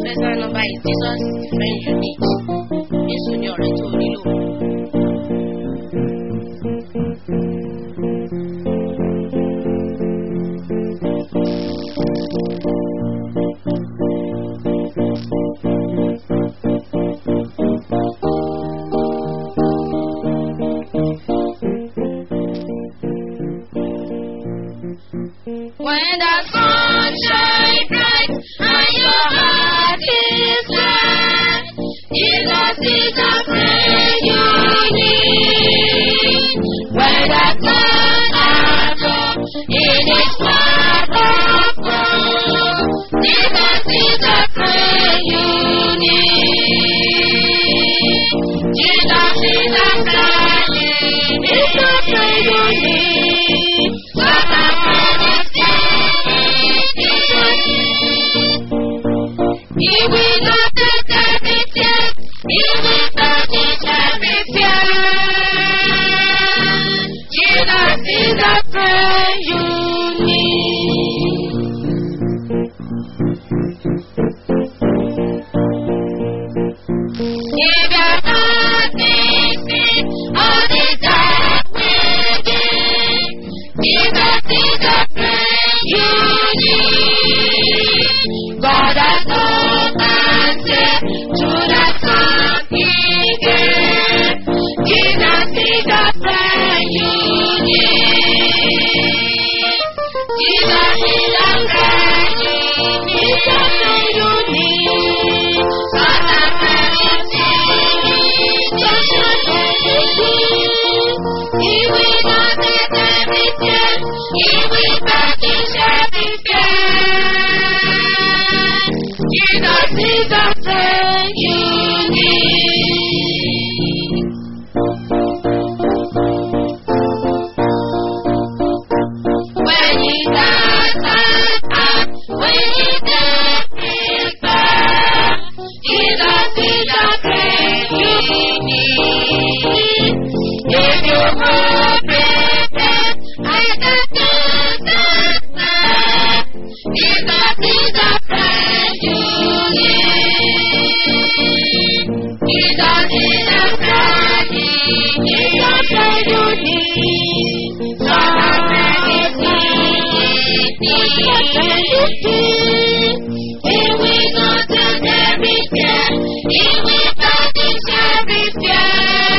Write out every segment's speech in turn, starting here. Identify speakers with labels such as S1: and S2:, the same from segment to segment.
S1: Personal number is Jesus is the friend you need. Jésù ni ọ̀rẹ́ tó nílò. When the sun shines bright and your heart is glad, Jesus is the friend you need. When the clouds are low in His path of gold, Jesus is the friend you need. Jesus is the friend you need. Is the friend you need. What a friend is He will not take every tear. He will punish every fear. Jesus is the friend you need. If you're not thinking all the dark waiting, Jesus is the friend you need. God has no answer to the song he gave. Jesus is the friend you need. Jesus is the friend you need. The friend you need. God has friend is Just a friend you need. He will not take every tear. He will punish every fear. Jesus is the friend you need. When he does not when he does his best, Jesus is the friend you need. If you hold prepared, I can do that. Jesus is the friend you need. Jesus is the friend you need. The friend you need. So the friend is need. The friend you need. He will not take every fear. He will punish every fear.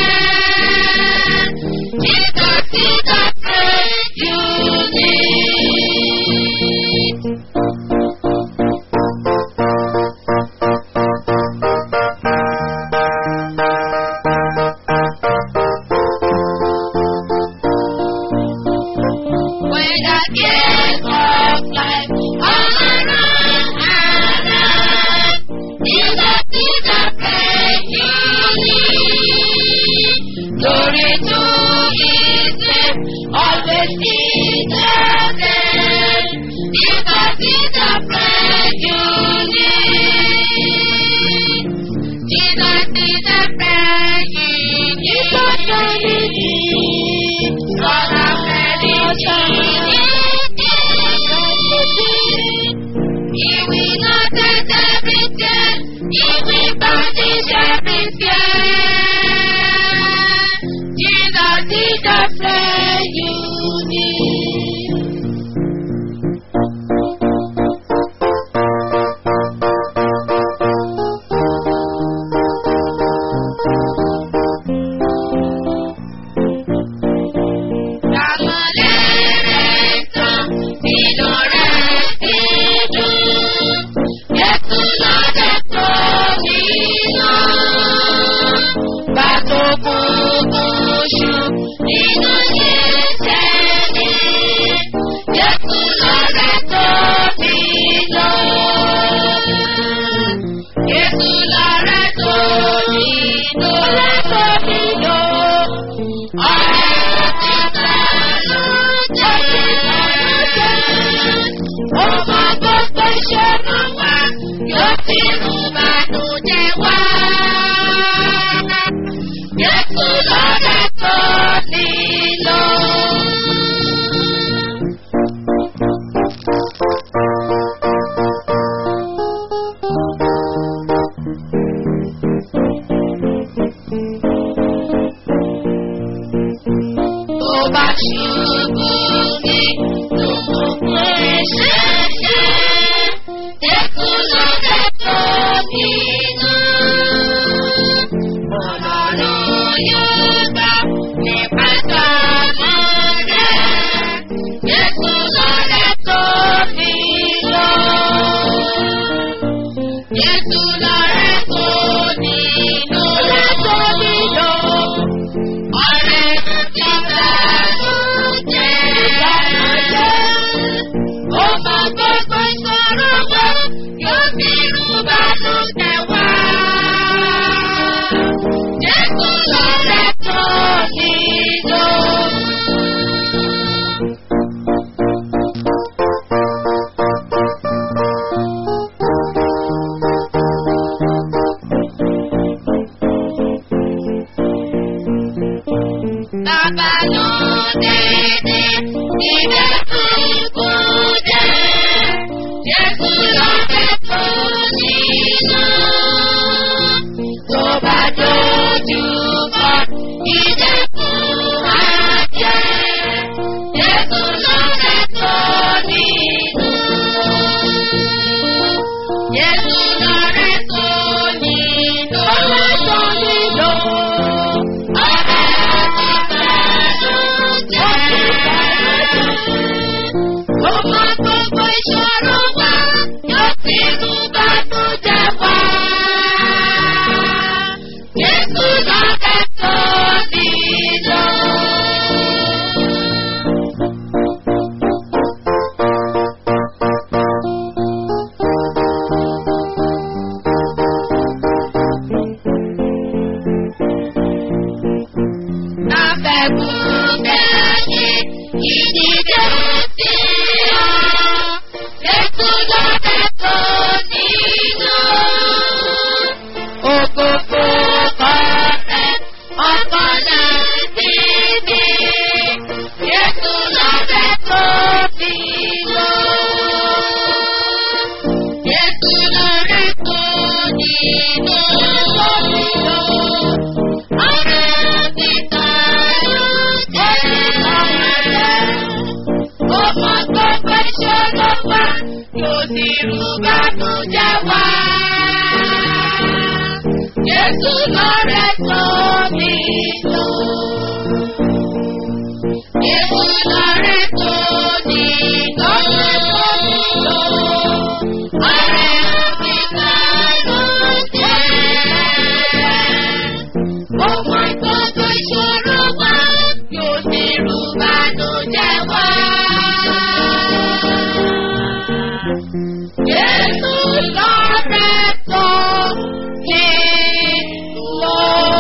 S1: Jesus is the friend you need. When the cares of life all around and around, Jesus is the friend you need. Glory to His name, always in the name. Jesus is the friend you need. Jesus is the friend you need. The friend you need. God of friend you need. He will not take every tear. He will punish every fear. Jesus is the friend you need. Bàtò kúkú ṣù nínú yìí. bá ṣubú ní òkùnkùn ìṣẹ̀ṣẹ̀. Jésù lọ́dẹ̀ tó nínú. Ọlọ́run yóò gbà nípa tọ́mọ rẹ̀. Jésù lọ́dẹ̀ tó nínú. Jésù lọ́rẹ́ tó nínú. Lọ́rẹ́ tó nínú. Ọ̀rẹ́ ti bẹ̀rù jẹ́. Ó mọ gbogbo ìṣòro wa, yóò fi irú bánú tẹ̀ wá. Jésù lọ́rẹ́ tó nínú. Bàbá ló dédé níbẹ̀ kúkú dé. Jésù lọ́fẹ̀ tó nínú. Tó bá dojú kọ ìdẹ́kùn àjẹ́. Jésù lọ́fẹ̀ tó nínú. Jésù lọ́rẹ́ tó nínú. Lọ́rẹ́ tó nínú. Jésù lọ́rẹ́ tó mi lò. Jésù lọ́rẹ́ tó ní lọ́rẹ́ tó mi lò. Ọ̀rẹ́ mi kan ló jẹ́. Ọmọ gbogbo ìṣòro wa yóò sì rú bànújẹ́ wá. Jésù lọ́rẹ́ tó mi lò.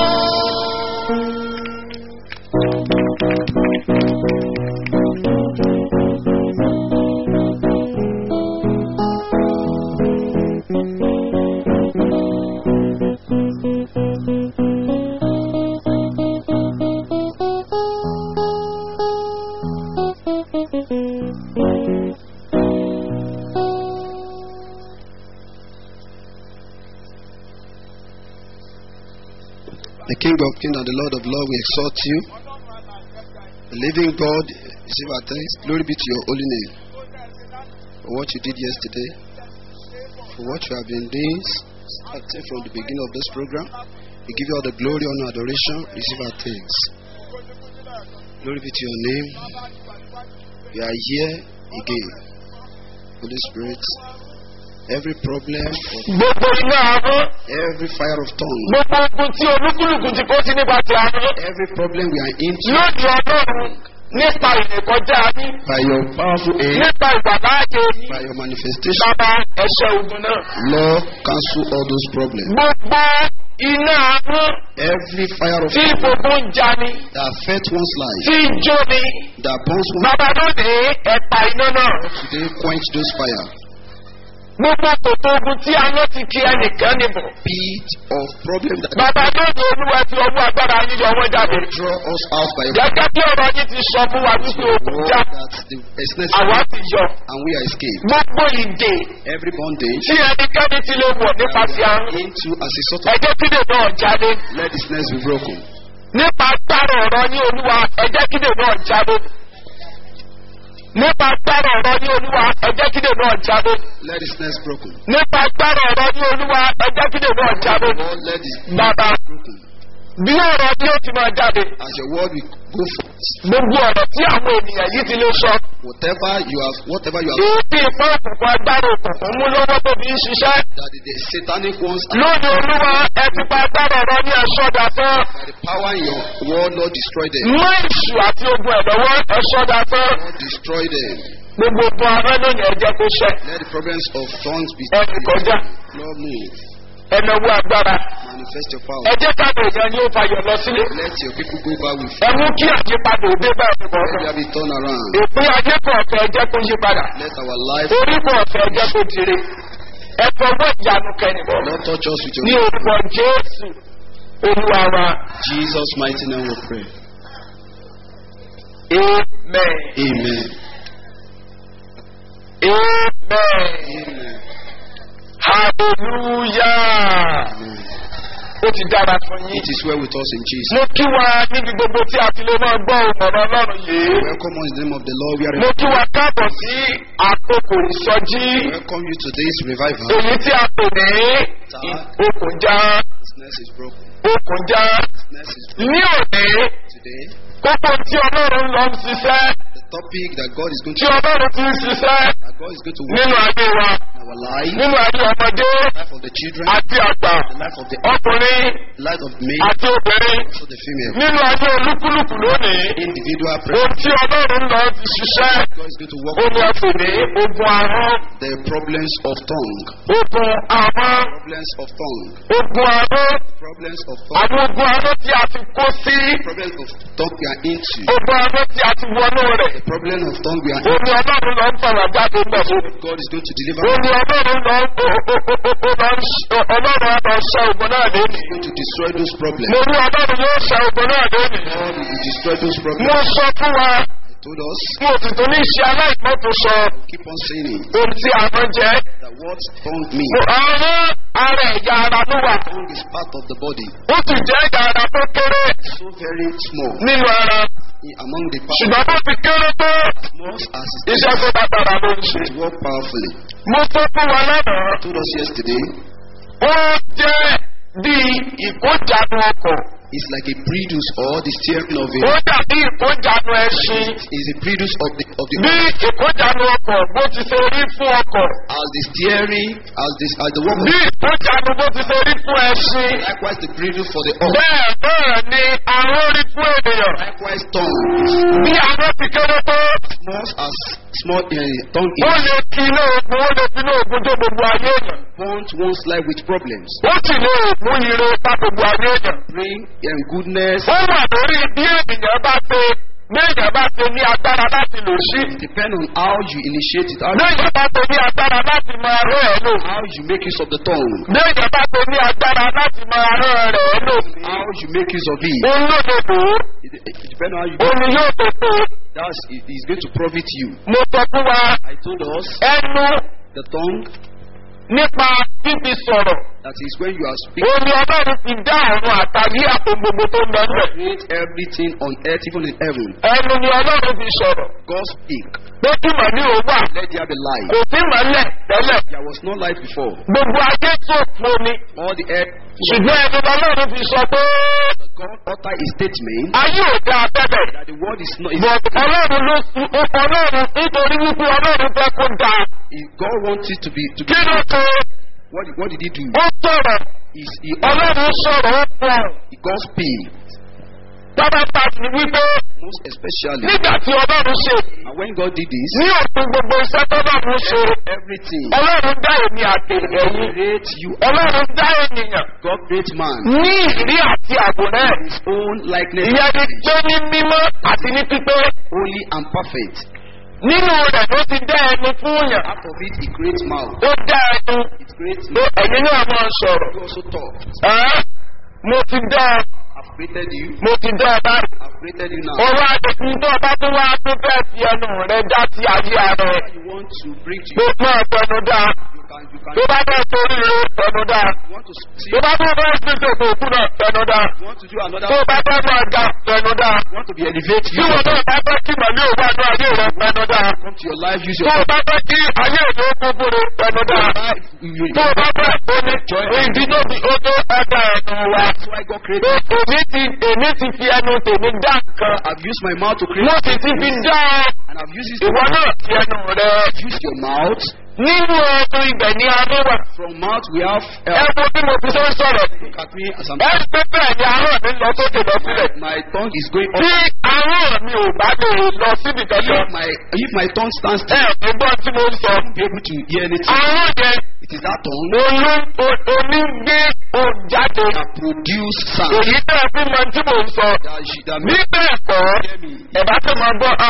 S2: The King of Kings and the Lord of Lords, we exhort you. The living God, receive our thanks. Glory be to your holy name. For what you did yesterday, for what you have been doing, starting from the beginning of this program. We give you all the glory, honor, adoration. Receive our thanks. Glory be to your name. We are here again. Holy Spirit, every problem, of
S3: gbogbo iná ahọ́n
S2: every fire of tongue,
S3: gbogbo ogun tí olúkúlùkù ti kó sí nípa ti ahọ́n
S2: every problem we are into
S3: lóde ọlọ́run nípa ìrìnkọjá yín
S2: by your powerful aid,
S3: nípa ìgbàláàyè yín
S2: by your manifestation.
S3: bàbá ẹ̀ṣẹ̀ ogun náà.
S2: Lord, cancel all those problems.
S3: gbogbo iná ahọ́n
S2: Every fire of
S3: tí gbogbo ń jani
S2: that affect one's life,
S3: tí ń jóni
S2: that burns one
S3: bàbá lóde ẹ̀pà iná náà.
S2: today, quench those fire.
S3: gbogbo kòtò ogun tí ahọ́n ti kí ẹnìkan níbọ̀.
S2: Pit of problem that
S3: bàbá lóde olúwa ti ọwọ́ agbára yín yọ wọ́n jáde.
S2: draw us out by your
S3: gẹ́gẹ́ bí ọ̀rọ̀ yín ti sọ fún wa wípé ogun
S2: word
S3: já
S2: that the business
S3: àwa ti yọ.
S2: and we are escaped.
S3: gbogbo ìdè
S2: Every bondage
S3: tí ẹnikẹ́ni ti lè wọ̀ nípasẹ̀ àrùn.
S2: into as a sort of
S3: ẹjẹ́ kílè náà jáde.
S2: let the snares be broken.
S3: nípa agbára ọ̀rọ̀ ní olúwa ẹjẹ́ kídè náà jáde nípa agbára ọ̀rọ̀ ní olúwa ẹjẹ́ kídè náà jáde
S2: Let the snares broken.
S3: nípa agbára ọ̀rọ̀ ní olúwa ẹjẹ́ kídè náà jáde
S2: Lord, let the
S3: bàbá
S2: broken.
S3: bí ọ̀rọ̀ bí ó ti máa jáde
S2: As your word will go forth.
S3: gbogbo ọ̀rọ̀ tí àwọn ènìyàn yìí ti lè sọ
S2: Whatever you have, whatever you have,
S3: èyí tí ìfọ́ òkùnkùn agbára òkùnkùn mú lọ́wọ́ tó fi ń ṣiṣẹ́
S2: that the, the satanic ones are
S3: lónìí olúwa ẹ ti pa agbára ọ̀rọ̀ ní ẹ̀ṣọ́dà tán
S2: by the power in your word, Lord, destroy them.
S3: mú ìṣù àti ogun ẹ̀ lọ́wọ́ ẹ̀ṣọ́dà tán
S2: Lord, destroy them.
S3: gbogbo ogun ará lónìí ẹ̀jẹ̀ kó ṣẹ
S2: Let the problems of tongues be
S3: ẹnì kọjá
S2: Lord, move.
S3: ẹnáwó agbára
S2: Manifest your power.
S3: ẹjẹ́ káàdì èèyàn ni ó fayọ̀ lọ sílé
S2: Let your people go back with
S3: ẹ mú kí àyípadà òde bá ẹnì
S2: Let
S3: kọ̀ọ̀kan
S2: there be turn around.
S3: ìpín ayé kọ̀ọ̀kan ẹjẹ́ kó yí padà
S2: Let our life,
S3: orí kọ̀ọ̀kan ẹjẹ́ kó dire ẹ fọwọ́ ìyanu kẹ́nìbọ̀
S2: Lord, touch us with
S3: ní
S2: your
S3: orúkọ jésù olúwa wa
S2: Jesus' mighty name we pray.
S3: amen
S2: Amen.
S3: amen
S2: Amen.
S3: hallelujah
S2: Amen.
S3: ó ti dára fún yín.
S2: It is well with us in Jesus.
S3: mo kí wa níbi gbogbo tí a ti lè máa gbọ́ ọ̀rọ̀ ọlọ́run yìí.
S2: Welcome us in the name of the Lord. We are
S3: mo kí wa káàbọ̀ sí àkókò ìsọjí
S2: welcome you to this revival.
S3: èyí tí a pè ní okùnjà
S2: Sickness is broken.
S3: okùnjà
S2: Sickness is broken.
S3: ní òní
S2: Today,
S3: kókó tí ọlọ́run lọ ń ṣiṣẹ́
S2: the topic that God is going
S3: tí
S2: to
S3: ọlọ́run ti ń ṣiṣẹ́
S2: that God is going to work
S3: nínú ayé wa
S2: in our life,
S3: nínú ayé ọmọdé
S2: the life of the children,
S3: àti àgbà
S2: the life of the
S3: ọkùnrin
S2: the life of male,
S3: àti obìnrin
S2: also the female.
S3: nínú ayé olúkúlùkù lónìí
S2: Individual
S3: ohun
S2: prayer.
S3: tí ọlọ́run lọ ti ṣiṣẹ́
S2: God is going to work
S3: ó ní ọ̀pẹ̀ ní ogun ahọ́n
S2: the problems of tongue.
S3: ogun ahọ́n
S2: Problems of tongue.
S3: ogun ahọ́n
S2: Problems of tongue.
S3: àwọn ogun ahọ́n tí a ti kó sí
S2: Problems of tongue we are into.
S3: ogun ahọ́n tí a ti wọnú rẹ̀
S2: The problem of tongue we are
S3: ó ní ọlọ́run lọ ń fọ̀rọ̀ jáde mọ̀ fún mi.
S2: God is going to deliver.
S3: ó ní ọlọ́run lọ ń ọlọ́run lọ ṣe ogun náà lónìí.
S2: going to destroy those problems.
S3: mo ní ọlọ́run yóò ṣe ogun náà lónìí.
S2: God will destroy those
S3: mo
S2: problems.
S3: sọ fún wa
S2: He told us,
S3: mo sì tún ní ṣe aláìpẹ́ tó sọ
S2: keep on saying it,
S3: ohun tí àwọn jẹ́.
S2: that what tongue means.
S3: àwọn ara ẹ̀yà ara ló wà.
S2: Tongue is part of the body,
S3: ó sì jẹ́ ẹ̀yà ara tó kéré
S2: so very small
S3: nínú ara.
S2: in- among the parts.
S3: ṣùgbọ́n bó ti kéré tó
S2: Small as it
S3: iṣẹ́ tó bá dára ló ń ṣe.
S2: is, it work powerfully.
S3: mo sọ fún wa lánàá
S2: I told us yesterday,
S3: ó jẹ́ bí ìkójànú ọkọ̀
S2: it's like a produce or the steering of
S3: ó
S2: a.
S3: dàbí ìkójànú ẹṣin
S2: Is a produce of the of the
S3: bí ìkójànú ọkọ̀ bó ti ṣe rí fún ọkọ̀
S2: as the steering as this as the work
S3: bí
S2: of
S3: ìkójànú bó ti ṣe rí fún ẹṣin
S2: likewise the produce for the ox.
S3: bẹ́ẹ̀ bẹ́ẹ̀ ni àwọn rí fún ènìyàn
S2: Likewise tongue is
S3: bí àwọn ti kéré tó
S2: small as small uh, tongue
S3: ó
S2: is
S3: lè kí inú ogun ó lè fi inú ogun tó gbogbo ayé èèyàn
S2: bond one's life with problems.
S3: ó sì lè mú ire bá gbogbo ayé èèyàn.
S2: Bring um, goodness
S3: ó wà lórí bí ènìyàn bá ṣe bí ènìyàn bá ṣe ní agbára láti lò sí.
S2: depend on how you initiate it, how,
S3: bí ènìyàn bá ṣe ní agbára láti máa rẹ́ ẹ̀ lò.
S2: how you make use of the tongue,
S3: bí ènìyàn bá ṣe ní agbára láti máa rẹ́ ẹ̀ rẹ̀ lò.
S2: how you make use of it.
S3: òun ló lè lò ó.
S2: It, it depends on how you
S3: òun ni yóò tó tó.
S2: That's it is going to profit you.
S3: mo sọ fún wa
S2: I told us
S3: ẹnu
S2: the tongue
S3: nípa fífi sọ̀rọ̀.
S2: that is when you are speaking.
S3: òun ni ọlọ́run ti dá àrùn àtàrí àpò gbogbo tó ń lọ nílẹ̀.
S2: Create everything on earth, even in heaven.
S3: ẹnu ni ọlọ́run fi sọ̀rọ̀.
S2: God speak.
S3: pé kí màní ò wà
S2: Let there be light.
S3: kò sí màlẹ̀ tẹ́lẹ̀.
S2: There was no light before.
S3: gbogbo ayé tó fún ni.
S2: All the earth.
S3: ṣùgbọ́n ẹni ọlọ́run fi sọ pé
S2: God utter a statement
S3: ayé ò dá abẹ́bẹ̀.
S2: that the world is not. Is,
S3: But ọlọ́run ló sun ọlọ́run nítorí wípé ọlọ́run fẹ́ kó da.
S2: is God wants it to be to be.
S3: Kí ló ṣe?
S2: What, what did He do?
S3: Ó sọ̀rọ̀.
S2: Is He
S3: Ọlọ́run sọ̀rọ̀ ó pọ̀.
S2: God speak
S3: Bàbá pàṣẹ wípé
S2: most especially.
S3: nígbà tí ọlọ́run ṣe
S2: And when God did this,
S3: ní òpin gbogbo iṣẹ́ tọ́lọ́run ṣe.
S2: everything
S3: Ọlọ́run dá èmi àti ẹ̀yìn.
S2: create you.
S3: Ọlọ́run dá ènìyàn
S2: God create man
S3: ní ìrí àti àwòrán ẹ̀.
S2: his own likeness,
S3: Ìyẹn ni pé ní mímọ́ àti ní pípé.
S2: holy and perfect.
S3: Nínú rẹ̀ ló ti dá ẹnu fún yàn.
S2: Out of it, He creates mouth.
S3: Ó dá ẹnu.
S2: It creates
S3: Pé ẹ̀yin náà máa sọ̀rọ̀.
S2: You also talk.
S3: Ẹ́ mo ti dá ọ.
S2: I've created you.
S3: mo ti dá ọ báyìí.
S2: I've created you now.
S3: Ọwọ́ àdìsí tó ọba tó wá tó fẹ́ fi ẹnu rẹ dá sí ayé ara ẹ̀.
S2: You want to bring to
S3: Tó
S2: you.
S3: náà tẹnu dá.
S2: You can. You can.
S3: Tó bá bẹ́ẹ̀ torí rẹ tẹnu dá.
S2: You want want to see,
S3: tó bá tó fẹ́ ṣèṣe òkú òkú náà tẹnu dá
S2: you want to do another,
S3: tó bá fẹ́ máa ga tẹnu dá
S2: you want to be elevated,
S3: tí
S2: use
S3: wọn
S2: your
S3: náà bá fẹ́ kí màmí òwú àdó ayé rẹ tẹnu dá
S2: come to your life, use
S3: tó
S2: your
S3: o bá fẹ́ kí ayé ìlú kúkúrú tẹnu dá
S2: life. You, you,
S3: tó o bá fẹ́ tó ní ìdíjọ́ bí ó tó ẹgbẹ́ ẹnu wa
S2: that's why God created.
S3: pé èmi ti èmi ti fi ẹnu tèmi dá nǹkan
S2: I've used my mouth to create,
S3: mo sì ti fi dá ọ
S2: and I've used it to
S3: ìwọ náà fi ẹnu rẹ
S2: use your mouth.
S3: nínú ọdún ibẹ̀ ní adé wà
S2: From mouth we have.
S3: ẹ
S2: Uh,
S3: wo bí mo fi ṣe ń sọ̀rọ̀
S2: look at me as I'm.
S3: ẹ rí pé bẹ́ẹ̀ ni ahọ́n mi lọ sókè lọ sílẹ̀
S2: My tongue is going up.
S3: tí ahọ́n mi ò bá lè lọ síbi kankan
S2: If my if my tongue stands
S3: ẹ
S2: still,
S3: ò ní gbọ́ tí mo ń sọ.
S2: I won't be able to hear anything.
S3: ahọ́n yẹn
S2: It is that tongue
S3: olú onígbé òjáde
S2: that produce sound.
S3: èyí tẹ́ ẹ fi mọ tí mo ń sọ
S2: That she that
S3: bí
S2: makes
S3: bẹ́ẹ̀ kọ́
S2: hear me.
S3: ẹ bá tó máa gbọ́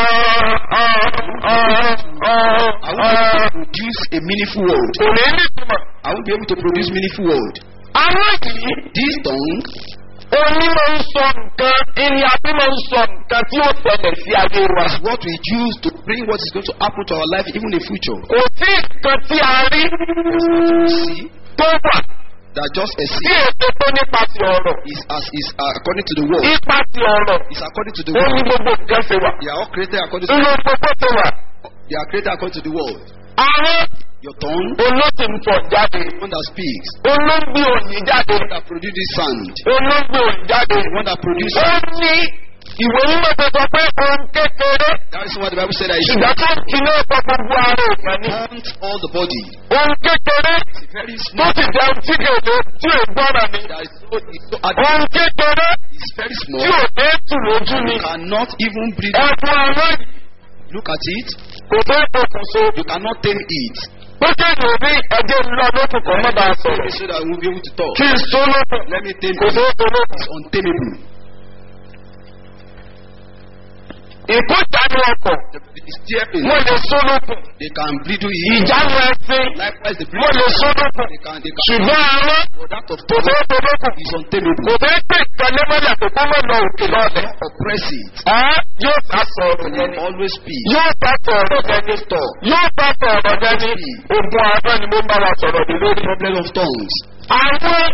S2: I won't be able to produce a meaningful word.
S3: kò ní ní ìtumọ̀.
S2: I won't be able to produce meaningful word.
S3: ahọ́n yìí
S2: This tongue
S3: oní máa ń sọ nǹkan ẹni àbí máa ń sọ nǹkan tí ó tẹ̀lẹ̀ sí ayé wa.
S2: is what we use to bring what is going to happen to our life, even in future.
S3: kò sí nǹkan tí a rí
S2: See
S3: tó wà
S2: that just a
S3: tí
S2: seed
S3: èso tó nípa ti ọ̀rọ̀
S2: is as is uh, according to the word.
S3: ipa ti ọ̀rọ̀
S2: Is according to the
S3: ó ní
S2: word.
S3: gbogbo nǹkan ṣe wà.
S2: They are all created according to
S3: nínú gbogbo ṣe wà.
S2: they are created according to the word.
S3: ahọ́n
S2: Your tongue,
S3: olóṣì ń fọ̀ jáde
S2: the one that speaks,
S3: olóńgbé òní jáde
S2: the one that produces sound,
S3: olóńgbé òní jáde.
S2: the one that produces.
S3: ó ní ìwé mímọ́ tó sọ pé ohun kékeré
S2: That is what the Bible said that it
S3: ṣùgbọ́n tó ń kiná ọ̀pọ̀ gbogbo ara èèyàn ni.
S2: haunts all the body.
S3: ohun kékeré
S2: It's very
S3: tó
S2: small.
S3: sì jẹun tí kèdè tí ò gbọ́dọ̀ ni.
S2: That is so, it's so ad-
S3: ohun kékeré
S2: it's very
S3: tí
S2: small.
S3: ò dé tù lójú ni.
S2: You cannot even breathe.
S3: ẹ̀fọn àwọn
S2: Look at it.
S3: kò tó pokùnso.
S2: You cannot tame it.
S3: pé kéde òbí ẹjẹ ńlọ lókun kan má bàa
S2: Tame
S3: sọ̀rọ̀.
S2: it so that we will be able to talk.
S3: kí n so lókun
S2: Let me tame
S3: kò tó
S2: it.
S3: so lókun.
S2: It's untamable.
S3: ìkójánu ọkọ̀
S2: The stepping,
S3: wọ́n lè so lókun.
S2: they can bleed it.
S3: ìjánu ẹsìn
S2: Likewise, the
S3: wọ́n lè
S2: breathing,
S3: so lókun.
S2: they can, they can.
S3: ṣùgbọ́n àwọn
S2: For that of
S3: kò tó
S2: tongue
S3: so lókun.
S2: is untamable.
S3: kò tó pè kálé mọ́lẹ̀ kò kó mọ̀ lọ òkè lọ́lẹ̀.
S2: Oppress it.
S3: ẹ́ yóò sá sọ̀rọ̀
S2: And
S3: yẹn
S2: then
S3: ni.
S2: always speak.
S3: yóò bá sọ̀rọ̀ yẹn ni. yóò bá sọ̀rọ̀ yẹn ni. ogun àárọ̀ ni mo ń bá wa sọ̀rọ̀ ní lórí.
S2: Problem of tongues.
S3: àwọn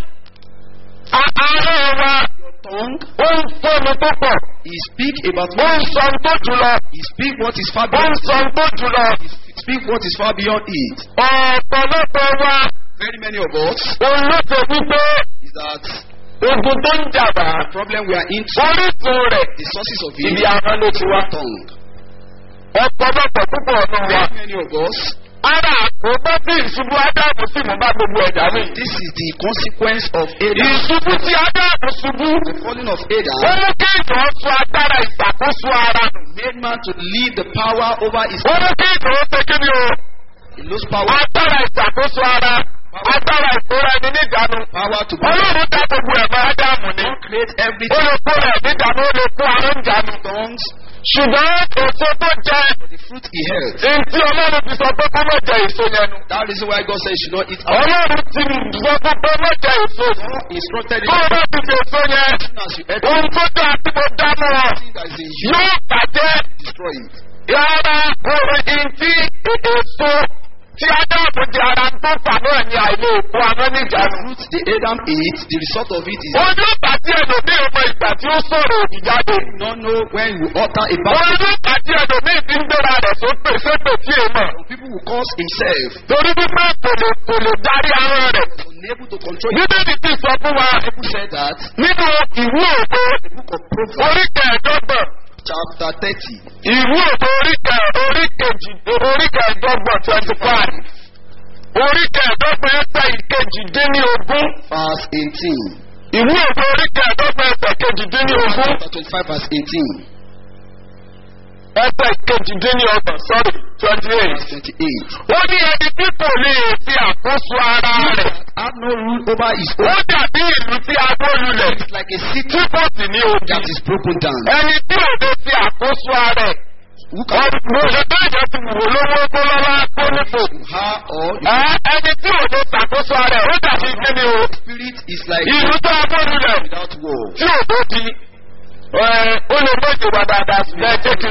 S3: àárọ̀ wa
S2: Tongue,
S3: ó ń sọnù tó pọ̀.
S2: he speak about
S3: ó ń sọ tó jùlọ.
S2: He speak what is far
S3: ó ń
S2: beyond.
S3: sọ tó jùlọ.
S2: He speak what is far beyond it.
S3: ọ̀pọ̀lọpọ̀ wa
S2: Very many of us
S3: òun ló ṣe wípé
S2: is that
S3: ogun tó ń jàmbá
S2: the problem we are into,
S3: orísun rẹ̀
S2: the sources of
S3: ibi
S2: it,
S3: àwọn ló ti wá.
S2: tongue.
S3: ọ̀pọ̀lọpọ̀ púpọ̀ ọ̀nà wa.
S2: Very many of us,
S3: ara àkóbá tí ìṣubú ádámù sì mú bá gbogbo ẹ̀dá mi.
S2: this is the consequence of Adam,
S3: ìṣubú tí ádámù ṣubú.
S2: the falling of
S3: ó
S2: Adam,
S3: mú kéèyàn sọ agbára ìṣàkóso ara nù.
S2: made man to leave the power over his
S3: ó mú kéèyàn ó ṣe kí ni o.
S2: he lost power,
S3: agbára ìṣàkóso ara agbára ìkóra ẹni níjànú.
S2: power to
S3: ọlọ́run dá gbogbo ẹ̀mọ́ ádámù ní.
S2: create
S3: ó
S2: everything.
S3: lè kó rẹ̀ níjànú ó lè kó ara ń jànú.
S2: Tongues,
S3: ṣùgbọ́n èso tó jẹ
S2: the fruit he held.
S3: ntí ọlọ́run ti sọ pé kó má jẹ èso yẹn nu.
S2: That reason why God said you should not eat.
S3: ọlọ́run ti sọ pé kó má jẹ èso yìí.
S2: He instructed
S3: tó o
S2: him
S3: bá ti fi èso yẹn
S2: as you ate
S3: ohun tó dáa tí mo dá mọ́ ọ
S2: everything that is in you,
S3: yóò bàjẹ́
S2: destroy it.
S3: rárá orin ntí èso tí adáàbò di ara tó fà náà ní àìlè òkú amọ́
S2: The
S3: níjànú.
S2: fruit the Adam ate, the result of it is
S3: ojú bàtí ẹlòmíì ọmọ ìgbà tí ó sọ̀rọ̀ òdì jáde.
S2: not know when you utter a bad
S3: ojú bàtí ẹlòmíì ti ń gbéra rẹ̀ sókè sókè tí è mọ̀.
S2: Some people will cause himself
S3: torí wípé kò lè kò lè darí ara rẹ̀.
S2: unable to control it.
S3: bíbélì ti sọ fún wa
S2: People said that
S3: nínú ìwú òdo
S2: the book of Proverbs
S3: orí kẹẹ̀ẹ́dọ́gbọ̀n
S2: chapter thirty
S3: ìwú òdo orí kẹ orí kejì orí kẹẹ̀ẹ́dọ́gbọ̀n twenty five orí kẹẹ̀ẹ́dọ́gbọ̀n ẹsẹ̀ ìkejì dín ní ogún
S2: verse eighteen.
S3: ìwú òdo orí kẹẹ̀ẹ́dọ́gbọ̀n ẹsẹ̀ kejì dín ní ogún
S2: Chapter twenty-five verse eighteen.
S3: ẹsẹ̀ kejì dín ní ọgbọ̀n sorry twenty eight.
S2: Verse twenty-eight.
S3: ó ní ẹni tí kò lè fi àkóso ara rẹ̀
S2: Have no rule over his
S3: ó
S2: own.
S3: dàbí ìlú tí a gbó lulẹ̀
S2: It's like a city
S3: tí kò sì ní odi.
S2: that is broken down.
S3: ẹni tí ò lè fi àkóso ara rẹ̀
S2: Who can
S3: mo ṣe bẹ́ẹ̀ ti wò lówó kó lọ́wọ́ kó nípò.
S2: her or the
S3: Ẹ ẹni tí ò lè ṣàkóso ara rẹ̀ ó dàbí kíni o.
S2: spirit is like
S3: ìlú tó a gbó lulẹ̀
S2: without war.
S3: tí ò tó di. Ẹ ó lè méjì wà dáadáa ṣùgbọ́n ẹ jẹ́ kí n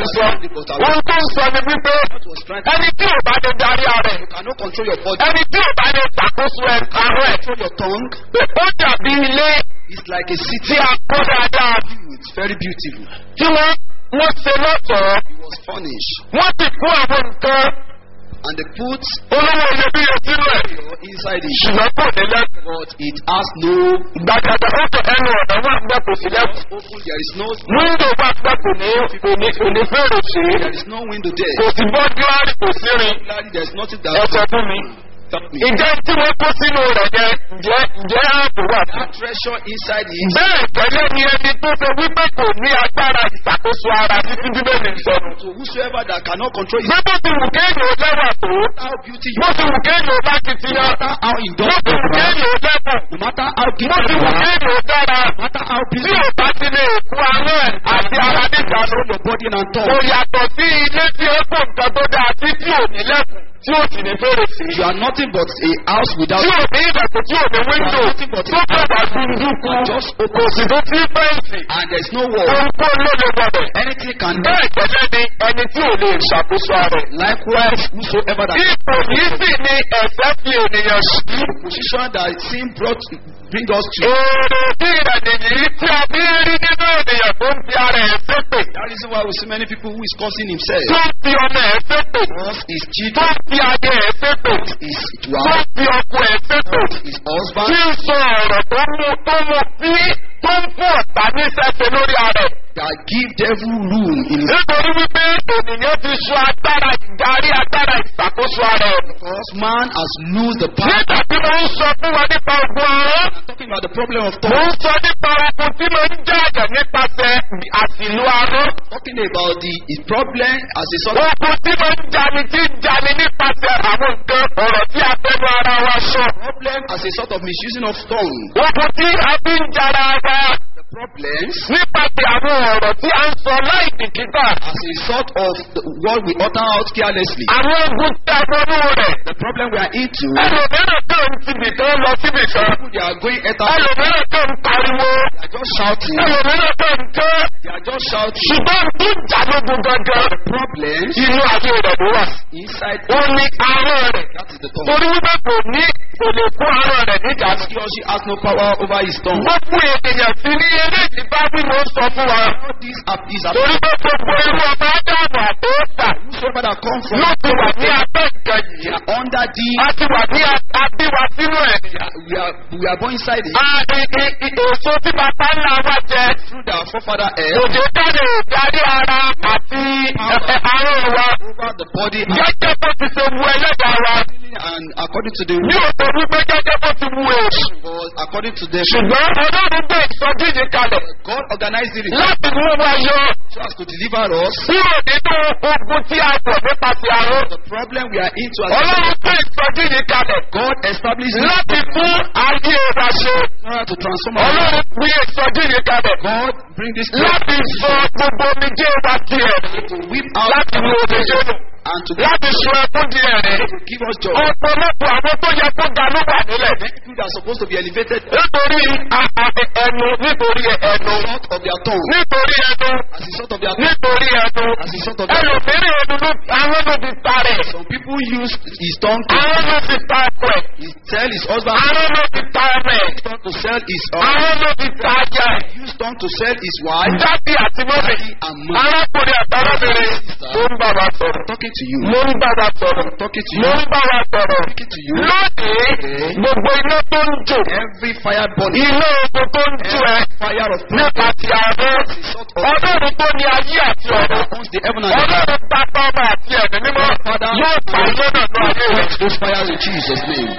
S3: sọ ohun tó ń sọ ni wípé
S2: What was trying to
S3: ẹni tí ò bá lè darí ara ẹ̀
S2: You cannot control your body.
S3: ẹni tí ò bá lè ṣàkóso ẹ̀ àárọ̀ ẹ̀
S2: Control your tongue.
S3: ó dàbí ilé
S2: It's like a
S3: tí
S2: city.
S3: a kọ́ dáadáa
S2: It's very beautiful.
S3: tí wọ́n wọ́n ṣe lọ́sọ̀ọ́
S2: It was furnished.
S3: wọ́n sì kó àwọn nǹkan
S2: And they put
S3: olówó iyebíye sínú ẹ̀
S2: your inside it.
S3: ṣùgbọ́n kò ní lẹ́kùn.
S2: But it has no
S3: gbàgàdà ọkọ̀ ẹnu ọ̀nà wà gbà kò sí lẹ́kùn.
S2: open. There is no
S3: wíńdò wà gbà kò ní kò ní kò ní fèrè sí.
S2: there is no window
S3: kò
S2: there.
S3: sí bọ́gíláàrì kò sí rin.
S2: Clearly, There is nothing
S3: ẹ
S2: that
S3: sọ fún mi.
S2: stop me.
S3: ǹjẹ́ tí wọ́n kó sínú rẹ̀ yẹn ǹjẹ́ ǹjẹ́ ààbò wà fún.
S2: That treasure inside it.
S3: bẹ́ẹ̀ gẹ́gẹ́ ni ẹni tó ṣe wípé kò ní agbára ìṣàkóso ara títí bíbélì ń sọnù.
S2: So whosoever that cannot control his
S3: bí bó ti wù kéèyàn ó lẹ́wà tó
S2: how beauty you
S3: bó ti wù kéèyàn ó bá ti ti yan
S2: no matter how
S3: bó
S2: indulgent
S3: ti wù
S2: you are,
S3: kéèyàn ó lẹ́kùn
S2: no matter how
S3: bó
S2: gifted
S3: ti
S2: you
S3: wù
S2: are,
S3: kéèyàn ó dára
S2: no matter how
S3: tí
S2: busy
S3: ò bá ti lè kú àwọn ẹ̀ àti ara níta ló
S2: your body and
S3: kò
S2: tongue,
S3: yàtọ̀ sí ilé tí ó kó nǹkan tó dáa sí tí ò ní lẹ́kùn tí ò sì ní fèrèsé.
S2: you are nothing but a house without
S3: tí ò ní ìdẹ̀kùn tí ò ní wíńdò tó kọ̀dà dúdúkú
S2: just
S3: kò
S2: open
S3: sì tó sí fẹ́ǹsì
S2: and there is no wall.
S3: ohunkóhun ló lè wọbẹ̀.
S2: Anything can do.
S3: bẹ́ẹ̀ gẹ́gẹ́ ni ẹni tí ò lè ṣàkóso ara ẹ̀.
S2: Likewise, whosoever that
S3: ipò yìí sì ni ẹ̀fẹ́ fi ènìyàn sí.
S2: position that sin brought bring us to.
S3: èrè bí ìrẹ̀lẹ̀ yìí tí a bí rí nínú ènìyàn tó ń fi ara ẹ̀ ṣépè.
S2: That reason why we see many people who is cursing himself.
S3: tó ń fi ọmọ ẹ̀ ṣépè.
S2: Because his
S3: tó
S2: children,
S3: ń fi ayé ẹ̀ ṣépè.
S2: his
S3: tó
S2: wife,
S3: ń fi ọkọ ẹ̀ ṣépè.
S2: his husband,
S3: tí ń sọ ọ̀rọ̀ tó mú tó mú sí tó ń fún ọ̀tá ní sẹ́sẹ̀ lórí ara ẹ̀.
S2: that give devil room in his
S3: nítorí wípé ènìyàn ti sọ agbára ìdarí agbára ìṣàkóso ara ẹ̀.
S2: because man has lose the power.
S3: nígbà tí mo ń sọ fún wa nípa ogun ọ̀rọ̀
S2: I'm talking about the problem of
S3: mo
S2: thought.
S3: ń sọ nípa ogun tí mo ń jáde nípasẹ̀ àsìlú arọ́.
S2: Talking about the his problem as a sort of
S3: ogun tí mo ń jani tí ń jani nípasẹ̀ àwọn nǹkan ọ̀rọ̀ tí a fẹ́nu ara wa sọ.
S2: problem as a sort of misusing of tongue.
S3: ogun tí a fi ń jara wa
S2: The problems
S3: nípasẹ̀ àwọn ọ̀rọ̀ tí a ń sọ láì bìkítà.
S2: as a sort of the word we utter out carelessly.
S3: àwọn ogun tí a wọnú rẹ̀.
S2: The problem we are into.
S3: ẹlòmíràn tó ń tibì tó ń lọ síbì kan.
S2: People they are going at us.
S3: ẹlòmíràn tó ń pariwo.
S2: They are just shouting.
S3: ẹlòmíràn tó ń ké.
S2: They are just shouting.
S3: ṣùgbọ́n tó jà lógun gangan.
S2: Problems
S3: inú ayé rẹ̀ ló wà.
S2: inside.
S3: ó ní arán rẹ̀.
S2: That is the tongue.
S3: torí wípé kò ní kò lè kó arán rẹ̀ níjà sí.
S2: He or she has no power over his tongue.
S3: gbogbo ènìyàn sí ní eré ìdíbá bí mo sọ fún wa.
S2: All these are is a
S3: torí pé gbogbo irú ọmọ ádámù àtọ́sà
S2: whosoever that come from.
S3: ló ti wà ní abẹ́ nǹkan
S2: They
S3: yìí.
S2: are under the.
S3: a ti wà ní abíwa sínú ẹ̀.
S2: We are we are born inside it.
S3: a i- i- i- èso tí bàbá ńlá wa jẹ.
S2: Through the forefather air.
S3: òjò jáde ìdarí ara àti ẹ̀fẹ̀ àárọ̀ wa.
S2: Over the body and,
S3: gẹ́gẹ́ bó ti ṣe wu ẹlẹ́dàá wa.
S2: and according to the
S3: ní òkè wípé gẹ́gẹ́ bó ti wu èṣù.
S2: was according to the
S3: ṣùgbọ́n ọlọ́run gbé ìsọjí yìí kalẹ̀
S2: God organized it
S3: láti mú wa yọ
S2: so as to deliver us
S3: kúrò nínú ogun tí a pọ̀ nípasẹ̀ àrùn.
S2: the problem we are into as
S3: ọlọ́run gbé ìsọjí yìí kalẹ̀
S2: God established it
S3: láti fún ayé wa ṣe.
S2: in order to transform our life.
S3: ọlọ́run gbé ìsọjí yìí kalẹ̀
S2: God bring this
S3: láti sọ gbogbo omijé wa di ẹ̀rí.
S2: to whip out
S3: láti mú omijé nù.
S2: and to
S3: láti sọ ẹkún di ẹ̀rí.
S2: to give us joy.
S3: ọ̀pọ̀lọpọ̀ àwọn tó yẹ kó ga ló wà nílẹ̀.
S2: People that are supposed to be elevated
S3: nítorí a- a- ẹnu nítorí ẹnu
S2: out of their tongue
S3: nítorí ẹnu
S2: as a sort of their tongue
S3: nítorí ẹnu
S2: as a sort of their
S3: ẹlòmíràn ẹnu ló àwọn ló ti ta rẹ̀
S2: Some people use his tongue to
S3: àwọn ló ti ta ọkọ ẹ̀
S2: he tell his husband
S3: àwọn ló ti ta ọmọ ẹ̀
S2: use tongue to sell his uh,
S3: àwọn ló ti ta ajá ẹ̀
S2: use tongue to sell his wife.
S3: jáde àti mọ́mì
S2: and mother.
S3: arákùnrin àtàrábìnrin mo ń bá wa sọ̀rọ̀
S2: Talking to you.
S3: mo ń bá wa sọ̀rọ̀
S2: Talking to
S3: mo
S2: you.
S3: ń bá wa sọ̀rọ̀
S2: Talking to you.
S3: lónìí gbogbo iná tó ń jò
S2: Every fire burning.
S3: iná ogun tó ń jò ẹ
S2: Fire of
S3: nípa ti àárọ̀ ọlọ́run tó ní ayé àti ọ̀rọ̀
S2: owns the heaven and the earth.
S3: ọlọ́run pápá ọmọ àti ẹ̀mí mímọ́ yóò pa iná náà ní ayé rẹ̀.
S2: Quench those fires in Jesus' name.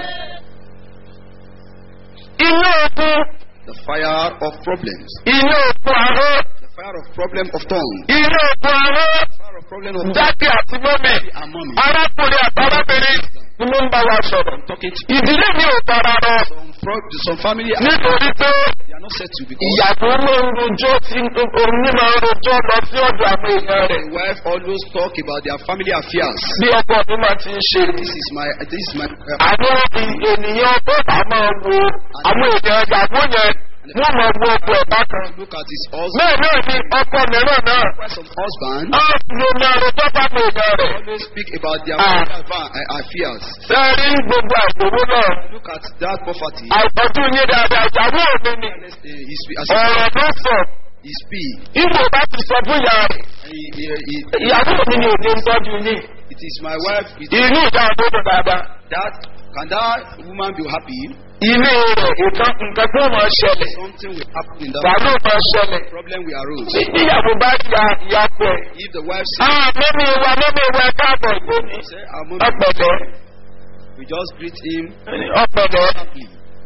S3: iná ogun
S2: The fire of problems.
S3: iná ogun àárọ̀
S2: The fire of problem of tongue.
S3: iná ogun àárọ̀
S2: The fire of problem of tongue.
S3: jáde àti mọ́mì
S2: and mommy.
S3: arákùnrin àtàrábìnrin ni mo ń bá wa sọ̀rọ̀.
S2: Talking to
S3: ìdílé mi ò tara rọ
S2: some, pro- some family are,
S3: nítorí pé
S2: they are not settled because
S3: ìyàwó ló ń rojọ́ tí oní máa ń rojọ́ lọ sí ọ̀dọ̀ àwọn èèyàn rẹ̀
S2: the wife always talk about their family affairs.
S3: bí ọkọ mi máa ti ń ṣe.
S2: This is my this is my uh,
S3: àwọn ènìyàn bọ́ọ̀bà máa wo àwọn èèyàn ìyàwó yẹn wọ́n mọ̀ wo ọkọ̀ ẹ̀ bákan.
S2: Look at his husband.
S3: bẹ́ẹ̀ náà ni ọkọ mìíràn náà
S2: Some husband
S3: á lo ní ọrọ̀ tó bá mi ìgbà rẹ̀.
S2: always speak about their
S3: Ah.
S2: marital affair- uh, affairs.
S3: sẹ́ẹ̀rí gbogbo àgbòwò náà
S2: Look at that poverty.
S3: àìtọ́jú yín dáadáa ìyàwó mi ni
S2: Uh, he speak, as
S3: ọ̀rọ̀ ló sọ
S2: he speak.
S3: ìwò bá ti sọ fún ìyá rẹ̀
S2: He, he, he,
S3: ìyàwó mi ni òde ń tọ́jú yín
S2: it is my wife. It,
S3: inú ìjà àdókò dáadáa
S2: that can that woman be happy?
S3: ilé rẹ̀ nǹkan nǹkan tó máa ṣẹlẹ̀
S2: Something will happen in that.
S3: wàhálà máa ṣẹlẹ̀
S2: Problem will arose.
S3: tí ìyàwó bá ya ìyá pẹ̀
S2: If the wife says,
S3: ah mẹ́mi wa mẹ́mi wa káàbọ̀ ìgbóni
S2: say, "I'm not-"
S3: ọ̀pẹ̀lẹ̀
S2: we just greet him
S3: ọ̀pẹ̀lẹ̀
S2: happily.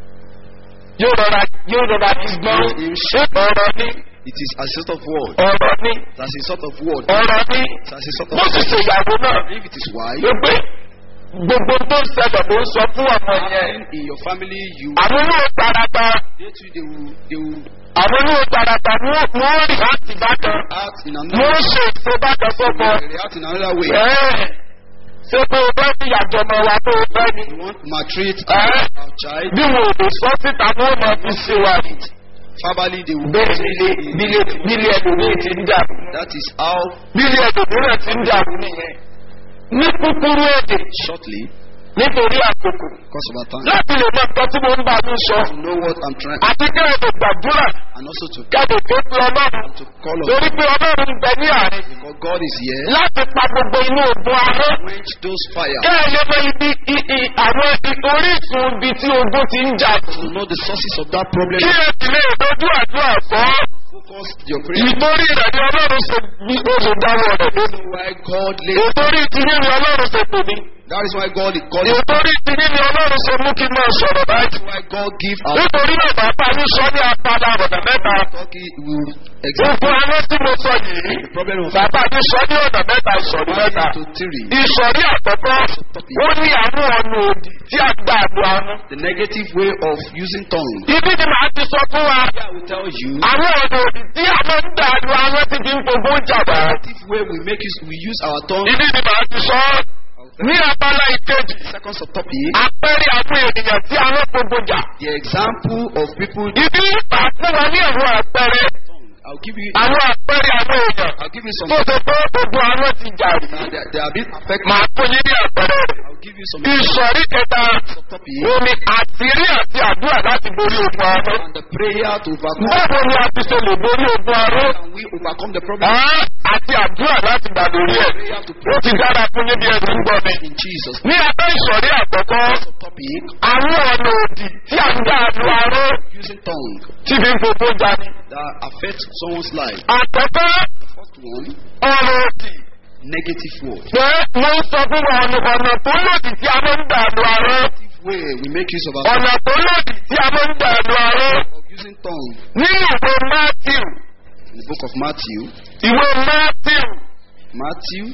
S3: yóò rọra yóò rọra gbọ́n ṣé ọ̀rọ̀ ni
S2: It is a sort of word.
S3: ọ̀rọ̀ ni
S2: That's a sort of word.
S3: ọ̀rọ̀ ni
S2: That's a sort
S3: bó sì
S2: of
S3: ṣe ìyàwó náà
S2: If it is wife,
S3: ló pé gbogbo tó ń ṣẹlẹ̀ ló ń sọ fún ọmọ yẹn
S2: in your family, you
S3: àwọn olóò tarata
S2: they too they will they will
S3: àwọn olóò tarata ni wọ́n wọ́n rí láti bákan
S2: act in
S3: wọ́n
S2: another
S3: ṣe èso bákan fọ́mọ
S2: they react in another way.
S3: ẹ̀ẹ́ ṣé pé o fẹ́ fi ìyàjọ ọmọ wa tó o fẹ́ ni
S2: You want to maltreat
S3: Eh?
S2: our child.
S3: bí wọn ò lè sọ síta ni wọ́n máa fi ṣe wa ni
S2: Verbally, they will.
S3: bẹ́ẹ̀ nílé nílé nílé ẹlòmíì ti ń dàrú
S2: That is how
S3: nílé ẹlòmíràn ti ń dàrú nìyẹn ní kúkúrú èdè
S2: shortly,
S3: nítorí àkókò
S2: because of our time,
S3: láti lè mọ nǹkan tí mo ń bá mi sọ
S2: to know what I'm trying,
S3: àti kẹ́hìndé gbàdúrà
S2: and also to
S3: kẹ́hìndé tó fi ọlọ́run
S2: to call on
S3: torí pé ọlọ́run ń bẹ ní àárín
S2: because God is here.
S3: láti pa gbogbo inú ogun ahọ́
S2: Quench those fire.
S3: kẹ́hìndé mọ ibi i- i- àwọn i- orísun ibi tí ogun ti ń jà
S2: To know the sources of that problem.
S3: kí ẹ sì lè dojú àdúrà kọ́
S2: Focus your prayer.
S3: ìtorí rẹ̀ ni ọlọ́run ṣe bí ó ṣe dáwọ́ rẹ̀ lónìí
S2: Why God laid.
S3: ìtorí tiyín ni ọlọ́run ṣe pè mí
S2: That is why God God is.
S3: ìtorí tiyín ni ọlọ́run ṣe mú kí n máa sọ̀rọ̀ báyìí
S2: That's why God give us.
S3: nítorí náà bàbá yín sọ ní apala ọ̀nà mẹ́ta
S2: Turkey will example
S3: gbogbo àwọn tí mo sọ yìí
S2: the problem of
S3: bàbá yín sọ ní ọ̀nà mẹ́ta ìsọ̀rí mẹ́ta
S2: to three.
S3: ìsọ̀rí àkọ́kọ́ ó ní àwọn ọ̀nà òdì tí a gbà lu àwọn.
S2: The negative way of using tongue.
S3: ibi ni màá ti sọ fún wa
S2: I will tell you.
S3: àwọn ọ̀nà òdì tí a máa ń gbà lu àwọn ti fi ń gbogbo jà wá.
S2: Negative way we make use we use our tongue.
S3: ibi ni màá ti sọ ní abala ìkejì
S2: Second subtopic.
S3: àpẹẹrẹ àwọn ènìyàn tí a máa gbogbo jà.
S2: The example of people.
S3: ibi màá fún wa ní àwọn àpẹẹrẹ
S2: I'll give you.
S3: àwọn àpẹẹrẹ àwọn èèyàn
S2: I'll give you some.
S3: tó ṣe pé gbogbo àwọn ti jà rí.
S2: They, they are a bit affected.
S3: màá fún yín ní àpẹẹrẹ rẹ̀.
S2: I'll give you some
S3: ìsọ̀rí kẹta
S2: subtopic.
S3: omi àtìrí àti àdúrà láti borí ogun aró.
S2: And the prayer to overcome.
S3: báwo ni a ti ṣe lè borí ogun aró?
S2: Can we overcome the problem?
S3: Ẹ́ àti àdúrà láti gbà lórí ẹ̀. ó ti dára fún yín bí ẹni ń gbọ́ mi.
S2: In Jesus.
S3: ní abẹ́ ìsọ̀rí àkọ́kọ́
S2: Subtopic.
S3: àwọn ọ̀nà òdì tí a ń gbà lu aró
S2: Using tongue
S3: tí fi ń fòfó jani.
S2: that affect someone's life.
S3: àkọ́kọ́
S2: The first one,
S3: ọ̀nà òdì
S2: negative word.
S3: pé mo ń sọ fún wa ọ̀nà ọ̀nà tó lòdì tí a máa ń gbà lu aró.
S2: Negative way we make use of our
S3: ọ̀nà tó lòdì tí a máa ń gbà lu aró.
S2: of using tongue.
S3: nínú ìwé matthew
S2: In the book of Matthew,
S3: ìwé matthew
S2: Matthew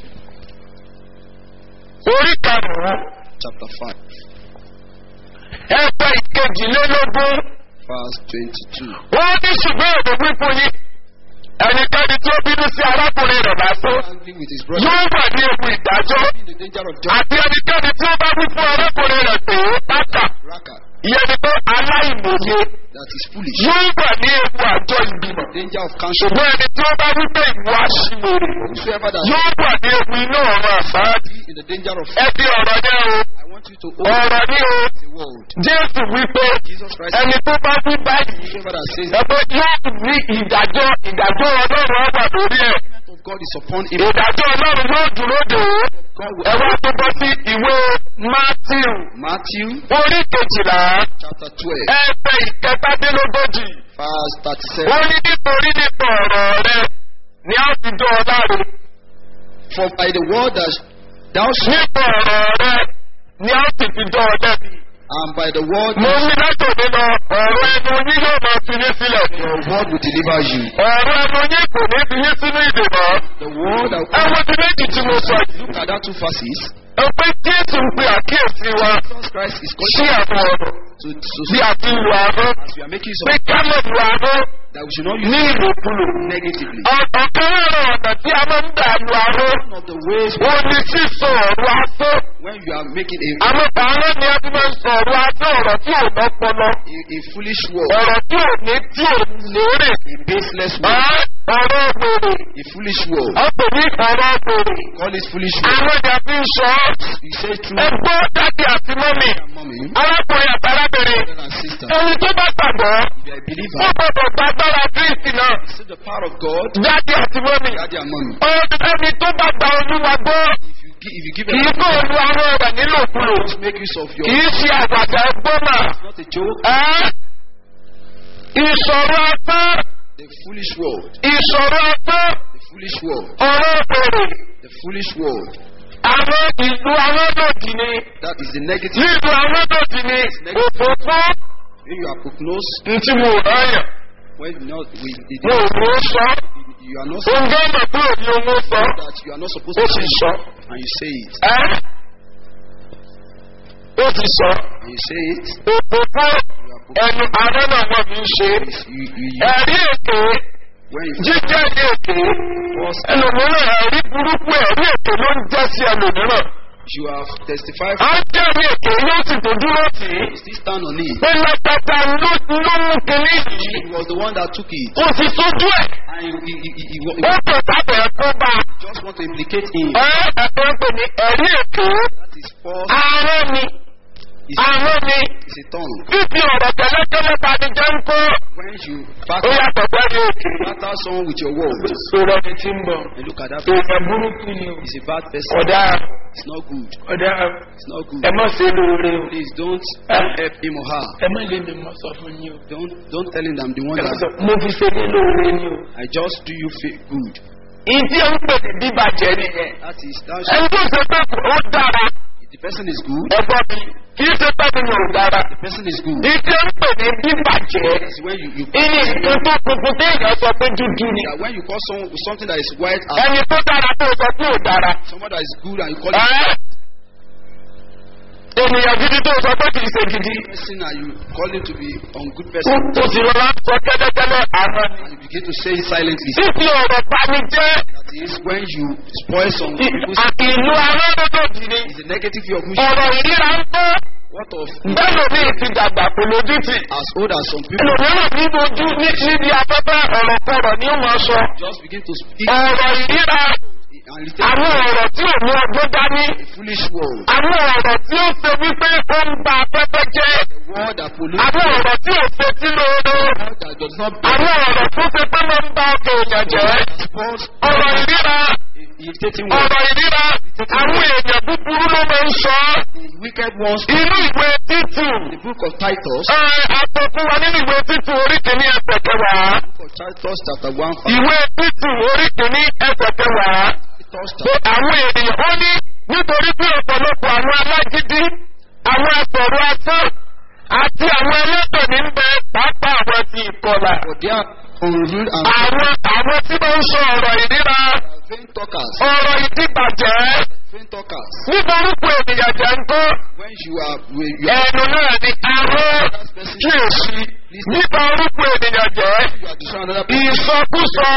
S3: orí karùn-ún
S2: chapter 5,
S3: ẹgbẹ́ ìkejìlélógún
S2: verse 22.
S3: wọ́n ní ṣùgbọ́n èdè wípé yín ẹnikẹ́ni tí ó bínú sí arákùnrin rẹ̀ lásán
S2: Angry with his brother,
S3: yóò wà ní ewu ìdájọ́
S2: in the danger of judgment.
S3: àti ẹnikẹ́ni tí ó bá wí fún arákùnrin rẹ̀ pé pátá
S2: Raka,
S3: ìyẹn ni pé aláìmọye
S2: that is foolish.
S3: yóò wà ní ewu àjọ ìgbìmọ̀
S2: Danger of counsel.
S3: ṣùgbọ́n ẹni tí ó bá wí pé ìwọ aṣiwèrè
S2: Whosoever that
S3: yóò wà ní ewu iná ọ̀rọ̀ àfáàdì
S2: in the danger of
S3: ẹ fi ọ̀rọ̀ yẹn o
S2: I want you to open
S3: ọ̀rọ̀ ní o
S2: the word.
S3: jésù wípé
S2: Jesus Christ,
S3: ẹni tó bá wí báyìí
S2: whosoever that says
S3: ẹgbẹ́ yóò ní ìdájọ́ ìdájọ́ ọlọ́run ọgbà lórí ẹ̀
S2: the of God is upon him,
S3: ìdájọ́ ọlọ́run yóò dúró dè ó
S2: God
S3: ẹ
S2: will
S3: wá tó bọ́ sí ìwé matthew
S2: Matthew
S3: orí kejìlá
S2: chapter 12,
S3: ẹgbẹ́ ìkẹtàdínlógójì
S2: verse 37.
S3: ó ní nítorí nípa ọ̀rọ̀ rẹ ni a ti dán ọ láre
S2: For by the word that thou shalt,
S3: nípa ọ̀rọ̀ rẹ ni a sì fi dán ọ lẹ́bi
S2: and by the word
S3: mo ní látòdì lọ ọ̀rọ̀ ẹnu yín yóò máa fi yín sílẹ̀ ni
S2: your word will deliver you.
S3: ọ̀rọ̀ ẹnu yín kò ní fi yín sínú ìdènà
S2: The word that
S3: ẹ wo ti méjì tí mo sọ yìí
S2: look at that two verses.
S3: ẹ pé jésù ń pe àkíyèsí wa
S2: Jesus Christ is
S3: sí
S2: calling
S3: àwọn ọ̀rọ̀
S2: to, to
S3: bí a ti lu àárọ̀
S2: as we are making
S3: pé
S2: some
S3: ká mọ̀ lu àárọ̀
S2: that we should not
S3: ní
S2: use
S3: ìlòkulò.
S2: negatively.
S3: ọ̀kan lára ọ̀nà tí a máa ń dà lu aró.
S2: One of the ways
S3: ó ní sísọ ọ̀rọ̀ asó.
S2: when you are making a,
S3: àwọn bàárẹ̀ ni a ti máa ń sọ ọ̀rọ̀ asó ọ̀rọ̀ tí ò lọ́pọlọ.
S2: a, a foolish word,
S3: ọ̀rọ̀ tí ò ní tí ò lérè.
S2: a baseless
S3: Ẹ́,
S2: word,
S3: ọ̀rọ̀ gbèrè.
S2: a foolish word.
S3: ó pè ní ọ̀rọ̀ gbèrè.
S2: Call it foolish word.
S3: àwọn ìjà fi ń sọ ọ́.
S2: You say true,
S3: ẹgbọ́ dájú àti mọ́mì.
S2: mommy,
S3: arákùnrin àtàlábìnrin.
S2: brother and sister.
S3: ẹni tó bá gbàgbọ́.
S2: If you are a
S3: ó
S2: believer,
S3: gbọdọ̀ gbàgbára kristi náà.
S2: see the power of God,
S3: dájú àti mọ́mì.
S2: daddy and mommy.
S3: ẹni tó bá gba olúwa gbọ́.
S2: If you give, if you give
S3: kì í
S2: a
S3: kó olú àwọn ọ̀rọ̀ nílòkulò.
S2: just make use of your,
S3: kì í ṣe àgbàdo ẹgbọ́n náà.
S2: it's not a joke,
S3: Ẹ́, ìṣòro ọtán
S2: the foolish word,
S3: ìṣòro ọtán
S2: the foolish word,
S3: ọ̀rọ̀ òkèrè
S2: the foolish word.
S3: àwọn ìlú awọ́dọ̀dì ni
S2: That is the negative.
S3: nílùú awọ́dọ̀dì ni òfófó
S2: When you are prognosed,
S3: ntí mo ráyàn
S2: when not, we, it,
S3: mo ò ní sọ
S2: you are not
S3: oúnjẹ ọmọ tó ò ní owó sọ
S2: that you are not supposed
S3: ó
S2: to
S3: sì
S2: say
S3: sọ
S2: and you say it
S3: ẹ́ ó sì sọ
S2: and you say it
S3: òfófó ẹnu àárẹ̀ náà wọ́n fi ń ṣe
S2: you, you, you,
S3: ẹ̀rí èké
S2: when you
S3: jíjẹ́ ní èké ẹlòmíràn ẹ̀rí burúkú ẹ̀rí èké ló ń jẹ́ sí ẹlòmíràn.
S2: you have testified
S3: a ń jẹ́ ní èké yóò sì tó dúró tì í.
S2: you still stand on it
S3: pé lọ́tọ̀ọ̀tà ló ló mú kinní yìí.
S2: he was the one that took it
S3: kò sì sójú ẹ̀.
S2: and he, he, he, he, he,
S3: ó kò sábẹ̀ kó bá a.
S2: just want to implicate him
S3: ẹ ẹ̀kọ́ ń pè ní ẹ̀rí èké.
S2: that is false
S3: ààrẹ ni
S2: is,
S3: ààrẹ ni
S2: is a tongue
S3: fífi ọ̀rọ̀ tẹ́lẹ̀tẹ́lẹ̀ ta ni jẹ́ ń kó.
S2: when you
S3: ó
S2: battle,
S3: yàtọ̀ sẹ́ni èké.
S2: battle someone with your words
S3: sọ̀rọ̀ mi ti ń bọ̀.
S2: and look at that person
S3: èèyàn burúkú ni o.
S2: he's a bad person
S3: ọ̀dà
S2: it's not good
S3: ọ̀dà
S2: it's not good
S3: ẹ má ṣe lóore o.
S2: please don't
S3: Ah.
S2: help him or her
S3: ẹ má lè mi mọ sọ fún yín o.
S2: don't don't tell him that I'm the one
S3: Ẹ má
S2: that
S3: sọ, mo fi ṣe ní lóore ni o.
S2: I just do you feel good
S3: ìdí ẹ̀ ń pè ní bíbàjẹ́ nìyẹn.
S2: that is that
S3: ẹni tó ṣe pé ó dára
S2: if the person is good
S3: ẹgbọ́n mi kì í ṣe pé mi ò dára.
S2: the person is good
S3: ìdí ẹ̀ ń pè ní bíbàjẹ́.
S2: That's when you, you
S3: ìní nǹkan tó funfun téèyàn sọ pé dúdú ni.
S2: that when you call someone something that is white as
S3: ẹni tó dára tó sọ pé ò dára.
S2: someone that is good and you call it
S3: Ẹ́ ènìyàn gidi tó sọ pé kì í ṣe gidi.
S2: person and you call him to be ungood
S3: Ó
S2: person
S3: ó sì rọra sọ kẹ́lẹ́kẹ́lẹ́ àná ni.
S2: and you begin to say it silently
S3: Fífi ọ̀rọ̀ pani jẹ́
S2: that is when you spoil some
S3: ì-
S2: people's
S3: à- ìlú arọ́dọ̀dọ̀dì ni.
S2: is a negative view of which
S3: Ọ̀rọ̀ ìríra ń tó.
S2: what of
S3: Bẹ́ẹ̀ ló ní ìfidàgbà kò lójú tì.
S2: as old as some people
S3: ẹlòmíràn ní ojú ní níbi afẹ́fẹ́ ọ̀rọ̀ kọ̀rọ̀ ni ó máa sọ.
S2: just begin to speak
S3: ọ̀rọ̀ ìríra
S2: and retain
S3: àwọn ọ̀rọ̀ tí ò ní ọgbọ́n dání.
S2: a foolish word
S3: àwọn ọ̀rọ̀ tí ó ṣe wípé ó ń ba afẹ́fẹ́ jẹ́.
S2: a word that pollutes
S3: àwọn ọ̀rọ̀ tí ò ṣe tí lóore.
S2: a word that does not
S3: àwọn ọ̀rọ̀ tó ṣe pé máa ń ba ọkọ̀ èèyàn jẹ́.
S2: spoils
S3: ọ̀rọ̀ ìríra
S2: irritating word
S3: ọ̀rọ̀ ìríra àwọn èèyàn búburú ló máa ń sọ.
S2: the wicked ones
S3: inú ìwé títù.
S2: the book of Titus
S3: ẹ àtọkùn wa nínú ìwé títù orí kìíní ẹsẹ̀ kẹwàá.
S2: book of Titus chapter one verse
S3: ìwé títù orí kìíní ẹsẹ̀ kẹwàá.
S2: Titus
S3: pé
S2: chapter
S3: àwọn ènìyàn ó ní nítorí pé ọ̀pọ̀lọpọ̀ àwọn alágídí àwọn asọ̀rọ̀ asán àti àwọn ẹlẹ́tọ̀ ní ń bẹ pàápàá àwọn ti ìkọlà.
S2: for their unruly and
S3: àwọn àwọn tí wọ́n ń sọ ọ̀rọ̀ ìríra
S2: vain talkers
S3: ọ̀rọ̀ ìdíbàjẹ́
S2: vain talkers
S3: nípa orúkọ ènìyàn jẹ́ ń kọ́
S2: when you are when you are,
S3: ẹnu náà ni arọ́ kíyèsí nípa orúkọ ènìyàn jẹ́
S2: you are destroying another person
S3: ìsọkúsọ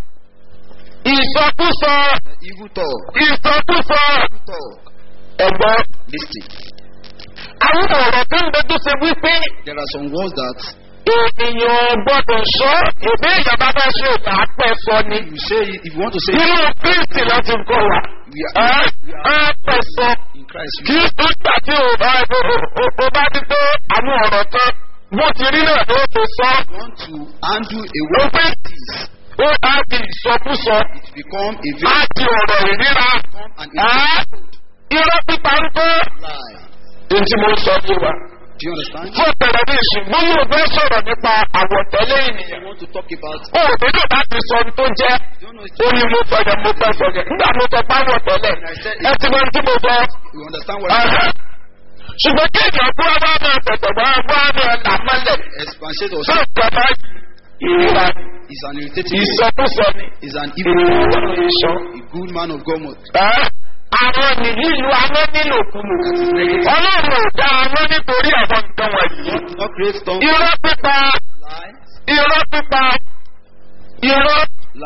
S3: ìsọkúsọ
S2: evil talk
S3: ìsọkúsọ
S2: evil talk
S3: ẹ̀gbọ́n.
S2: listen
S3: àwọn ọ̀rọ̀ tó ń bẹ tó ṣe wípé
S2: there are some words that
S3: ènìyàn gbọ́dọ̀ sọ èdè ìjọba bá ṣe òkà apẹ́ sọ ni.
S2: you say it if you want to say
S3: inú kristi láti kọ wa
S2: we are,
S3: apẹ́ sọ
S2: in Christ
S3: kí
S2: you
S3: ó gbà tí o bá o bá ti tó àwọn ọ̀rọ̀ tán bó ti rí náà ló ti sọ
S2: want to handle a
S3: ó
S2: word
S3: pé
S2: like this
S3: ó á di ìsọkúsọ
S2: it become a
S3: á
S2: vain
S3: di ọ̀rọ̀ ìríra
S2: become an
S3: á irọ́ pípa ń tó
S2: lie
S3: èyí tí mo sọ fún wa.
S2: do you understand
S3: fún ọ̀pẹ̀rẹ̀ ní ìṣùgbọ́n yóò fẹ́ sọ̀rọ̀ nípa àwọ̀tẹ́lẹ̀ ènìyàn.
S2: you want to talk about
S3: ó ò nílò láti sọ ohun tó jẹ́
S2: you don't know
S3: ó ní mo sọ yẹn mo fẹ́ sọ yẹn nígbà mo sọ páwọ̀ tẹ́lẹ̀ ẹ ti mọ ohun tí mo sọ.
S2: you understand what
S3: Ẹ̀hẹ́. ṣùgbọ́n kí èèyàn kú ọba máa tẹ̀tẹ̀ bá ọba máa là mọ́lẹ̀
S2: expatiate or
S3: tó
S2: say
S3: ìjọba ìrora
S2: is an irritating word
S3: ìsọkúsọ ni
S2: is an evil
S3: ìrora
S2: word
S3: ìsọ.
S2: a good man of God must
S3: Ẹ́, àwọn nìyí lu amọ́ nílò kúlù ọlọ́run ò dá amọ́ nítorí àwọn nǹkan wọ̀nyí.
S2: not create tongue
S3: irọ́ pípa
S2: lie
S3: irọ́ pípa irọ́
S2: lie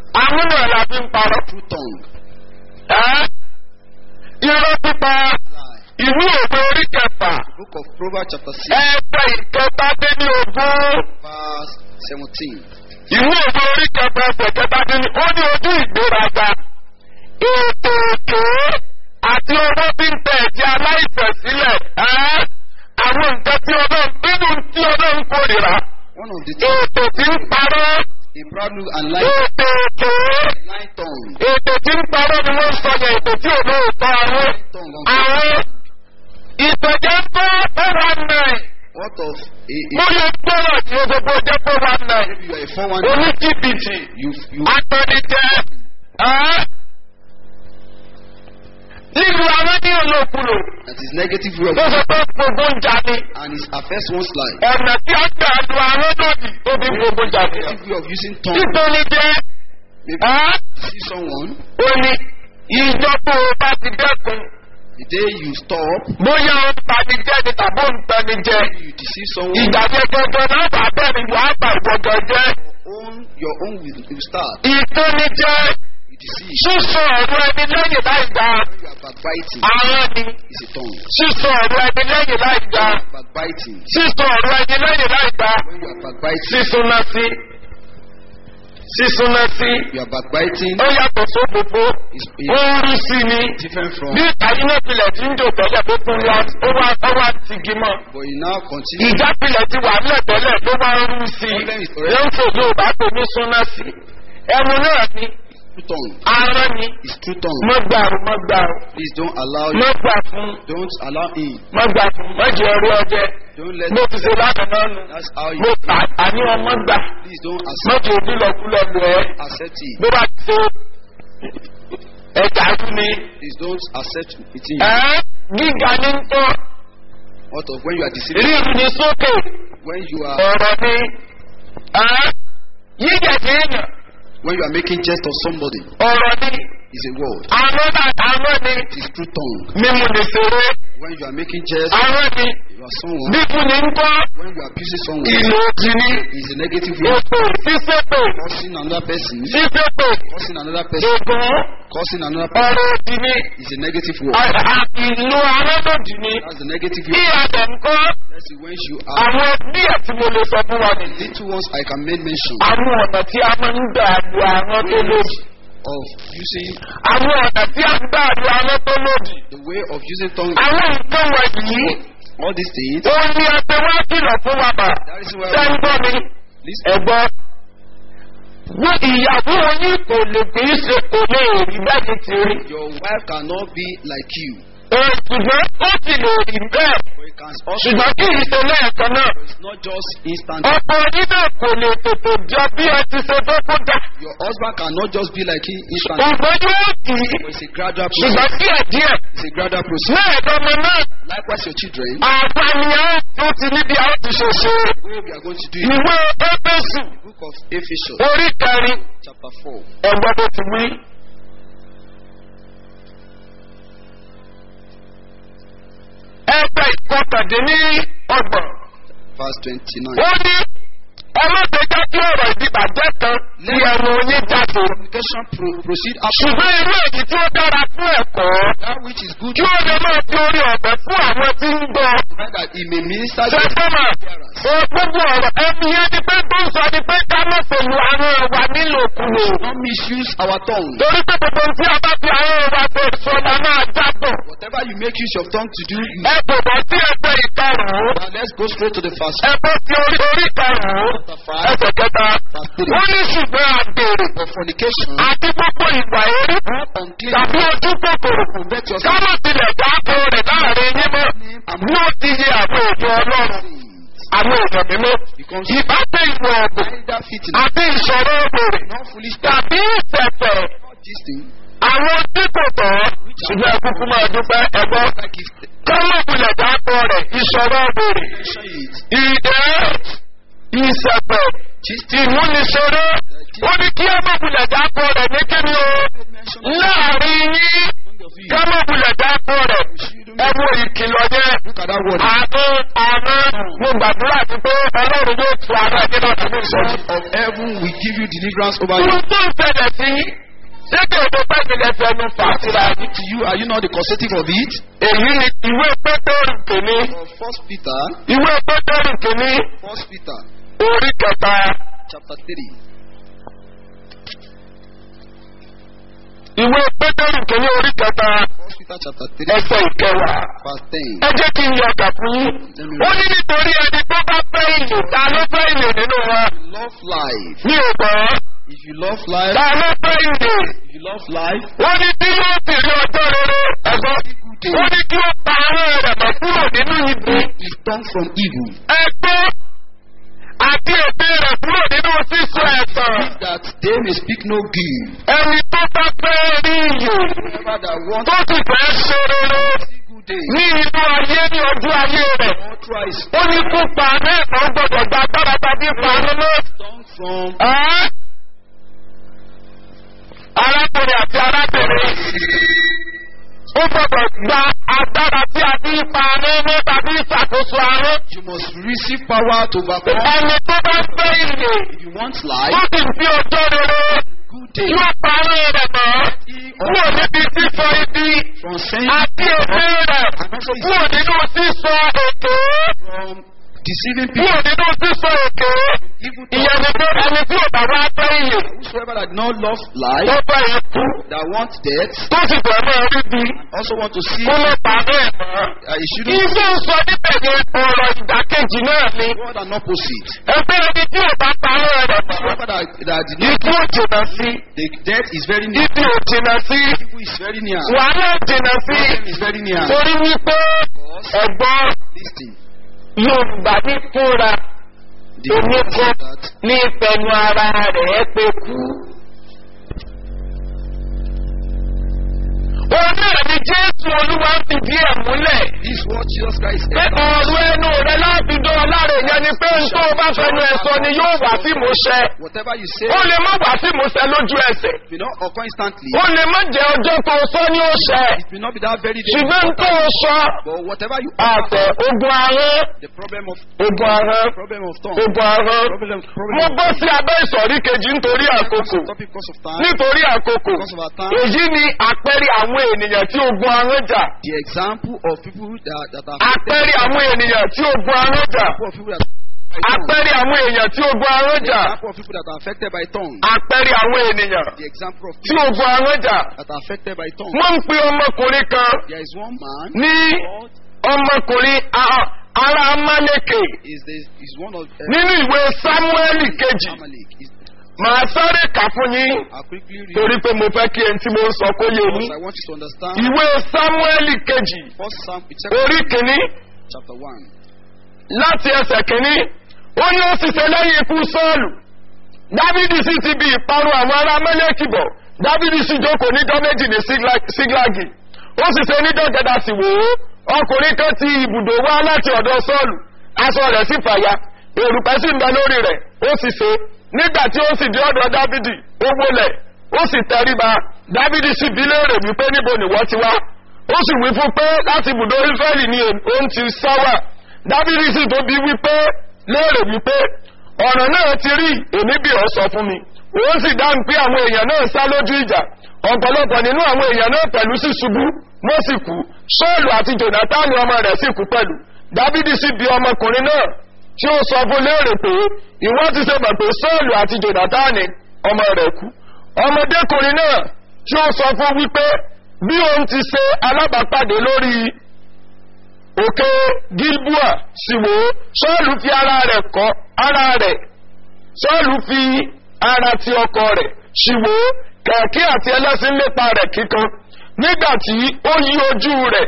S3: àwọn náà la fi ń parọ́.
S2: Through tongue.
S3: Ẹ́ irọ́ pípa
S2: Lie.
S3: ìwé òwe orí kẹfà
S2: Book of Proverbs chapter 6
S3: ẹgbẹ́ ìkẹta dé ní ogún.
S2: verse 17.
S3: ìwé òwe orí kẹfà ẹsẹ̀ kẹta dé ní ó ní ojú ìgbéraga. ètò èké àti owó tí ń tẹ̀ ẹ̀jẹ̀ aláìsẹ̀ sílẹ̀. Ẹ́ àwọn nǹkan tí ọlọ́run nínú tí ọlọ́run kórìíra.
S2: One of the things,
S3: ètò tí ń parọ́.
S2: a proud look and lying,
S3: ètò èké.
S2: lying tongue.
S3: ètò tí ń parọ́ ni wọ́n ń sọ yẹn ètò tí ò lóòótọ́ àwọn.
S2: Lying tongue. of-
S3: àwọn ìtọ̀jẹ́ tó four one nine
S2: What of a,
S3: mo
S2: a
S3: lè gbọ́rọ̀ tí o gbogbo jẹ́ four one nine
S2: maybe you are a 419,
S3: oníjìbìtì
S2: you, you,
S3: atọ́nijẹ́ ẹ́ lílu àwọn ní olókùnrin
S2: that is negative way of
S3: tó sọ pé gbogbo ń jáde
S2: and it affects one's life.
S3: ọ̀nà tí a gbà lu àwọn lòdì tó fi gbogbo jáde
S2: Negative way of using tongue.
S3: títọ́nijẹ́
S2: Maybe
S3: ẹ́
S2: you see someone,
S3: ó ní ìjọba ò bá ti dẹ́kun
S2: the day you stop,
S3: bóyá ó ń tanijẹ́ ni tàbí ó ń tanijẹ́
S2: you deceive someone,
S3: ìdàgbẹ́ gẹ́gẹ́ náà bá bẹ́ẹ̀ ni wàá gbà ìwọ̀gẹ̀ jẹ́
S2: own your own will, will start.
S3: ìtọ́nijẹ́
S2: You deceive.
S3: sísọ ọ̀rọ̀ ẹni lẹ́yìn láì dá
S2: When you are backbiting,
S3: àwọn ni
S2: it's a tongue.
S3: sísọ ọ̀rọ̀ ẹni lẹ́yìn láì dá
S2: Backbiting.
S3: sísọ ọ̀rọ̀ ẹni lẹ́yìn láì dá
S2: When you are backbiting,
S3: sísúná sí sísúná sí
S2: you are backbiting
S3: ó yàtọ̀ sófófó
S2: is
S3: ó
S2: is
S3: ń rí sí ni
S2: different from.
S3: bí àyínà pilẹ̀ tí ń jò tẹ́lẹ̀ tó tún wá ó wá ó wá tigi mọ́
S2: But you now continue.
S3: ìjà pilẹ̀ ti wà nílẹ̀ tẹ́lẹ̀ ló wá ń rú sí i
S2: Problem is already-
S3: ló ń fòdó bá tó ní súná sí ẹnu náà ni
S2: True tongue.
S3: ara ni
S2: It's true tongue.
S3: mọ́gbàrú mọ́gbàrú
S2: Please don't allow you.
S3: mọ́gbà fún
S2: Don't allow him.
S3: mọ́gbà fún mọ́jì ẹrú ọjẹ́
S2: Don't let.
S3: mo ti ṣe lánàá náà nù
S2: That's how you.
S3: mo tà àní ọmọ gbà
S2: Please don't accept.
S3: mọ́jì òbí lọ́kúlọ̀ lù ẹ́
S2: Accept it.
S3: bó bá ti ṣe ẹ̀ka fún mi.
S2: Please don't accept it. In.
S3: ẹ́ gíga ní ń tọ́
S2: What of when you are deceiving?
S3: rírun ní sókè
S2: When you are
S3: ọ̀rọ̀ ni ẹ́ yíyẹ̀dẹ̀ èèyàn
S2: when you are making jest of somebody
S3: ọ̀rọ̀ ni
S2: is a word.
S3: àwọn náà àwọn ni
S2: It is true tongue.
S3: mímu ní ṣeré
S2: When you are making jest,
S3: àwọn ni
S2: you are someone.
S3: bíbú ní ń tọ́
S2: When you are abusing someone,
S3: ìlú òjì ní
S2: is a negative way.
S3: ètò sísèpè
S2: Causing another person.
S3: sísèpè
S2: Causing another person.
S3: ègún
S2: Causing another person
S3: ọ̀rọ̀ òjì ní
S2: is a negative word.
S3: ìlú aládòjì ní
S2: That's the negative
S3: bí
S2: way.
S3: adẹ̀ ń kọ́
S2: Let's see when you are
S3: àwọn díẹ̀ tí mo lè sọ fún wa nìyí.
S2: little ones I can make mention
S3: àwọn ọ̀nà tí a máa ń gbà lu àwọn tó lòdì.
S2: of using
S3: àwọn ọ̀nà tí a ń gbà lu àwọn tó lòdì.
S2: the way of using tongue.
S3: àwọn nǹkan wọ̀nyí
S2: All these things.
S3: ó ní ẹgbẹ́ wá kìlọ̀ fún wa bà.
S2: That is why
S3: sẹ́ńgbọ́n mi
S2: listen.
S3: ẹ̀gbọ́n. wọ́n ìyàwó yín kò lè kì í ṣe kò lè rí bẹ́ẹ̀ ti rí.
S2: Your wife cannot be like you,
S3: Ẹ, ṣùgbọ́n ó sì lè rí bẹ́ẹ̀.
S2: but it can also.
S3: ṣùgbọ́n kì í ṣe lẹ́ẹ̀kan náà.
S2: It's not just instant.
S3: ọ̀pọ̀ yín náà kò lè tètè jọ bí ẹ ti ṣe tó kó dà.
S2: Your husband cannot just be like him instant.
S3: ṣùgbọ́n yóò kì í.
S2: But it's a gradual
S3: ṣùgbọ́n
S2: process.
S3: díẹ̀díẹ̀
S2: It's a gradual process.
S3: náà ẹ̀dọ́mọ náà
S2: Likewise, your children.
S3: àpànìyàn tó ti níbi àwọn ti ṣe ṣe
S2: Way we are going to do it.
S3: ìwé ẹgbẹ́sù
S2: Book of Ephesians,
S3: orí kẹrin
S2: chapter 4.
S3: ẹ̀gbọ́n tó ti wí. ẹgbẹ́ ìkọkàndínní ọgbọ̀n
S2: verse 29.
S3: ó ní ọlọ́dẹ̀jọ́ tí ọ̀rọ̀ ìdìbàjẹ́ kan ní ẹnu yín jáde
S2: Communication pro- proceed after
S3: ṣùgbọ́n irú èyí tí ó dára fún ẹ̀kọ́
S2: that which is good
S3: kí ó lè máa fi orí ọ̀bẹ fún àwọn tí ń gbọ́.
S2: provide that he may minister to
S3: sẹ́sẹ́mà ó gbogbo ọ̀rọ̀ ẹni yẹn ni pé tó ń sọ ni pé ká má pẹ̀lú àwọn ẹ̀wà nílòkulò.
S2: not misuse our tongue.
S3: torí pé gbogbo tí a bá fi àwọn ẹ̀wà tó sọ la máa jábọ̀.
S2: Whatever you make use of tongue to do, you
S3: ẹ kò bọ́ sí ẹgbẹ́ ìkarùn-ún.
S2: Now let's go straight to the first
S3: ẹ bọ́ sí orí orí ìkarùn-ún. ẹsẹ̀ kẹta. ó ní ṣùgbọ́n àgbèrè
S2: for fornication.
S3: àti gbogbo ìgbà eré
S2: Unclean.
S3: tàbí ojú kòkòrò.
S2: Prevent yourself
S3: káwọn tilẹ̀ dáàbò rẹ̀ láàrin yín mọ́. ní ó ti yẹ àwọn òjò ọlọ́run àwọn èèyàn mímọ́.
S2: becomes
S3: ìbáṣe ìwọ̀ ọ̀gbìn
S2: either fitting,
S3: àti ìṣòro òbèrè
S2: not foolish,
S3: tàbí ìṣẹ̀fẹ̀
S2: not gisting,
S3: àwọn tí kò tọ́ ṣùgbọ́n ẹkúkú máa dúpẹ́ ẹgbọ́n
S2: like gift.
S3: kọ́mọ̀bùlẹ̀ dákọ̀ rẹ̀ ìṣòro òbèrè
S2: Mention it.
S3: ìdẹ́ ìṣẹ̀fẹ̀ ìmúniṣeré ó ní kí ọmọbùlẹ̀ dákọ̀ rẹ̀ ní kíni o
S2: Mention
S3: láàrin yín
S2: among of you.
S3: kọ́mọ̀bùlẹ̀ dákọ̀ rẹ̀ ẹwọ ìkìlọ̀ yẹn
S2: Look at that word.
S3: àti àná mo gbàdúrà sí pé ọlọ́run yóò tu ara ẹni náà nínú ìsọjí.
S2: God of heaven will give you deliverance over you.
S3: Ohun tó ń ṣẹlẹ̀ sí ṣé kí èdè pẹ́ẹ́sìlẹ̀ fẹnu fà
S2: What is
S3: síra ní.
S2: happening to you? Are you not the causative of it?
S3: Èyí ni ìwé Pétérù kìíní.
S2: Or First Peter,
S3: Ìwé Pétérù kìíní
S2: First Peter,
S3: orí kẹta.
S2: chapter three.
S3: Ìwé Pétérù kìíní orí kẹta
S2: First Peter, chapter three,
S3: ẹsẹ̀ ìkẹwàá.
S2: verse ten.
S3: Ẹ jẹ́ kí n yọ ọ̀gá fún yín. Ó ní nítorí ẹni tó bá fẹ́ ìlú ta ló fẹ́ ìlú nínú wọn.
S2: Love life.
S3: Ní ògbọ́n
S2: If you love life,
S3: ta ló fẹ́ ìlú.
S2: if you love life,
S3: Wọ́n ní tí yóò sì rí ọjọ́ rere ẹ̀gbọ́n. Wọ́n ní kí ó pa ara rẹ̀ mọ́ kúrò nínú ibi.
S2: is turn from evil.
S3: Ẹgbẹ́ àti ète rẹ̀ kúrò nínú sísọ ẹ̀sán.
S2: That they may speak no good.
S3: Ẹni tó bá fẹ́ rí iyò
S2: Whoever that wants
S3: tó sì fẹ́ ṣe rere
S2: to see good days,
S3: ní inú ayé ní ọjọ́ ayé rẹ̀.
S2: all tries
S3: Ó ní kó pa náà kan gbọ́dọ̀ gba agbára tàbí pa nínú.
S2: turn from
S3: Ẹ́ arákùnrin àti arábìnrin ó gbọ́dọ̀ gba agbára tí a fi ń pa nínú tàbí ìṣàkóso àrùn.
S2: you must receive power to overcome.
S3: Ẹni tó bá fẹ́ ìyè
S2: If you want
S3: ó
S2: life,
S3: sì fi ọjọ́ rere
S2: good days,
S3: yóò parí rẹ̀ mọ́. Kúrò níbi sísọ ibi
S2: from saying
S3: àti èdè rẹ̀ kúrò nínú sísọ èké
S2: from deceiving
S3: kúrò
S2: people,
S3: nínú sísọ èké.
S2: evil
S3: Ìyẹn ni
S2: thoughts.
S3: pé ẹni tí ò bá wá fẹ́ ìyè
S2: Whosoever that not love
S3: tó
S2: life,
S3: fẹ́ ikú
S2: that wants death,
S3: tó sì fẹ́ mọ́ rí bí
S2: also want to see,
S3: kó ló parí ẹ̀ mọ́.
S2: uh, it shouldn't
S3: Iṣẹ́ ń sọ níbẹ̀ ni ọ̀rọ̀ ìdákejì náà ni.
S2: God an opposite.
S3: Ẹgbẹ́ ẹni tí ò bá parí rẹ̀ mọ́.
S2: Whoever that, that did not,
S3: Ikú ò jìnà sí.
S2: the death is very near.
S3: Ibi ò jìnà sí.
S2: Evil is very near.
S3: Wàhálà ò jìnà sí.
S2: Problem is very near.
S3: Torí wípé ẹ̀gbọ́n
S2: Listen,
S3: Yorùbá ní fúnra
S2: the
S3: èmi
S2: Bible
S3: kọ́
S2: says that
S3: ní ìfẹ̀nu ara rẹ̀ pé kú. Òun náà ni Jésù Olúwa ń fìdí ẹ̀ múlẹ̀.
S2: this is what Jesus Christ
S3: Pé
S2: said.
S3: ọ̀rọ̀ ẹnu rẹ̀ láti dán ọ láre yẹn ni pé n tó o bá fẹnu ẹ̀ sọ ni yóò wá sí ìmúṣẹ.
S2: Whatever you say,
S3: Ó lè má wá sí ìmúṣẹ lójú ẹsẹ̀.
S2: will not occur instantly.
S3: Ó lè má jẹ́ ọjọ́ tó o sọ ní òṣẹ.
S2: It will not be that very day.
S3: Ṣùgbọ́n n tó o sọ
S2: But whatever you
S3: àtẹ ogun ahọ́n
S2: the problem of
S3: ogun ahọ́n
S2: problem of tongue,
S3: ogun ahọ́n.
S2: problem,
S3: Mo
S2: problem
S3: bọ́ sí abẹ́ ìsọ̀rí kejì nítorí àkókò.
S2: topic because of time,
S3: Nítorí àkókò.
S2: because of our time.
S3: Èyí ni àpẹẹrẹ àwọn ènìyàn tí ogun ahọ́n jà.
S2: The example of people that that are
S3: Àpẹẹrẹ àwọn ènìyàn tí ogun ahọ́n jà.
S2: example of people that by tongue.
S3: Àpẹẹrẹ àwọn èèyàn tí ogun ahọ́n
S2: The
S3: jà.
S2: example of people that are affected by tongue.
S3: Àpẹẹrẹ àwọn ènìyàn
S2: The example of
S3: tí
S2: people
S3: ogun ahọ́n jà.
S2: that are affected by tongue.
S3: Wọ́n ń pe ọmọkùnrin kan
S2: There is one man
S3: ní
S2: called
S3: ọmọkùnrin a- ará Amálẹ́kè
S2: is the is one of uh,
S3: nínú ìwé Sámúẹ́lì kejì.
S2: Amalek. Is,
S3: Màá sáré kà fún yín
S2: I'll quickly read
S3: torí pé mo fẹ́ kí ẹni tí mo ń sọ kó yé
S2: because
S3: yín.
S2: I want you to understand.
S3: Ìwé Sámúẹ́lì kejì
S2: First Psalm,
S3: orí kìíní
S2: chapter one.
S3: láti ẹsẹ̀ kìíní ó ní ó sì ṣe lẹ́yìn ikú Sọ́ọ̀lù. Dávidi sì ti bi ìparun àwọn ará Amálẹ́kì bọ̀. Dávidi sì jókòó níjọ́ méjì ní Sígla- Síglágì. Ó sì ṣe níjọ́ gẹ̀dà sì wò ó. Ọkùnrin kan ti ibùdó wá láti ọ̀dọ̀ Sọ́ọ̀lù. Aṣọ rẹ̀ sì fàya. Èrùpẹ̀ sì ń bẹ lórí rẹ̀. Ó sì ṣe. Nígbà tí ó sì dé ọ̀dọ̀ Dávidi, ó wólẹ̀. Ó sì tẹríba. Dávidi sì bi léèrè wípé níbo nìwọ ti wá. Ó sì wí fún pé láti ibùdó Ísírẹ́lì ni òun ti sá wà. Dávidi sì tó bi wípé léèrè wípé ọ̀nà náà ti rí èmi bí ọ sọ fún mi òun sì dáhùn pé àwọn èèyàn náà sá lójú ìjà ọ̀pọ̀lọpọ̀ nínú àwọn èèyàn náà pẹ̀lú sì ṣubú wọ́n sì kú sọ́ọ̀lù àti jonathan ọmọ rẹ̀ sì kú pẹ̀lú dávidi sì bi ọmọkùnrin náà tí ó sọ fún léèrè pé ìwọ́n ti ṣe mọ̀ pé sọ́ọ̀lù àti jonathan ọmọ rẹ̀ kú ọmọdékùnrin náà tí ó sọ fún wípé bí òun ti ṣe alábàápàdé lórí òkè gilbua sì wò ó sọ́ọ̀lù fi ara rẹ̀ kọ́ ara rẹ̀ sọ́ọ̀lù fi ara ti ọkọ rẹ̀ sì wò ó kẹ̀kẹ́ àti ẹlẹ́sìn lépa rẹ̀ kíkan nígbà tí ó yí ojú rẹ̀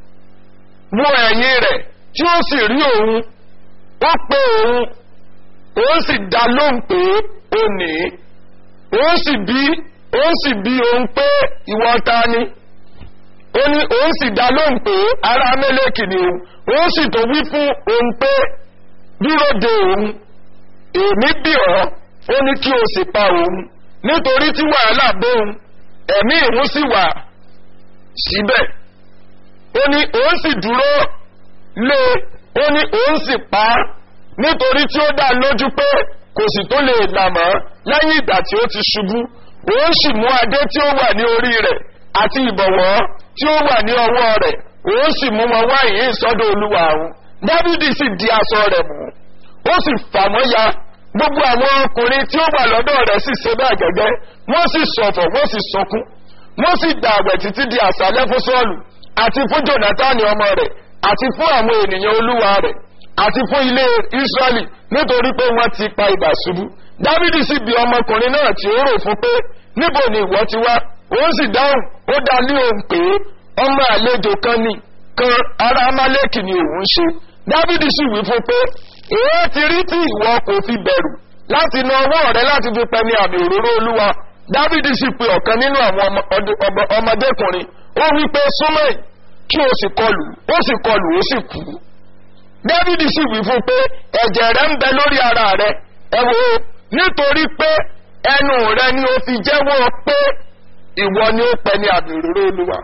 S3: wo ẹ̀yìn rẹ̀ tí ó sì rí òun ó pé òun òun sì dá lóhùn pé ó ní òun sì bí òun sì bí òun pé ìwọ ta ni ó ní òun sì dá lóhùn pé ará mẹ́lẹ́kì ni òun òun sì tó wí fún òun pé dúró de òun èmi bí ọ́ ó ní kí o sì pa òun nítorí tí wàhálà bóun ẹ̀mí ìhun sì wà síbẹ̀ ó ní òun sì dúró lé ó ní òun sì pa á nítorí tí ó dá lójú pé kò sì tó lè là mọ́ lẹ́yìn ìgbà tí ó ti ṣubú òun sì mú adé tí ó wà ní orí rẹ̀ àti ìbọ̀wọ́ tí ó wà ní ọwọ́ rẹ̀ òun sì mú wọn wá ìyìn sọ́dọ̀ olúwa òun dávidi sì di aṣọ rẹ̀ mú ó sì fà wọ́n ya gbogbo àwọn ọkùnrin tí ó wà lọ́dọ̀ rẹ̀ sì ṣe bẹ́ẹ̀ gẹ́gẹ́ wọ́n sì ṣọ̀fọ̀ wọ́n sì sọkún wọ́n sì gbà àwẹ̀ títí di àṣálẹ́ fún sọ́ọ̀lù àti fún jonathan ọmọ rẹ̀ àti fún àwọn ènìyàn olúwa rẹ̀ àti fún ilé israẹli nítorí pé wọ́n ti pa ìgbà ṣubú dávidi sì bi ọmọkùnrin náà tí ó rò fún pé níbo ni ìwọ ti wá òun sì dáhùn ó dá ní òun pé ọmọ àlejò kan ni kan ará amálẹ́kì ni òun ṣe dávidi sì wí fún pé èé ti rí tí ìwọ kò fi bẹ̀rù láti na ọwọ́ rẹ láti fi pẹ́ ní àmì òróró olúwa dávidi sì pe ọ̀kan nínú àwọn ọmọdékùnrin ó wí pé súnmọ́ ẹ̀ kí o sì kọlù ó sì kọlù ó sì kú dávidi sì wí fún pé ẹ̀jẹ̀ rẹ ń bẹ lórí ara rẹ ẹ wo nítorí pé ẹnu rẹ ni o fi jẹ́wọ́ pé ìwọ ni ó pẹ́ ní àmì òróró olúwa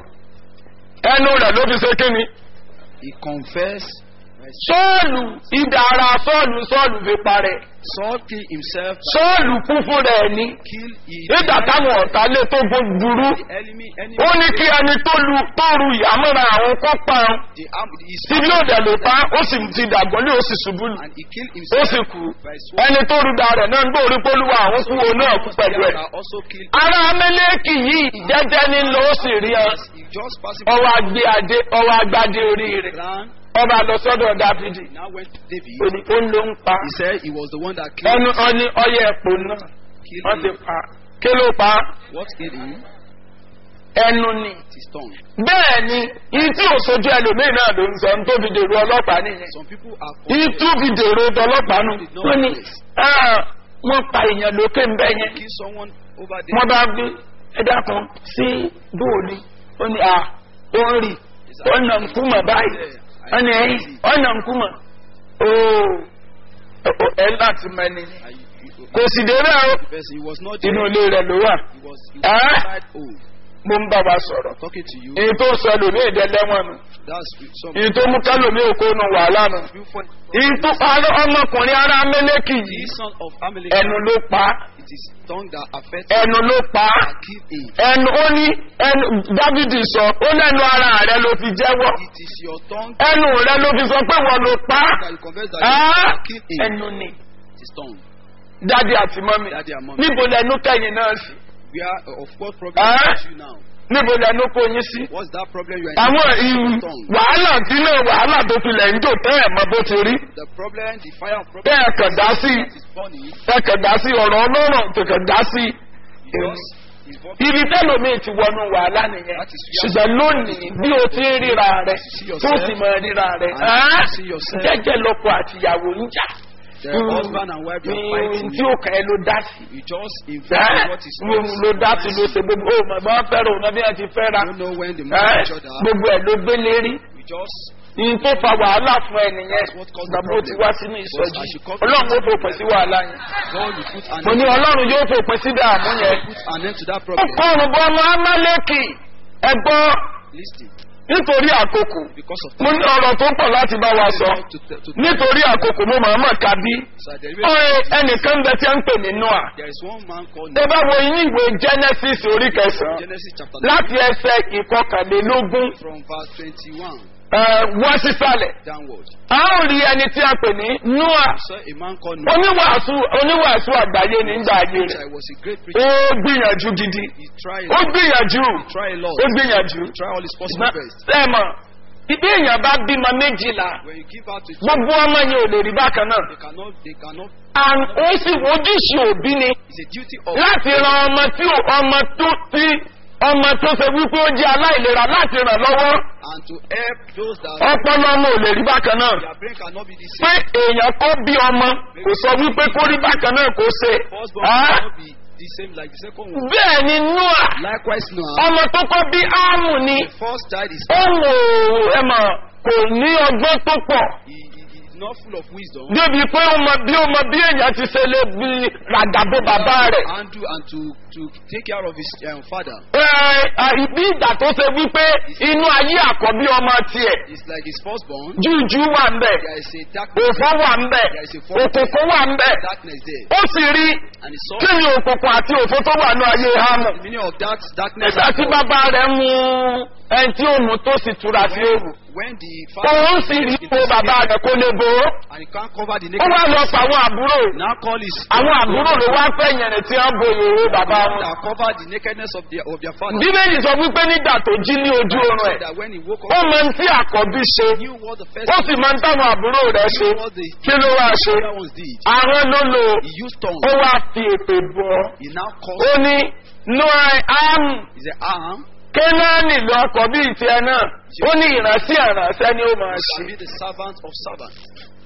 S3: ẹnu rẹ ló fi ṣe kí ni
S2: He confessed.
S3: sọ́ọ̀lù ìdá ara sọ́ọ̀lù sọ́ọ̀lù fi parẹ́
S2: Saul killed himself.
S3: sọ́ọ̀lù kún fún rẹ̀ ní
S2: Kill he.
S3: nígbà táwọn ọ̀tá lé tó gbódúrú
S2: The enemy. enemy
S3: ó ní kí ẹni tó lu tó ru ìyàmọ́ra àwọn kó pa ọ́n
S2: The arm. His
S3: tí bí ó dẹ̀ lè pa ó sì ti dàgbọ́n lé ó sì ṣubú lù
S2: and he killed
S3: ó
S2: himself.
S3: sì kú
S2: by sword.
S3: ẹni tó ru da rẹ̀ náà ń gbóòrí pólúwa àwọn kú òun náà kú pẹ̀lú ẹ̀.
S2: They also killed.
S3: ara amẹ́lẹ́kì yìí jẹ́jẹ́ ní lọ ó sì rí ọ
S2: As he just passing
S3: ọwọ́ agbé adé ọwọ́ agbádé orí rẹ̀
S2: ran,
S3: ọba lọ sọ́dọ̀ dáfídì
S2: now went to David.
S3: ó ní ó ń ló ń pa
S2: He said he was the one that killed.
S3: ẹnu ọní ọyẹ ẹ̀pọ̀ náà
S2: killed
S3: wọ́n ti
S2: him.
S3: pa kí ló pa
S2: What killed him?
S3: ẹnu ni
S2: His tongue.
S3: bẹ́ẹ̀ ni ìtí òṣojú ẹlòmíì náà ló ń sọ ní tó fi dèrò ọlọ́pàá nìyẹn
S2: Some people are.
S3: ìtú fi dèrò ọlọ́pàá nù wọ́n ní "Ah, wọ́n pa èèyàn lókè ń bẹ́ yẹn
S2: Kill someone over there.
S3: wọ́n bá gbé ẹ̀dá kan sí bóòlì ó ní à ó ń rì ó nà ń kúmọ̀ báyìí ó ní ẹ̀yìn ó nà ń kúmọ̀ ooo ẹ̀ láti mẹ́ni
S2: And you- you-
S3: kò sì dé bẹ́ẹ̀ o
S2: the person, he was not there.
S3: inú ilé rẹ̀ ló wà
S2: He was, he
S3: Eh?
S2: was inside old.
S3: mo ń bá wa sọ̀rọ̀
S2: Talking to you.
S3: èyí tó sọ lòmí ìdẹ́lẹ́wọ̀n nù
S2: That's some.
S3: èyí tó mú kálòmí òkú nù wàhálà nù
S2: You find
S3: èyí tó parọ́ ọmọkùnrin ará mẹ́lẹ́kì
S2: the
S3: yìí
S2: son of Amalek.
S3: ẹnu ló pa
S2: It is tongue that affects.
S3: ẹnu ló pa
S2: that killed him.
S3: ẹnu ó ní ẹnu dávidi sọ ó lẹ́nu ara rẹ ló fi jẹ́wọ́
S2: It is your tongue
S3: ẹnu rẹ ló fi sọ pé wọ́n ló pa
S2: that you confess that
S3: á
S2: you killed him.
S3: ẹnu ni
S2: It is tongue.
S3: dádì àti mọ́mì
S2: Daddy and mommy.
S3: níbo lẹnu kẹ́yìn náà sí
S2: We are uh, of what problem
S3: Eh?
S2: is you now?
S3: níbo lẹnu kó yín sí.
S2: What's that problem you are
S3: àwọn
S2: in?
S3: ìwù
S2: Tongue.
S3: wàhálà tí náà wàhálà tó filẹ̀ ń jò tẹ́ ẹ̀ mọ bó ti rí
S2: The problem, the fire of problem
S3: tẹ́ ẹ̀ kàn dá sí
S2: that is burning.
S3: ẹ̀ kàn dá sí ọ̀rọ̀ ọlọ́rọ̀ tó kàn dá sí.
S2: You just is what
S3: ibi tẹ́lòmíì ti wọnú wàhálà nìyẹn
S2: That is
S3: ṣùgbọ́n lónìí bí o ti ń ríra rẹ
S2: see
S3: tó
S2: yourself
S3: sì mọ ríra rẹ
S2: and
S3: ẹ́,
S2: you see yourself.
S3: jẹ́jẹ́ lọ́kọ àtìyàwó ń jà
S2: the husband and wife you are fighting.
S3: tí ó kàn ẹ́ ló dá sí.
S2: You just
S3: ẹ́,
S2: invest what is
S3: mo ló dá sí ló ṣe gbogbo ó mọ̀ bá fẹ́ràn òun náà bí wọ́n ti fẹ́ra
S2: You don't know when the
S3: ẹ́,
S2: man each other.
S3: gbogbo ẹ̀ ló gbé lérí.
S2: We just
S3: ní tó fa wàhálà fún ẹ nìyẹn
S2: That's what caused the
S3: gbàgbó ti
S2: problem.
S3: wá sínú
S2: Because
S3: ìsọjí
S2: as you come to
S3: ọlọ́run ó
S2: the
S3: fòpin sí wàhálà yẹn
S2: God will put an
S3: mo ní
S2: end,
S3: ọlọ́run yóò fòpin sí dààmú yẹn
S2: put an end to that problem.
S3: ọkọ̀rùn bọ́ ọmọ amálẹ́kì ẹgbọ́
S2: Listen,
S3: nítorí àkókò
S2: because of
S3: mo ní ọ̀rọ̀ tó pọ̀ láti bá wa sọ
S2: to, to, to,
S3: nítorí àkókò mo màá mọ̀ ká bí
S2: so there,
S3: ọ̀rẹ́ ẹnìkan bẹ tí a ń pè ní noah
S2: there is one man called
S3: tẹ bá wo inú ìwé genesis orí kẹsàn-án
S2: Genesis chapter
S3: láti ẹsẹ̀ ìkọkànlélógún
S2: from verse 21
S3: ẹ, wá sísàlẹ̀
S2: downward.
S3: a ó rí ẹni tí a pè ní noah
S2: So a man called Noah,
S3: oníwàásù oníwàásù àgbáyé nígbà ayé
S2: which
S3: rẹ̀
S2: I was a great
S3: ó
S2: preacher.
S3: gbìyànjú gidi
S2: He tried,
S3: ó gbìyànjú
S2: he tried a lot.
S3: ó gbìyànjú
S2: He tried all his possible best.
S3: sẹ́mọ̀ ibi èèyàn bá bímọ méjìlá
S2: When you give out to
S3: gbogbo ọmọ yẹn ò lè rí bákan náà
S2: they cannot, they cannot.
S3: and ó sì ojúṣe òbí ni
S2: It's a duty of
S3: láti ran ọmọ tí ò- ọmọ tó tí ọmọ tó ṣe wípé ó jẹ́ aláìlera láti ràn lọ́wọ́
S2: and to help those that
S3: ọpọlọ ọmọ ò lè rí bákan náà
S2: their brain cannot be the
S3: pé
S2: same.
S3: èèyàn kó bí ọmọ kò sọ wípé kó rí bákan náà kó ṣe
S2: First born
S3: Ah,
S2: cannot be the same like the second one.
S3: bẹ́ẹ̀ ni noah
S2: Likewise, Noah,
S3: ọmọ tó kọ́ bí áàmù ni
S2: the first child is
S3: ó wò ó ẹ mọ̀ kò ní ọgbọ́n tó pọ̀
S2: he, he, he is not full of wisdom.
S3: débi pé ó mọ bí ó mọ bí èèyàn ti ṣe lè bí ràdàbò bàbá rẹ̀
S2: Handle and to to take care of his um, father.
S3: Ẹ bí ìgbà tó ṣe wípé inú ayé àkọ́bí ọmọ tiẹ̀
S2: It's like his firstborn.
S3: jújú wà ń bẹ̀
S2: There is a darkness,
S3: òfò wà ń bẹ̀ òkùnkùn wà ń bẹ̀
S2: darkness there.
S3: ó sì rí
S2: And he saw
S3: kí ni òkùnkùn àti òfò tó wà ní ayé hámù.
S2: the meaning of that darkness.
S3: ẹ̀sà tí bàbá rẹ̀ mú ẹni tí ó mú tó sì túra sí ewu.
S2: When the father
S3: òun sì rí ipò bàbá rẹ̀ kó lè bò ó.
S2: and he can't cover the
S3: ó wá lọ
S2: nakedness.
S3: pa àwọn àbúrò.
S2: Now call his
S3: àwọn àbúrò ló wá fẹ́ yẹn tí wọ́n bo ìhòòhò bàbá wọn.
S2: that cover the nakedness of their of their father.
S3: bíbélì sọ wípé nígbà tó jí ní ojú oorun
S2: So
S3: ẹ̀
S2: that when he woke
S3: ó
S2: up,
S3: mọ ohun tí àkọ́bí ṣe
S2: he knew what the first
S3: ó sì mọ ohun táwọn àbúrò rẹ̀ ṣe
S2: what the
S3: kí ló wá ṣe.
S2: other ones did.
S3: àwọn ló lò
S2: He used tongue.
S3: ó wá fi èpè bọ̀
S2: He now
S3: ó
S2: calls.
S3: ní noah am
S2: He said, "Arm,
S3: kénáánì lọ ọkọ̀ bíi tiẹ̀ náà ó ní ìránṣẹ́ ìránṣẹ́ ni ó máa
S2: you
S3: ṣe.
S2: shall be the servant of servants."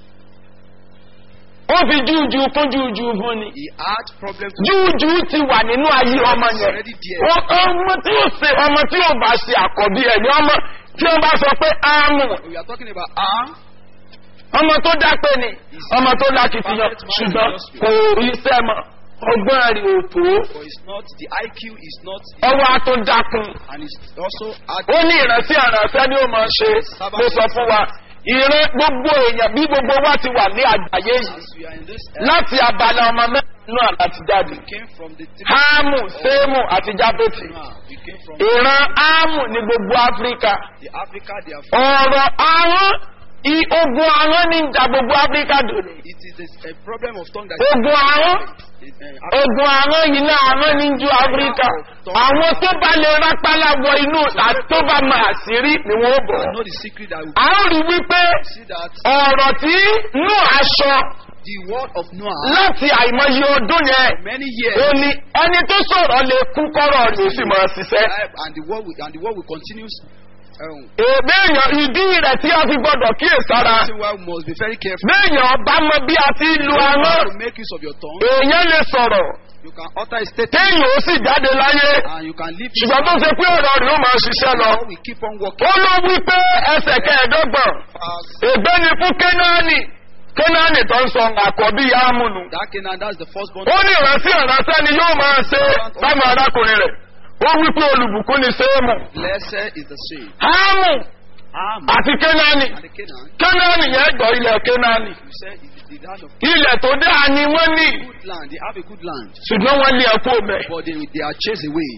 S3: ó fi júùjú fún júùjú fún ni.
S2: He had problems.
S3: júùjú ti wà nínú ayé ọmọ yẹn.
S2: Already there.
S3: Ó- ọmọ tí ó ṣe ọmọ tí ó bá ṣe àkọ́bí ẹ̀ ní ọmọ tí wọ́n bá sọ pé áàmù
S2: We are talking about arm.
S3: ọmọ tó dápẹ́ ni ọmọ tó lákìtìyàn ṣùgbọ́n kò rí iṣẹ́ mọ́ ọgbọ́n rẹ̀ ò tó
S2: But it's not the IQ is not
S3: ọwọ́ á tó dákun.
S2: and it's also had
S3: ó ní ìrántí àrànṣẹ́ ni ó máa ṣe mo sọ fún wa ìran gbogbo èèyàn bí gbogbo wa ti wà ní àgbáyé yìí
S2: as we are in this
S3: láti abala ọmọ mẹ́rin náà láti jáde.
S2: we came from the three
S3: háàmù séèmù àti jábẹ́tì.
S2: now we came from
S3: ìran áàmù ní gbogbo áfíríkà.
S2: the Africa they are
S3: ọ̀rọ̀ àwọn i- ogun àwọn ní ìjà gbogbo áfíríkà dòní.
S2: it is a, a problem of tongue that
S3: ogun àwọn
S2: is uh,
S3: ogun àwọn yìí náà àwọn ní ju áfíríkà. àwọn tó bá lè rápálá wọ inú àti tó bá máa sí rí ni wọ́n bọ̀.
S2: I know the secret that we
S3: a ó rí wípé
S2: see that
S3: ọ̀rọ̀ tí nú aṣọ
S2: the word of Noah
S3: láti àìmọye ọdún yẹn
S2: many
S3: ó
S2: years
S3: ní ẹni tó sọ̀rọ̀ lè kú kọ́rọ̀ rẹ̀ ó sì máa ṣiṣẹ́.
S2: and the word will, and the word will continue um,
S3: èèyàn ìdí rẹ̀ tí a fi gbọ́dọ̀ kíyèsára.
S2: reason why we must be very careful
S3: béèyàn bá mọ bí a ti lu
S2: How
S3: ahọ́n
S2: to make use of your tongue
S3: èèyàn lè sọ̀rọ̀
S2: you can utter a statement
S3: téèyàn ó sì jáde láyé
S2: and you can leave
S3: ṣùgbọ́n tó ṣe pé ọ̀rọ̀ rẹ̀ ó máa ṣiṣẹ́ lọ.
S2: we keep on working
S3: ó ló wí pé ẹsẹ̀ kẹẹ̀ẹ́dọ́gbọ̀n
S2: fast
S3: ègbé ni fún kénáánì kénáánì tó ń sọ àkọ́bí yáàmùnù.
S2: that Canaan that's the firstborn
S3: ó ní ìrántí ìrántí ni yóò máa ṣe sáwọn arákùnrin rẹ̀ ó wí pé olùbùkún ni séèmù
S2: blessed is the seed
S3: háàmù
S2: Am
S3: àti kénáánì
S2: and the Canaan
S3: kénáánì yẹn gbọ́ ilẹ̀ kénáánì
S2: you say it is the land of
S3: ilẹ̀ tó dáa ni wọ́n ní
S2: good land they have a good land
S3: ṣùgbọ́n wọ́n lé ẹ̀kú mẹ́.
S2: but they they are chased away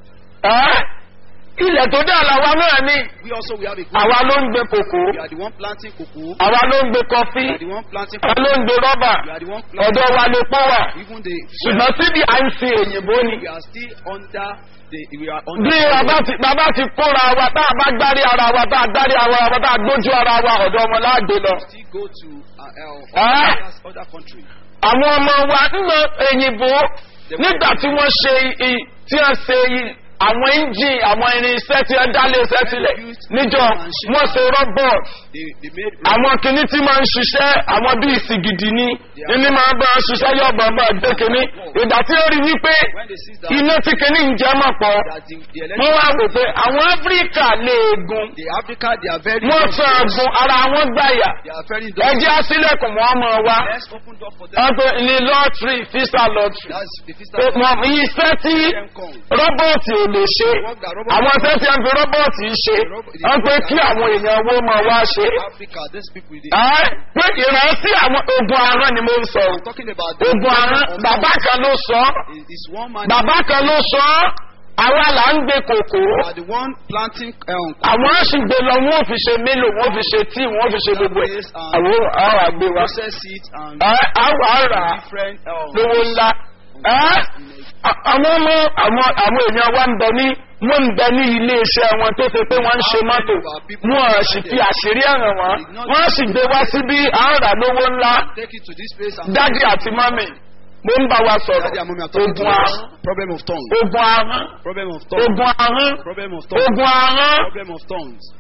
S3: Ẹ́, ilẹ̀ tó dáa làwa náà ní
S2: we also we have a good
S3: àwa ló ń gbé kòkó
S2: we are the one planting cocoa
S3: àwa ló ń gbé kọfí
S2: we are the one planting
S3: àwa ló ń gbé rọ́bà
S2: we are the one planting
S3: ọ̀dọ̀ wa lè pọ̀ wà
S2: even the
S3: ṣùgbọ́n síbi à ń sin èyìnbó ni.
S2: we are still under the we are
S3: bí
S2: under
S3: bàbá ti bàbá ti kóra wa tá a bá gbárí ara wa tá a gbárí ara wa tá a gbójú ara wa ọ̀dọ̀ wọn láàgbé lọ.
S2: still go to uh, uh,
S3: Ah.
S2: other, other country
S3: àwọn ọmọ wa nínú èyìnbó nígbà tí wọ́n ṣe i- tí wọ́n ṣe i- àwọn engine àwọn irinṣẹ́ tí wọ́n dálé iṣẹ́ sílẹ̀ níjọ wọ́n ṣe robot
S2: they they made
S3: àwọn kìíní tí máa ń ṣiṣẹ́ àwọn bíi ìsìgìdì ni ilé máa ń bá wọn ṣiṣẹ́ yóò bá bá gbé kìíní ìgbà tí ó rí wípé
S2: when they see that
S3: iná tí kìíní ń jẹ́ mọ̀ pọ̀
S2: that the, the
S3: wọ́n
S2: electric
S3: wá wò pé àwọn áfíríkà lè gun
S2: the Africa they are very
S3: wọ́n sọ àgùn ara wọn gbàyà
S2: they are very
S3: ẹjẹ́ àsílẹ̀kùn wọn mọ̀ wá
S2: let's open door for them
S3: wọ́n pe ní lọ́ọ̀tì fisa lọ́ọ̀tì
S2: that's the first
S3: pé
S2: time
S3: wọ́n iṣẹ́ tí
S2: them come
S3: rọ́bọ̀tì ò lè ṣe àwọn iṣẹ́ tí wọ́n fi rọ́bọ̀tì ṣe wọ́n pé kí àwọn èèyàn wo mọ̀ wá ṣe.
S2: Africa these people they
S3: Ẹ́, pé ìrántí àwọn ogun aràn ni mo ń sọ.
S2: I'm talking about the
S3: ogun aràn
S2: of
S3: bàbá kan ló sọ ọ́.
S2: is, is one man
S3: bàbá kan ló sọ ọ́. àwa là ń gbé kòkó.
S2: you are the one planting um,
S3: àwọn á sì gbé lọ wọn ò fi ṣe mélòó wọn ò fi ṣe tíì wọn ò fi ṣe gbogbo ẹ̀. àwọn àwọn àgbé wa.
S2: process it and
S3: Ẹ́, àwọn àrà
S2: different um,
S3: lówó ńlá. Ẹ́, à- àwọn ọmọ àwọn àwọn èèyàn wa ń bẹ ní wọ́n ń bẹ ní ilé iṣẹ́ wọn tó ṣe pé wọ́n ń ṣe mọ́tò wọ́n á sì fi àṣírí ẹ̀ràn wọn wọ́n á sì gbé wá síbí àárà lówó ńlá
S2: take it to this place and
S3: dádì àti mọ́mì mo ń bá wa sọ̀rọ̀
S2: Daddy and mommy are talking to
S3: ogun
S2: us.
S3: ahọ́n
S2: problem of tongue
S3: ogun ahọ́n
S2: problem of tongue
S3: ogun ahọ́n
S2: problem of tongue
S3: ogun ahọ́n
S2: problem of tongues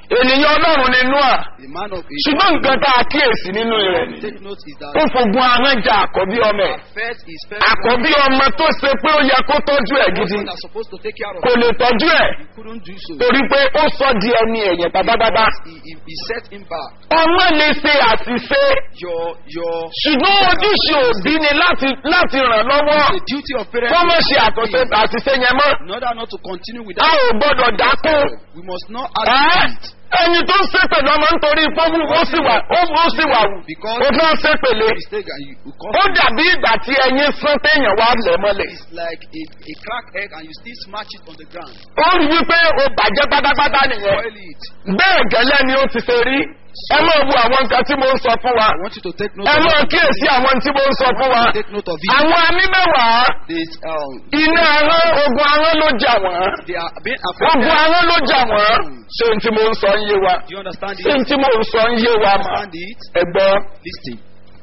S3: ènìyàn ọlọ́run ni noah
S2: The man of
S3: ṣùgbọ́n nǹkan tá a kíyèsí nínú rẹ̀ ni
S2: Take note is that
S3: ó fogun ahọ́n ja àkọ́bí ọmọ ẹ̀
S2: first is first
S3: àkọ́bí ọmọ tó ṣe pé ó yẹ kó tọ́jú ẹ̀ gidi
S2: person that's supposed to take care of
S3: kò lè tọ́jú ẹ̀
S2: He couldn't do so.
S3: torí pé ó sọ di ẹni ẹ̀yẹ̀ pátápátá
S2: He, he, he set him back.
S3: ọmọ lè ṣe àṣìṣe
S2: Your your
S3: ṣùgbọ́n ojúṣe òbí ni láti láti ràn lọ́wọ́
S2: the duty of parents
S3: kó má ṣe àtúnṣe àṣìṣe yẹn mọ́
S2: in order not to continue with
S3: a
S2: that.
S3: ò gbọ́dọ̀ dákún
S2: We must not
S3: ẹ́
S2: add to it.
S3: ẹni tó ń ṣépè lọ́mọ nítorí pọ́wú ó sì wà ó ó sì wà wù
S2: Because
S3: ó fẹ́ ṣépèlé
S2: mistake and you, you come
S3: ó dàbí ìgbà tí ẹyin sán téèyàn wá lẹ̀ mọ́lẹ̀
S2: it's like a, a crack egg and you still smash it on the ground.
S3: ó rí wípé ó bàjẹ́ pátápátá nìyẹn
S2: Boil it.
S3: bẹ́ẹ̀ gẹ́lẹ́ ni ó ti ṣe rí ẹ máa wo àwọn nǹkan tí mo ń sọ fún wa
S2: I want you to take note
S3: ẹ
S2: of
S3: máa
S2: it.
S3: kíyèsí àwọn tí mo ń sọ fún wa
S2: Take note of it.
S3: àwọn amí mẹ́wàá
S2: This, um,
S3: iná ahọ́n ogun ahọ́n ló jà wọ́n
S2: they are being
S3: ogun
S2: affected.
S3: ahọ́n ló jà wọ́n ṣé n tí mo ń sọ ń yé wa
S2: Do you understand
S3: ṣé n
S2: it?
S3: tí mo ń sọ ń yé wa mà
S2: Understand it?
S3: ẹ gbọ́.
S2: Listen.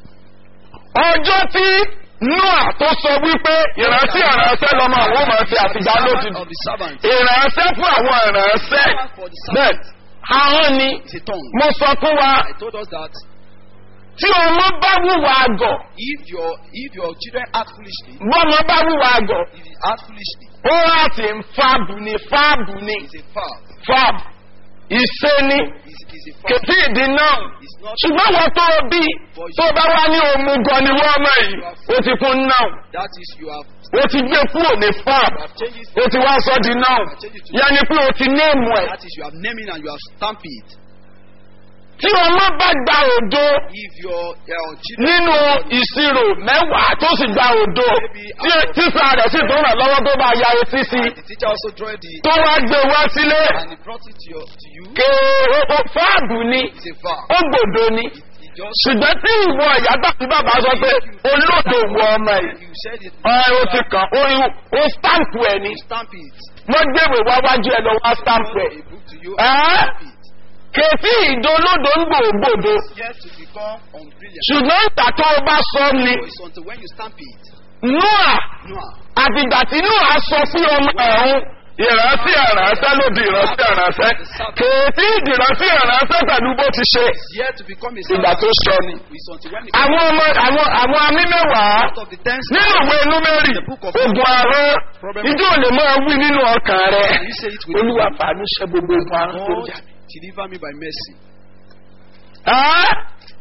S3: ọjọ́ tí noah tó sọ wípé ìrántí ìránṣẹ́ lọ́mọ àwọn ọmọ ẹ̀fẹ́ àtìgbà lójú
S2: Servant of the servant.
S3: ìránṣẹ́ fún àwọn ìránṣẹ́
S2: Servant for the
S3: bẹ́ẹ̀
S2: servant.
S3: ahọ́n ni
S2: It's a tongue.
S3: mo sọ fún wa
S2: I told us that
S3: tí ọmọ bá wùwà àgọ̀
S2: if your if your children act foolishly,
S3: bọ́mọ bá wùwà àgọ̀
S2: if you act foolishly,
S3: ó láti ń fáàbù ni fáàbù ni
S2: it's a foul.
S3: fáàbù ìṣe ni
S2: It's, it's a foul.
S3: kìtì ìdí náà
S2: It's not.
S3: ṣùgbọ́n wọ́n tó bí tó bá wá ní òmùgọ̀ ni wọ́n mọ̀ yìí ó ti fún náà
S2: That is you have
S3: ó ti gbé kúrò ní fáàbù
S2: you have changed it.
S3: ó ti wá sọ di náà yẹni pé o ti néèmù ẹ̀
S2: That is you have naming and you have stamped it.
S3: tí ọmọ bá gba òdo
S2: If your uh, children
S3: nínú ìṣirò mẹ́wàá tó sì gba òdo tí tíṣà rẹ̀ sì tó ràn lọ́wọ́ tó bá ya etí sí
S2: and the teacher also draw the
S3: tó wá gbé wá sílé
S2: and he brought it to your to you,
S3: kéèrè fáàbù ni
S2: it's a foul.
S3: ó gbòdo ni
S2: He just
S3: ṣùgbọ́n tí ìwọ ìyá tàbí bàbá sọ pé olóòdò wọ ọmọ yìí
S2: you said it.
S3: ẹ o ti kàn ó ó stamp ẹ ni
S2: You stamp it.
S3: mo gbèwè wá wájú ẹ lọ wá stamp ẹ
S2: A book to you.
S3: Eh?
S2: and stamp it.
S3: kèfí ìdólódò ń gbòògbòdo
S2: Yet to become unbrilliant.
S3: ṣùgbọ́n ìgbà tó o bá sọ ni
S2: So it's until when you stamp it.
S3: noah
S2: Noah.
S3: àtìgbà tí noah sọ fún ọmọ ẹ̀hún ìrántí ìránṣẹ́ ló di ìrántí ìránṣẹ́ kèétí ìdìrántí ìránṣẹ́ pẹ̀lú bó ti ṣe
S2: Yet to become a
S3: ìgbà tó sọ ni.
S2: It's until when it
S3: àwọn ọmọ àwọn àwọn amí mẹ́wàá
S2: out of the ten
S3: nínú ìwé númérì ogun àárọ̀ ìjọ ò lè máa wí nínú ọkàn rẹ
S2: Can you say it with
S3: olúwa fàánú ṣe gbogbo ogun àárọ̀ tó
S2: God
S3: jà.
S2: deliver me by mercy.
S3: Ẹ́?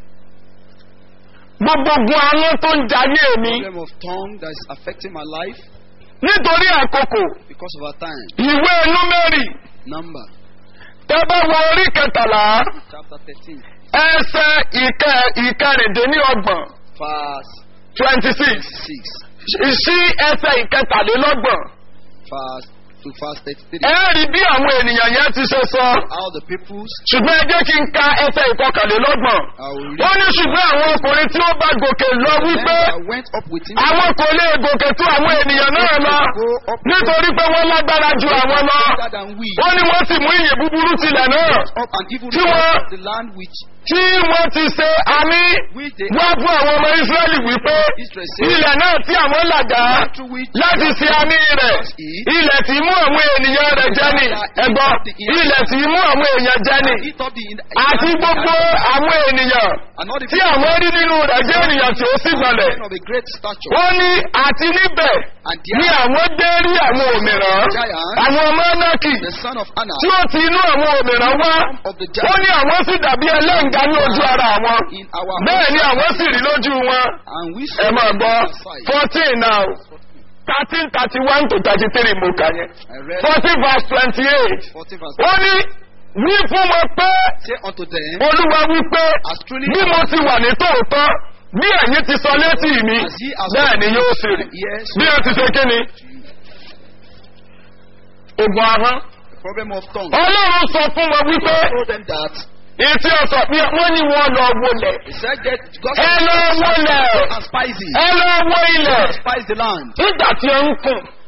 S3: gbogbo ogun àárọ̀ tó ń jayé mi
S2: Problem of tongue that is affecting my life
S3: nítorí àkókò
S2: because of our time.
S3: ìwé númérì
S2: Number
S3: tẹ́bá wọ orí kẹtàlá
S2: chapter thirteen
S3: ẹsẹ̀ ìkẹ ìkẹrìndínlọ́gbọ̀n
S2: verse
S3: twenty six
S2: six
S3: sí ẹsẹ̀ ìkẹtàlélọ́gbọ̀n
S2: verse to verse thirty-three.
S3: ẹ rí bí àwọn ènìyàn yẹn ti ṣe sọ
S2: How the peoples
S3: ṣùgbọ́n ẹ jẹ́ kí n ka ẹsẹ̀ ìkọkànlélọ́gbọ̀n
S2: I will
S3: ó
S2: read
S3: ní ṣùgbọ́n àwọn ọkùnrin tí ó bá gòkè lọ
S2: them
S3: wípé
S2: that went up with him
S3: àwọn kò lè gòkè tó àwọn ènìyàn náà lọ
S2: go up
S3: nítorí pé wọ́n lágbára ju àwọn lọ
S2: better than we
S3: ó ní wọ́n sì mú ìyè búburú tilẹ̀ náà
S2: up and even
S3: Tí wọ́n-
S2: the land which
S3: tí wọ́n ti ṣe àmì
S2: which they
S3: wá fún àwọn ọmọ Ísírẹ́lì wípé
S2: Israel said
S3: ilẹ̀ náà tí àwọn làgá
S2: through which
S3: láti ṣe àmì rẹ̀ ilẹ̀ tí mú àwọn ènìyàn rẹ̀ jẹ́ ni ẹ̀gbọ́n ilẹ̀ tí mú àwọn èèyàn jẹ́ ni
S2: eat up the
S3: àti gbogbo àwọn ènìyàn
S2: and all the
S3: tí àwọn rí nínú rẹ̀ jẹ́ ènìyàn tí ó sì gbọ̀lẹ̀
S2: men of a great stature
S3: ó ní àti níbẹ̀
S2: and
S3: ní
S2: there
S3: àwọn dé rí àwọn òmìrán àwọn ọmọ Ánákì
S2: the son of Anna
S3: tí ó ti inú àwọn òmìrán wá
S2: of the
S3: ó
S2: giant
S3: ní àwọn sì dàbí ẹlẹ́ǹgá ní ojú ara wọn
S2: in our
S3: bẹ́ẹ̀ ni àwọn sì rí lójú wọn
S2: and we
S3: ẹ máa gbọ́
S2: on our side.
S3: fourteen now thirteen thirty one to thirty three mo kà yẹn
S2: I read
S3: fourteen verse twenty eight
S2: 14 verse
S3: ó ní wí fún wọn pé
S2: say unto them
S3: olúwa wí pé
S2: as truly
S3: bí mo ti wà ní tòótọ́ bí ẹ̀yin ti sọ létí mi
S2: as ye are
S3: bẹ́ẹ̀ ni yóò sì rí
S2: yes
S3: bí ẹ ti ṣe kí ni ogun ahọ́n
S2: the problem of tongue
S3: ọlọ́run sọ fún wọn wípé
S2: told them that
S3: etí ọ̀sọ̀ pé wọ́n ní wọ́n lọ wọlé
S2: he said get God
S3: ẹ lọ wọlé
S2: and spicy
S3: ẹ lọ wọ ilẹ̀
S2: spice the land
S3: nígbà tí ó ń kùn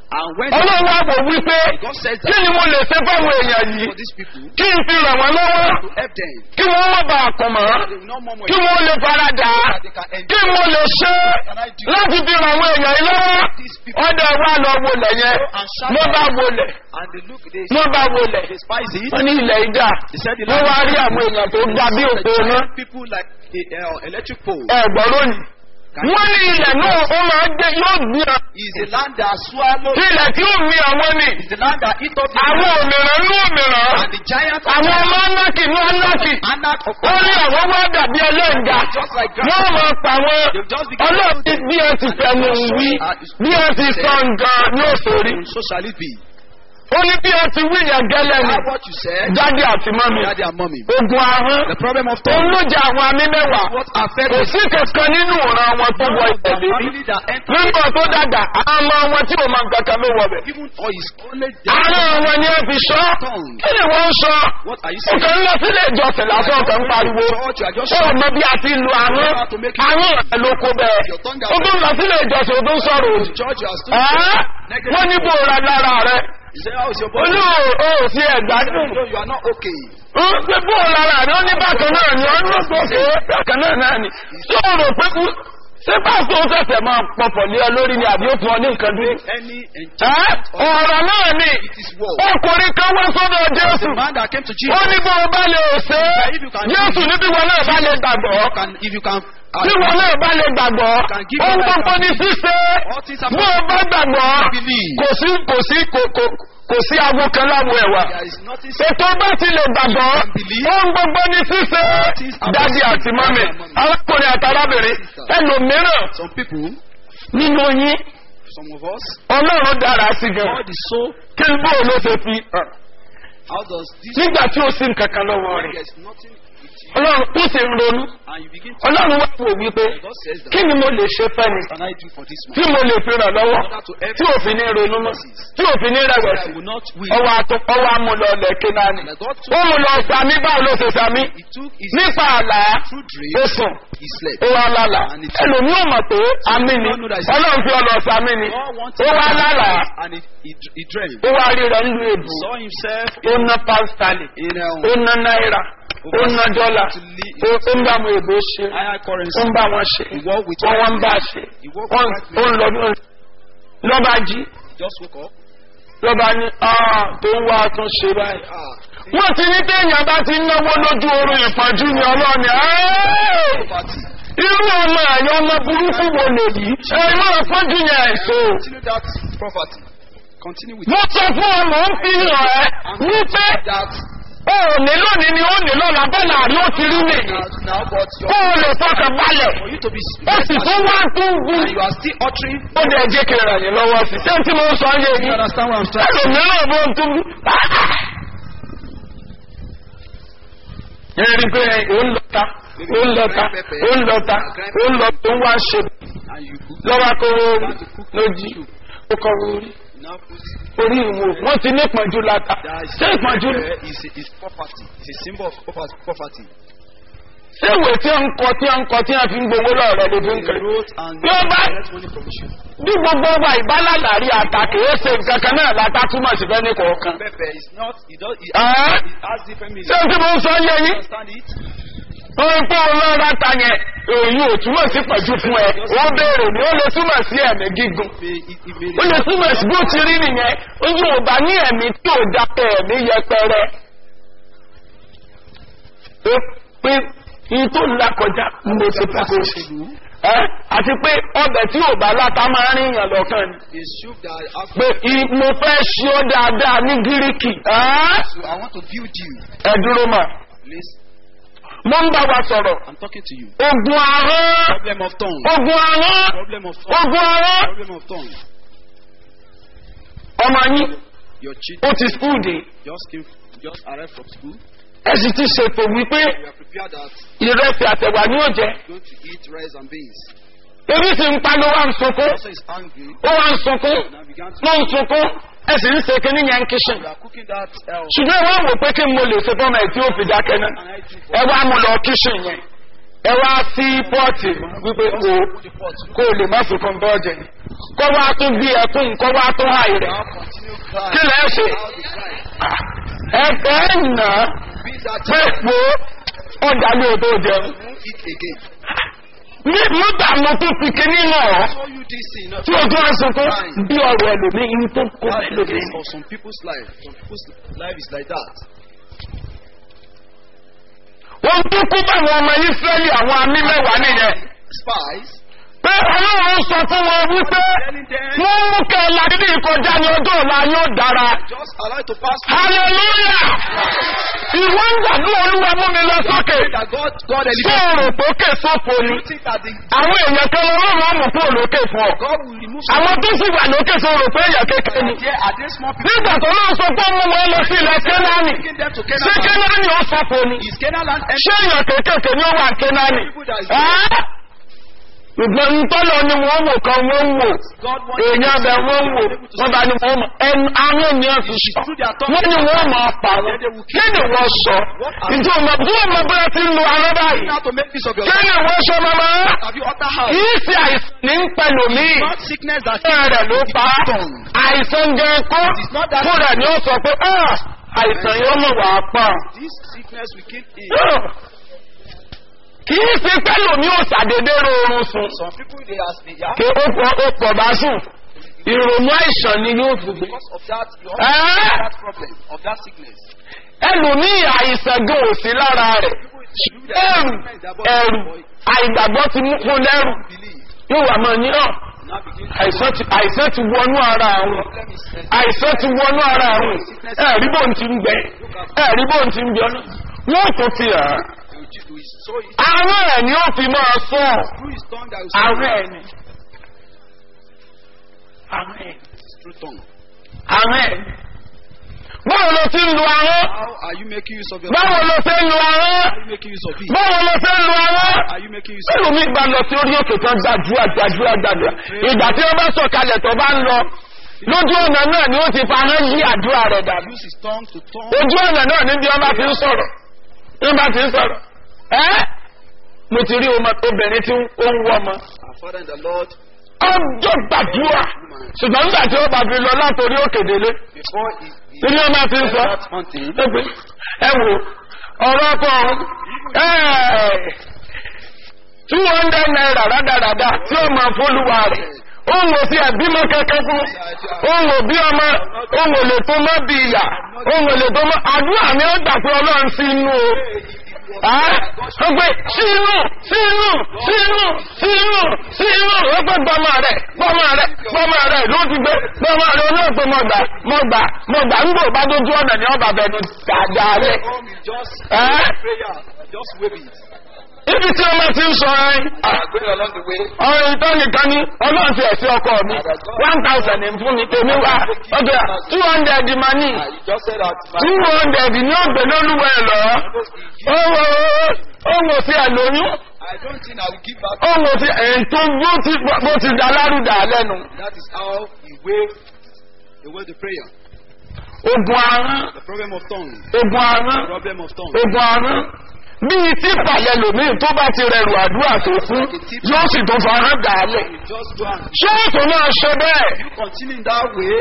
S4: And when
S3: ọlọ́run wá wò wípé
S4: God says
S3: kí
S4: that
S3: ni mo lè ṣe fáwọn èèyàn yìí
S4: for these people
S3: kí n fi ràn wọ́n lọ́wọ́
S4: to help them,
S3: kí wọ́n má bàa kàn mọ́
S4: they will not murmur
S3: kí wọ́n lè faradà
S4: that they can
S3: kí
S4: endure.
S3: mo lè ṣe láti fi ràn àwọn èèyàn yìí lọ́wọ́ ọdẹ wa lọ wọlé yẹn ló bá wọlé
S4: And they look, they,
S3: ló bá wọlé
S4: they spice it.
S3: wọ́n ní ilẹ̀ ìjà
S4: They said the
S3: wọ́n wá rí àwọn èèyàn tó ga bí òpó náà
S4: people like a, uh, electric pole
S3: ẹ̀gbọ́n lónìí wọ́n ní ilẹ̀ náà ó máa gbé yóò gbé ọ
S4: is a land that swallow.
S3: ilẹ̀ tí ó mi àwọn ni
S4: Is the land that eat up the
S3: àwọn òmìnira ní òmìnira
S4: and the giants
S3: àwọn ọmọ anákì ní anákì
S4: anak of
S3: ó ní àwọn wá dàbí ẹlẹ́ǹga
S4: just like
S3: wọ́n
S4: grass.
S3: máa pa wọn
S4: They've just become
S3: ọlọ́ọ̀tí bí ẹ ti fẹnu wí bí ẹ ti sọ nǹkan ní òṣòrí
S4: so shall it be.
S3: ó ní bí ẹ ti wí yẹn gẹ́lẹ́ ni
S4: That's what you said.
S3: jáde àti mọ́mi
S4: Daddy and mommy.
S3: ogun ahọ́n
S4: The problem of
S3: òun
S4: tongue.
S3: ló jẹ àwọn amí mẹ́wàá
S4: What affects
S3: kò sí kankan nínú ìran wọn tó wọ ìtẹ̀lé rí
S4: family that enter
S3: nígbà tó dàgbà àmọ́ wọn tí ò máa ń kankan ló wọ bẹ̀.
S4: even or is only
S3: àárọ̀ wọn ni ẹ fi sọ kí ni wọ́n ń sọ
S4: What are you saying?
S3: ọkàn ń lọ sílé ìjọsìn lásán ọkàn ń pariwo
S4: Church, you are just
S3: ó mọ bí a ti lu àrùn àrùn ẹ̀ ló kó bẹ́ẹ̀ ó tún lọ sílé ìjọsìn ó tún sọ̀rọ̀ òdì
S4: church, you are still
S3: Ẹ́, wọ́n ní bó ra lára rẹ̀
S4: You say, how is your body?
S3: olú ò sí ẹ̀gbádùn
S4: No, you are not okay.
S3: ó pé bó lára rẹ̀ ó ní bákan náà ni ó ní gbòkè bákan náà náà ni tí ó rò pé kú ṣé pásítọ̀ ó ṣẹ̀ṣẹ̀ máa pọ̀pọ̀ lé ọ lórí ni àbí ó fún ọ ní nǹkan dúró.
S4: Any
S3: Ẹ́,
S4: enchantment or
S3: ọ̀rọ̀ náà ni
S4: it is war.
S3: ọkùnrin kan wá sọ́dọ̀ Jésù
S4: The man that came to
S3: ó
S4: Jesus,
S3: ní bó o bá lè ṣe é Jésù níbi wọn náà bá lè gbàgbọ́
S4: you can, if you can, uh,
S3: bí wọn náà bá lè gbàgbọ́ ohun gbogbo ní ṣíṣe
S4: all things are
S3: bó o bá gbàgbọ́
S4: believe.
S3: kò sí kò sí kò kò kò sí awo kan láwo ẹ̀wà
S4: There is nothing
S3: ètò bá ti lè gbàgbọ́ ohun gbogbo ní ṣíṣe dádì àti mọ́mì arákùnrin àti arábìnrin ẹlòmíràn
S4: Some people,
S3: nínú yín
S4: some of us,
S3: ọlọ́run dára sí gan
S4: God is so.
S3: kí n bó ló ṣe fi hàn
S4: How does this?
S3: nígbà tí ó sì ń kankan lọ́wọ́ rẹ̀
S4: There's nothing with you,
S3: ọlọ́run tó sì ń ronú
S4: and you begin to.
S3: ọlọ́run wá wò wípé
S4: God says that.
S3: kí ni mo lè ṣe fẹ́ni
S4: What can I do for this
S3: tí
S4: man?
S3: mo lè fi ràn lọ́wọ́ tí òfin ní ronú mọ́ tí òfin ní
S4: I
S3: rẹ̀wẹ̀sì
S4: will not win.
S3: ọwọ́ àtọ́ ọwọ́ amúlọ̀ọ̀lẹ̀ kínáni
S4: And God
S3: ó
S4: took,
S3: mú lọ sàmí báwo ló ṣe sàmí
S4: he took his
S3: nípa àlá
S4: true
S3: ó
S4: dream,
S3: sùn
S4: he slept.
S3: ó wá lálàá ẹlòmí ò mọ̀ pé àmì ni ọlọ́run fi ọlọ́ sàmí ni
S4: God wanted
S3: ó wá
S4: to
S3: lálàá
S4: and he, he, he dreamed.
S3: ó wá rí rẹ̀ nílùú èbù
S4: Saw himself
S3: ó ná pásítálì
S4: in
S3: ó
S4: a
S3: ná náírà ó ná dọ́là ó ó ń bá àwọn èbó ṣe
S4: higher
S3: ó
S4: currency.
S3: ń bá wọn ṣe
S4: He walked with
S3: wọ́n wọ́n ń bá ṣe wọ́n ó ń lọ bí wọ́n lọ́ba jí
S4: Just woke up.
S3: lọ́ba ní ah tó ń wá tún ṣe báyìí.
S4: Ah,
S3: wọ́n ti ní téèyàn bá ti náwó lójú oorun ìpọ́njú ni ọlọ́ni ẹ́ẹ́!
S4: poverty.
S3: irú ọmọ ẹ̀yọ́ ọmọ burúkú wo lèyí ẹ̀rọ ìpọ́njú yẹn ẹ̀sọ́.
S4: Continue that property. Continue with
S3: mo sọ fún ọ mò ń fi hàn ẹ́ wípé
S4: that
S3: o ò ní lónìí ni ó ní lọ́la bọ́lá àrí ó ti rí nìyí
S4: now, now but
S3: kó
S4: your,
S3: o lè fọkàn balẹ̀
S4: for you to be
S3: ó sì tún wá tún wú.
S4: and you are still uttering.
S3: ó dẹ̀ jẹ́ kí n ràn yín lọ́wọ́ sí ṣé tí mo ń sọ yé
S4: You
S3: yín
S4: understand what I'm trying to
S3: ẹlòmíràn bó ń tún ẹ̀rí pé ó ń lọ́ta ó ń lọ́ta ó ń lọ́ta ó ń lọ́ta ó ń wá ṣe
S4: and you cook.
S3: lọ́wọ́ kó orí lójú ó kọ́ orí
S4: Now put
S3: orí ìwò wọ́n ti ní ìpọ́njú láta
S4: that is
S3: ṣé ìpọ́njú
S4: uh, is, is poverty. It's a symbol of poverty. poverty.
S3: ṣé ìwé tí wọ́n ń kọ tí wọ́n ń kọ tí wọ́n fi ń gbowó lọ́rọ̀ ló fi ń
S4: They
S3: kiri
S4: wrote and
S3: bí wọ́n bá
S4: collect money from you.
S3: bí gbogbo wa ìbálàlárí àtàkì ó ṣe nǹkan kan náà láta túmọ̀ sí fẹ́ ní kọ̀ọ̀kan.
S4: Pepper is not. It does. It,
S3: Ah?
S4: it has different
S3: ṣé
S4: meanings.
S3: o ti mọ sọ yẹ yín.
S4: Understand it?
S3: wọ́n pé ọlọ́ra ta yẹn èyí ò túmọ̀ sí pẹ̀jú fún ẹ ó béèrè ni ó lè túmọ̀ sí ẹ̀mí gígùn
S4: May it, it may
S3: ó lè túmọ̀ sí bó ti rí nìyẹn ó yóò bá ní ẹ̀mí tí ò dápẹ́ ẹ̀mí yẹpẹrẹ ó pé iye tó ń là kọjá mo ti fẹ́ kó ṣe ẹ́ àti pé ọbẹ̀ tí ò bá láta máa ń ríyàn lọ́kàn ni
S4: a soup that has
S3: pé i- mo fẹ́ ṣe ọ́ dáadáa ní gíríkì ẹ́
S4: So I want to build you.
S3: ẹ dúró mà
S4: Please,
S3: mo ń bá wa sọ̀rọ̀
S4: I'm talking to you.
S3: ogun ahọ́n
S4: Problem of tongue.
S3: ogun ahọ́n
S4: Problem of tongue.
S3: ogun ahọ́n
S4: Problem of tongue.
S3: ọmọ yín
S4: Your cheat
S3: ó ti skul dé
S4: just came, just arrived from school.
S3: ẹ sì ti ṣètò wípé
S4: We are prepared that
S3: ìrẹsì àtẹ̀wà ni ó jẹ
S4: you're going to eat rice and beans.
S3: ebi sì ń pa ló wá ń sunkún
S4: Also is angry.
S3: ó wá ń sunkún
S4: Now began to.
S3: ló ń sunkún ẹ sì ń ṣe kínní yẹn ń kíṣìn
S4: We are cooking that. Uh,
S3: ṣùgbọ́n ẹ wá wò pé kí n mo lè ṣe fọ́mọ ẹ̀ tí ó fi dákẹ́ náà
S4: and I do
S3: ẹ
S4: for
S3: wá mú lọ kíṣìn yẹn ẹ wá sí pọ́ọ̀tì wípé o kó o lè má fi kan bọ́ọ̀jẹ̀ kó wá tún bí ẹkún kó wá tún àì rẹ̀
S4: Now continue crying.
S3: kí lẹ́ ṣe
S4: How they cry.
S3: ẹ̀fẹ́ nà
S4: Be that
S3: pé
S4: child.
S3: po ọjà ní odò jẹun
S4: Won't eat again.
S3: ní nígbà mo tún fi kíní náà
S4: Show you this thing. Not
S3: tí ojú ẹsùn tó bí ọ̀rọ̀ ẹlòmíì ní tó kó
S4: That's the
S3: ẹlòmíì
S4: case of some people's life. Some people's life is like that.
S3: wọ́n tún kú báwọn ọmọ Ísírẹ́lì àwọn amí mẹ́wàá nìyẹn
S4: Spies
S3: pé ọlọ́run sọ fún wọn wípé
S4: telling them
S3: wọ́n mú kẹ́ ẹ ládìdí ìkọjá ní ọjọ́ ọ̀la yóò dára
S4: just allow it to pass.
S3: hallelujah ìwọ ń gbàdúrà olúwa mú mi lọ sókè
S4: That God, God
S3: ṣé
S4: elevated.
S3: òrò pókè sófo ni
S4: You think that the,
S3: àwọn èèyàn kan ọlọ́run ọmọ kú òlókè fún ọ
S4: God will remove some
S3: àwọn tó sì wà lókè sọ rò pé èèyàn kékeré ni
S4: there are there small people
S3: nígbà tó náà sọ pé ó mú wọn lọ sí ilẹ̀ kénáánì
S4: taking them to
S3: ṣé
S4: Canaan.
S3: kénáánì ó sọfo ni
S4: Is Canaan land empty?
S3: ṣé èèyàn kékèké ni ó wà kénáánì ẹ́ ìgbọ̀n ntọ́lọ̀ ni wọ́n wò kan wọ́n wò
S4: God wants
S3: èèyàn bẹ̀ wọ́n wò wọ́n bá ní wọ́n mọ̀ ẹnu àwọn ènìyàn fi sọ wọ́n ní wọ́n mọ̀ pa wọn kí ni wọ́n sọ ìjọ ọmọ bí wọ́n mọ bóyá ti ń lo arọ́ báyìí
S4: how to make peace of your
S3: kí
S4: life.
S3: ni wọ́n sọ mọ́mọ́
S4: Have you utter house?
S3: kì í ṣe àìsàn ní ń pẹ̀lú mi
S4: Not sickness that
S3: fún rẹ̀ ló pa á. àìsàn jẹ́ kó fún rẹ̀ ni ó sọ pé "Ah, àìsàn yóò mọ̀ wá pa
S4: this sickness will kill him.
S3: Ah. kì í ṣe pẹ̀lú mi ò ṣàdédé rọrùn sùn
S4: Some people they are they are
S3: kí ó pọ̀ ó pọ̀ bá sùn ìrònú àìsàn ni yóò fi gbé.
S4: because of that you
S3: Eh?
S4: have that problem of that sickness.
S3: ẹlòmíì àìsàn gan ò sí lára rẹ̀ ẹrù ẹrù àìgbàgbọ́ ti mú fún lẹ́rù
S4: Believe.
S3: yóò wà máa ní ọ̀
S4: Now begin to
S3: àìsàn ti àìsàn ti wọnú ara àwọn
S4: problem is
S3: àìsàn ti wọnú ara àwọn ẹ̀rí bò ń ti ń gbẹ ẹ̀rí bò ń ti ń gbẹ ọ́nà wọ́n tó ti hàn án.
S4: you will so it
S3: àwọn ẹ̀ ni ó fi máa sọ
S4: through his tongue that will
S3: àwọn ẹ̀ ni àwọn ẹ̀
S4: It's through tongue.
S3: àwọn ẹ̀ ni. báwo ló ti ń lu àwọn
S4: How are you making use of your
S3: báwo
S4: tongue?
S3: ló ti ń lu àwọn
S4: How are you making use of it?
S3: báwo ló ti ń lu àwọn.
S4: Are you making use of
S3: Bẹ́ẹ̀ni mi gba lọ sí orí òkè kan gbàdúrà gbàdúrà gbàdúrà. Ìgbà tí wọ́n bá sọ̀kalẹ̀ tó bá ń lọ. Lójú ọ̀nà náà ni ó ti fa hán yí àdúrà rẹ̀ dàbí.
S4: use his tongue to tongue?
S3: Ojú ọ̀nà náà níbi wọ́n bá ti ń sọ̀rọ̀. Wọ́n bá ti ń sọ̀rọ̀. Ẹ́ mo ti rí ọmọ obìnrin tí ó ń wọ́ ọmọ.
S4: Our Father in the Lord,
S3: Ọjọ́ gbàdúrà. Ṣùgbọ́n nígbà tí ó bá fi lọ látòrí òkè délé.
S4: before he, he
S3: Ní wọ́n bá ti ń sọ.
S4: that hunting,
S3: Ẹ pé, ẹ wo ọ̀rọ̀ ọkọ̀ ọ̀hún. two hundred naira rádaràda tí ó máa fólúwa rẹ̀ ó ń wò sí ẹ̀bímọ kankan fún ó ń wò bí ọmọ ó ń wò lè tó mọ́ bí ìyà ó ń wò lè tó mọ́ àdúrà mi ó gbà pé ọlọ́run sí inú o ó gbé sínú sínú sínú sínú sínú ó gbé gbọmọ rẹ gbọmọ rẹ gbọmọ rẹ ló ti gbé gbọmọ rẹ olóògbé mọgbà mọgbà mọgbà ń gbò bá dójú ọ̀nà ní ọba bẹnu dáadáa rẹ.
S4: come you just
S3: Eh?
S4: prayer, just wave it.
S3: ibi tí ọmọ ti ń sọ ẹ
S4: are going along the way.
S3: ọ̀rọ̀ ìtọ́ nìkan ní ọlọ́run ti ẹ̀sìn ọkọ mi one thousand ní fún mi tèmi wá ọjọ́ two hundred mà ní
S4: Uh, you just said that.
S3: two hundred ní ọ̀gbẹ́ lólúwẹ̀ lọ ó wọ ó wọ sí àlóyún
S4: I don't think I will give back.
S3: ó wọ sí ètò bó ti bó ti dá lárúdà lẹ́nu
S4: That is how he waved away the prayer.
S3: ogun arán
S4: The problem of tongue.
S3: ogun arán
S4: Problem of tongue.
S3: ogun arán bíi tí pàlẹ́ lòmíì tó bá ti rẹrù àdúrà tó fún yóò sì tó fara dà á lẹ̀
S4: You just go and
S3: ṣé ètò náà ṣe bẹ́ẹ̀.
S4: you continue in that way.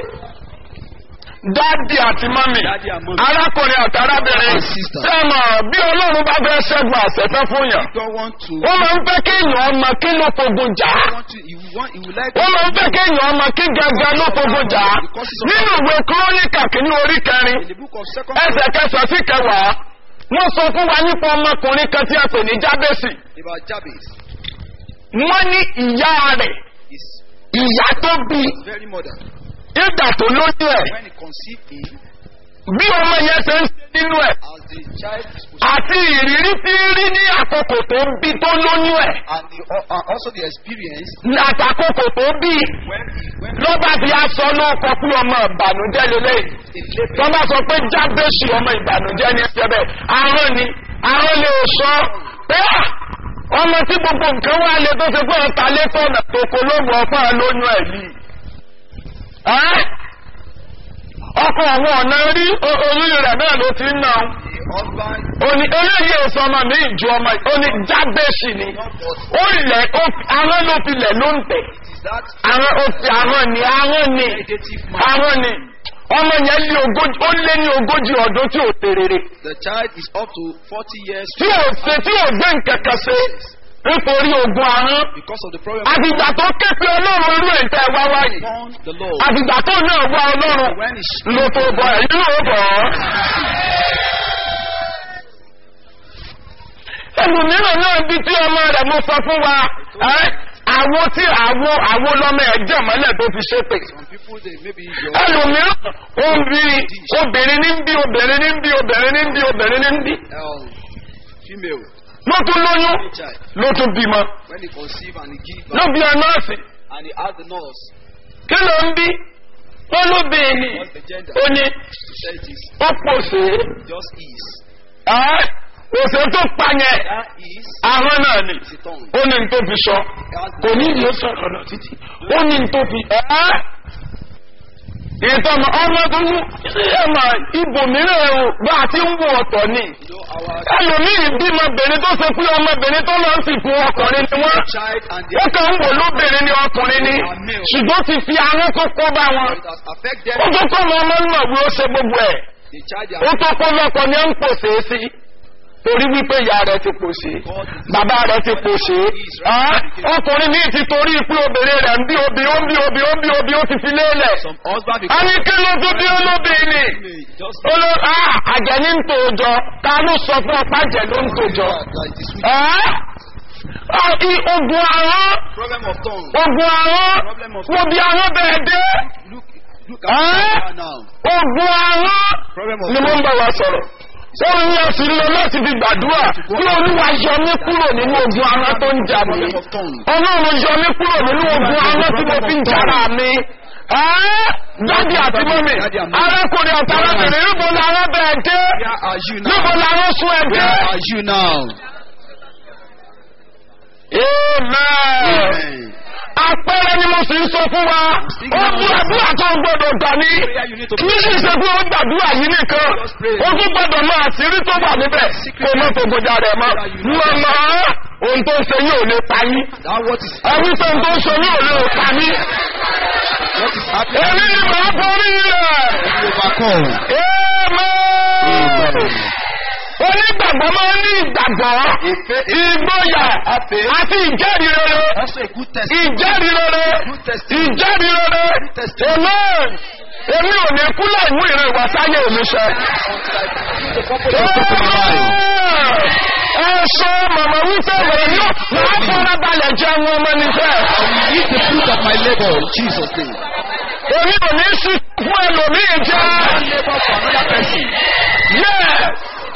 S3: dáàdì àti mọ́mì
S4: Daddy and mommy.
S3: arákùnrin àti arábìnrin
S2: And sister.
S3: sẹ́mọ̀ bí ọlọ́run bá fẹ́ ṣẹ́gun àṣẹfẹ́ fún yàn
S4: God want to.
S3: wọ́n máa ń fẹ́ kéèyàn ọmọ kí ló fogun jà á
S4: want to. You want. You would like.
S3: wọ́n máa ń fẹ́ kéèyàn ọmọ kí gẹ́gẹ́ ló fogun jà á nínú ìwé kúrónìkà kínní orí kẹrin
S4: In the book of Second.
S3: ẹsẹ̀ kẹsàn sí kẹwàá wọ́n sọ fún wa nípa ọmọkùnrin kan tí a pè ní jábẹ́sì
S4: About Jabez.
S3: wọ́n ní ìyá rẹ̀
S4: His
S3: ìyá tó bí
S4: very mother.
S3: ìgbà tó lóyún ẹ̀
S4: When he conceived him,
S3: bí ọmọ yẹn ṣe ń ṣe nínú ẹ̀
S4: as the child is
S3: àti ìrírí tí ń rí ní àkókò tó ń bí tó lóyún ẹ̀
S4: and the, uh, uh, also the experience
S3: àtàkókò tó bí
S4: when he when
S3: lọ́ba bí a sọ ló kọ pé ọmọ ìbànújẹ́ lélẹ̀
S4: he labored.
S3: wọ́n bá sọ pé jábẹ́sì ọmọ ìbànújẹ́ ní ẹsẹ̀ bẹ́ẹ̀ àárọ̀ ni àárọ̀ lè sọ pé à, ọmọ tí gbogbo nǹkan wà lé tó ṣe pé ọ̀tá létọ́ ọ̀nà tó kó lóògùn ọ̀pá lóyún ẹ̀ yìí. Ẹ́? ọkọ̀ àwọn ọ̀nà rí o- oyún rẹ̀ náà ló ti ń nà ó.
S4: The husband
S3: ó ní eléyìí èso ọmọ mi ìjọ ọmọ yìí ó ní jábẹ́sì ni ó lẹ̀ ó àwọn ló fi lẹ̀ ló ń tẹ̀
S4: It is that
S3: àwọn ó fi àwọn ni àwọn ni
S4: negative man.
S3: àwọn ni ọmọ yẹn lé ogójì ó lé ní ogójì ọdún tí ò tèrèrè
S4: The child is up to 40 years
S3: tí ò ṣe tí ò gbé nkẹ̀kẹ́ ṣe nítorí ogun ahọ́n
S4: because of the problem
S3: àtìgbà tó ké pe ọlọ́run irú ẹ̀ńtẹ́ wá wáyé
S4: upon the Lord.
S3: àtìgbà tó náà wá ọlọ́run
S4: When he
S3: ló tó bọ̀ ẹ̀ yóò bọ̀ ọ́. ẹlòmíràn náà bí tí ọmọ rẹ̀ mo sọ fún wa ẹ́, àwo tí àwo àwo lọ́mọ ẹ̀ jẹ́ mọ́lẹ̀ tó fi ṣépè.
S4: Some people, they maybe your
S3: ẹlòmíràn ó ń bí obìnrin ní ń bí obìnrin ní ń bí obìnrin ní ń bí obìnrin ní ń bí
S4: um, female
S3: ló tún lóyún
S4: child,
S3: ló tún bímọ
S4: when he conceive and he give
S3: ló
S4: birth,
S3: bí ọ nọ́ọ̀sì
S4: and he ask the nurse,
S3: kí ló ń bí wọn ló bèè ní
S4: what's the gender?
S3: ó ní
S4: She said it is
S3: ó pòṣè
S4: just is.
S3: ẹ́ òṣè tó pa yẹn
S4: That is
S3: ahọ́n náà ni
S4: is a tongue.
S3: ó ní n tó fi sọ
S4: It has
S3: kò ní ìlú sọ̀rọ̀ lọ títí ó ní n tó fi ẹ́ ìtọ́mọ ọmọ tó wú ẹ̀mà ibòmíràn ẹ̀rù bá a ti ń wọ ọ̀tọ̀ ni
S4: You know, our
S3: ẹlòmíì bímọbìnrin tó ṣe pé ọmọbìnrin tó lọ sí fún ọkùnrin ni wọ́n
S4: child and
S3: ó
S4: their
S3: kàn ń wò lóbìnrin ni ọkùnrin ni ṣùgbọ́n ti fi ahọ́n tó kó bá wọn
S4: it has affected
S3: ó tó kọ́ wọn ọmọ náà wí ó ṣe gbogbo ẹ̀
S4: the child they
S3: ó
S4: are
S3: tó kọ́ lọ́kọ ni ó ń pòṣe sí torí wípé ìyá rẹ̀ ti pòṣe bàbá rẹ̀ ti pòṣe ẹ́ ọkùnrin míì ti torí pé obìnrin rẹ̀ ń bí obì ó ń bí obì ó ń bí obì ó ti fi lélẹ̀
S4: some husband
S3: a
S4: because
S3: ní kí ló tó bí olóbìnrin ni
S4: may just
S3: ó ló ah àjẹ́ ní ń tòjọ́ ta ló sọ fún ọpá jẹ́ ló ń tòjọ́
S4: that it is with
S3: ẹ́ ọ́ i ogun ahọ́n
S4: problem of tongue.
S3: ogun ahọ́n wo bí ahọ́n bẹ̀rẹ̀ dé
S4: Look, look
S3: Ah.
S4: at her now.
S3: ogun ahọ́n
S4: Problem of
S3: ni mo ń bá wa sọ̀rọ̀ ó ń yẹ sí lọ láti fi gbàdúrà kí olúwa yọ mí kúrò nínú ogun ahọ́n tó ń jà mí
S4: problem of tongue.
S3: ọlọ́run yọ mí kúrò nínú ogun ahọ́n tí mo fi ń jara mi. Ẹ́, dádì àti mọ́mì arákùnrin àti arábìnrin níbo làwọn bẹ̀ẹ̀ dé
S4: Where are you now?
S3: níbo làwọn sún ẹ dé.
S4: Where are you now?
S3: Amen.
S4: Amen.
S3: Àpẹẹrẹ ni mo sì ń sọ fún wa. Ó bú àdúrà tó gbọdọ̀ gbà ní.
S4: Prayer you need to
S3: Kì í sì ṣe pé ó gbàdúrà yìí nìkan. Ó tún gbọdọ̀ mọ àṣírí tó wà níbẹ̀. Kó má tó gbọdọ̀ rẹ̀ mọ́. Wọ́n mọ̀ ohun tó ń ṣe yóò lè pa yín.
S4: That what is
S3: Ẹni tó ń tó ń ṣe yóò lè pa mí.
S4: what is happening.
S3: Èmi ni màá borí rẹ̀.
S4: You overcome.
S3: Amen. Onígbàgbọ́ máa ń ní ìgbàgbọ́, ìgboyà àti ìjẹ́rìí rere.
S4: Also a good testimony.
S3: ìjẹ́rìí rere ìjẹ́rìí rere amen èmi ò ní kú láì mú ìran ìwà sáyé mi ṣe.
S4: The purpose of the life.
S3: ẹ sọ màmá wípé wẹ̀rẹ̀ ní wàá fọ́nrán balẹ̀ jẹun ọmọ nífẹ̀.
S4: Eat the fruit of my labor in Jesus' name.
S3: èmi ò ní sí fún ẹlòmíì jẹ́.
S4: One labor for another person.
S3: yes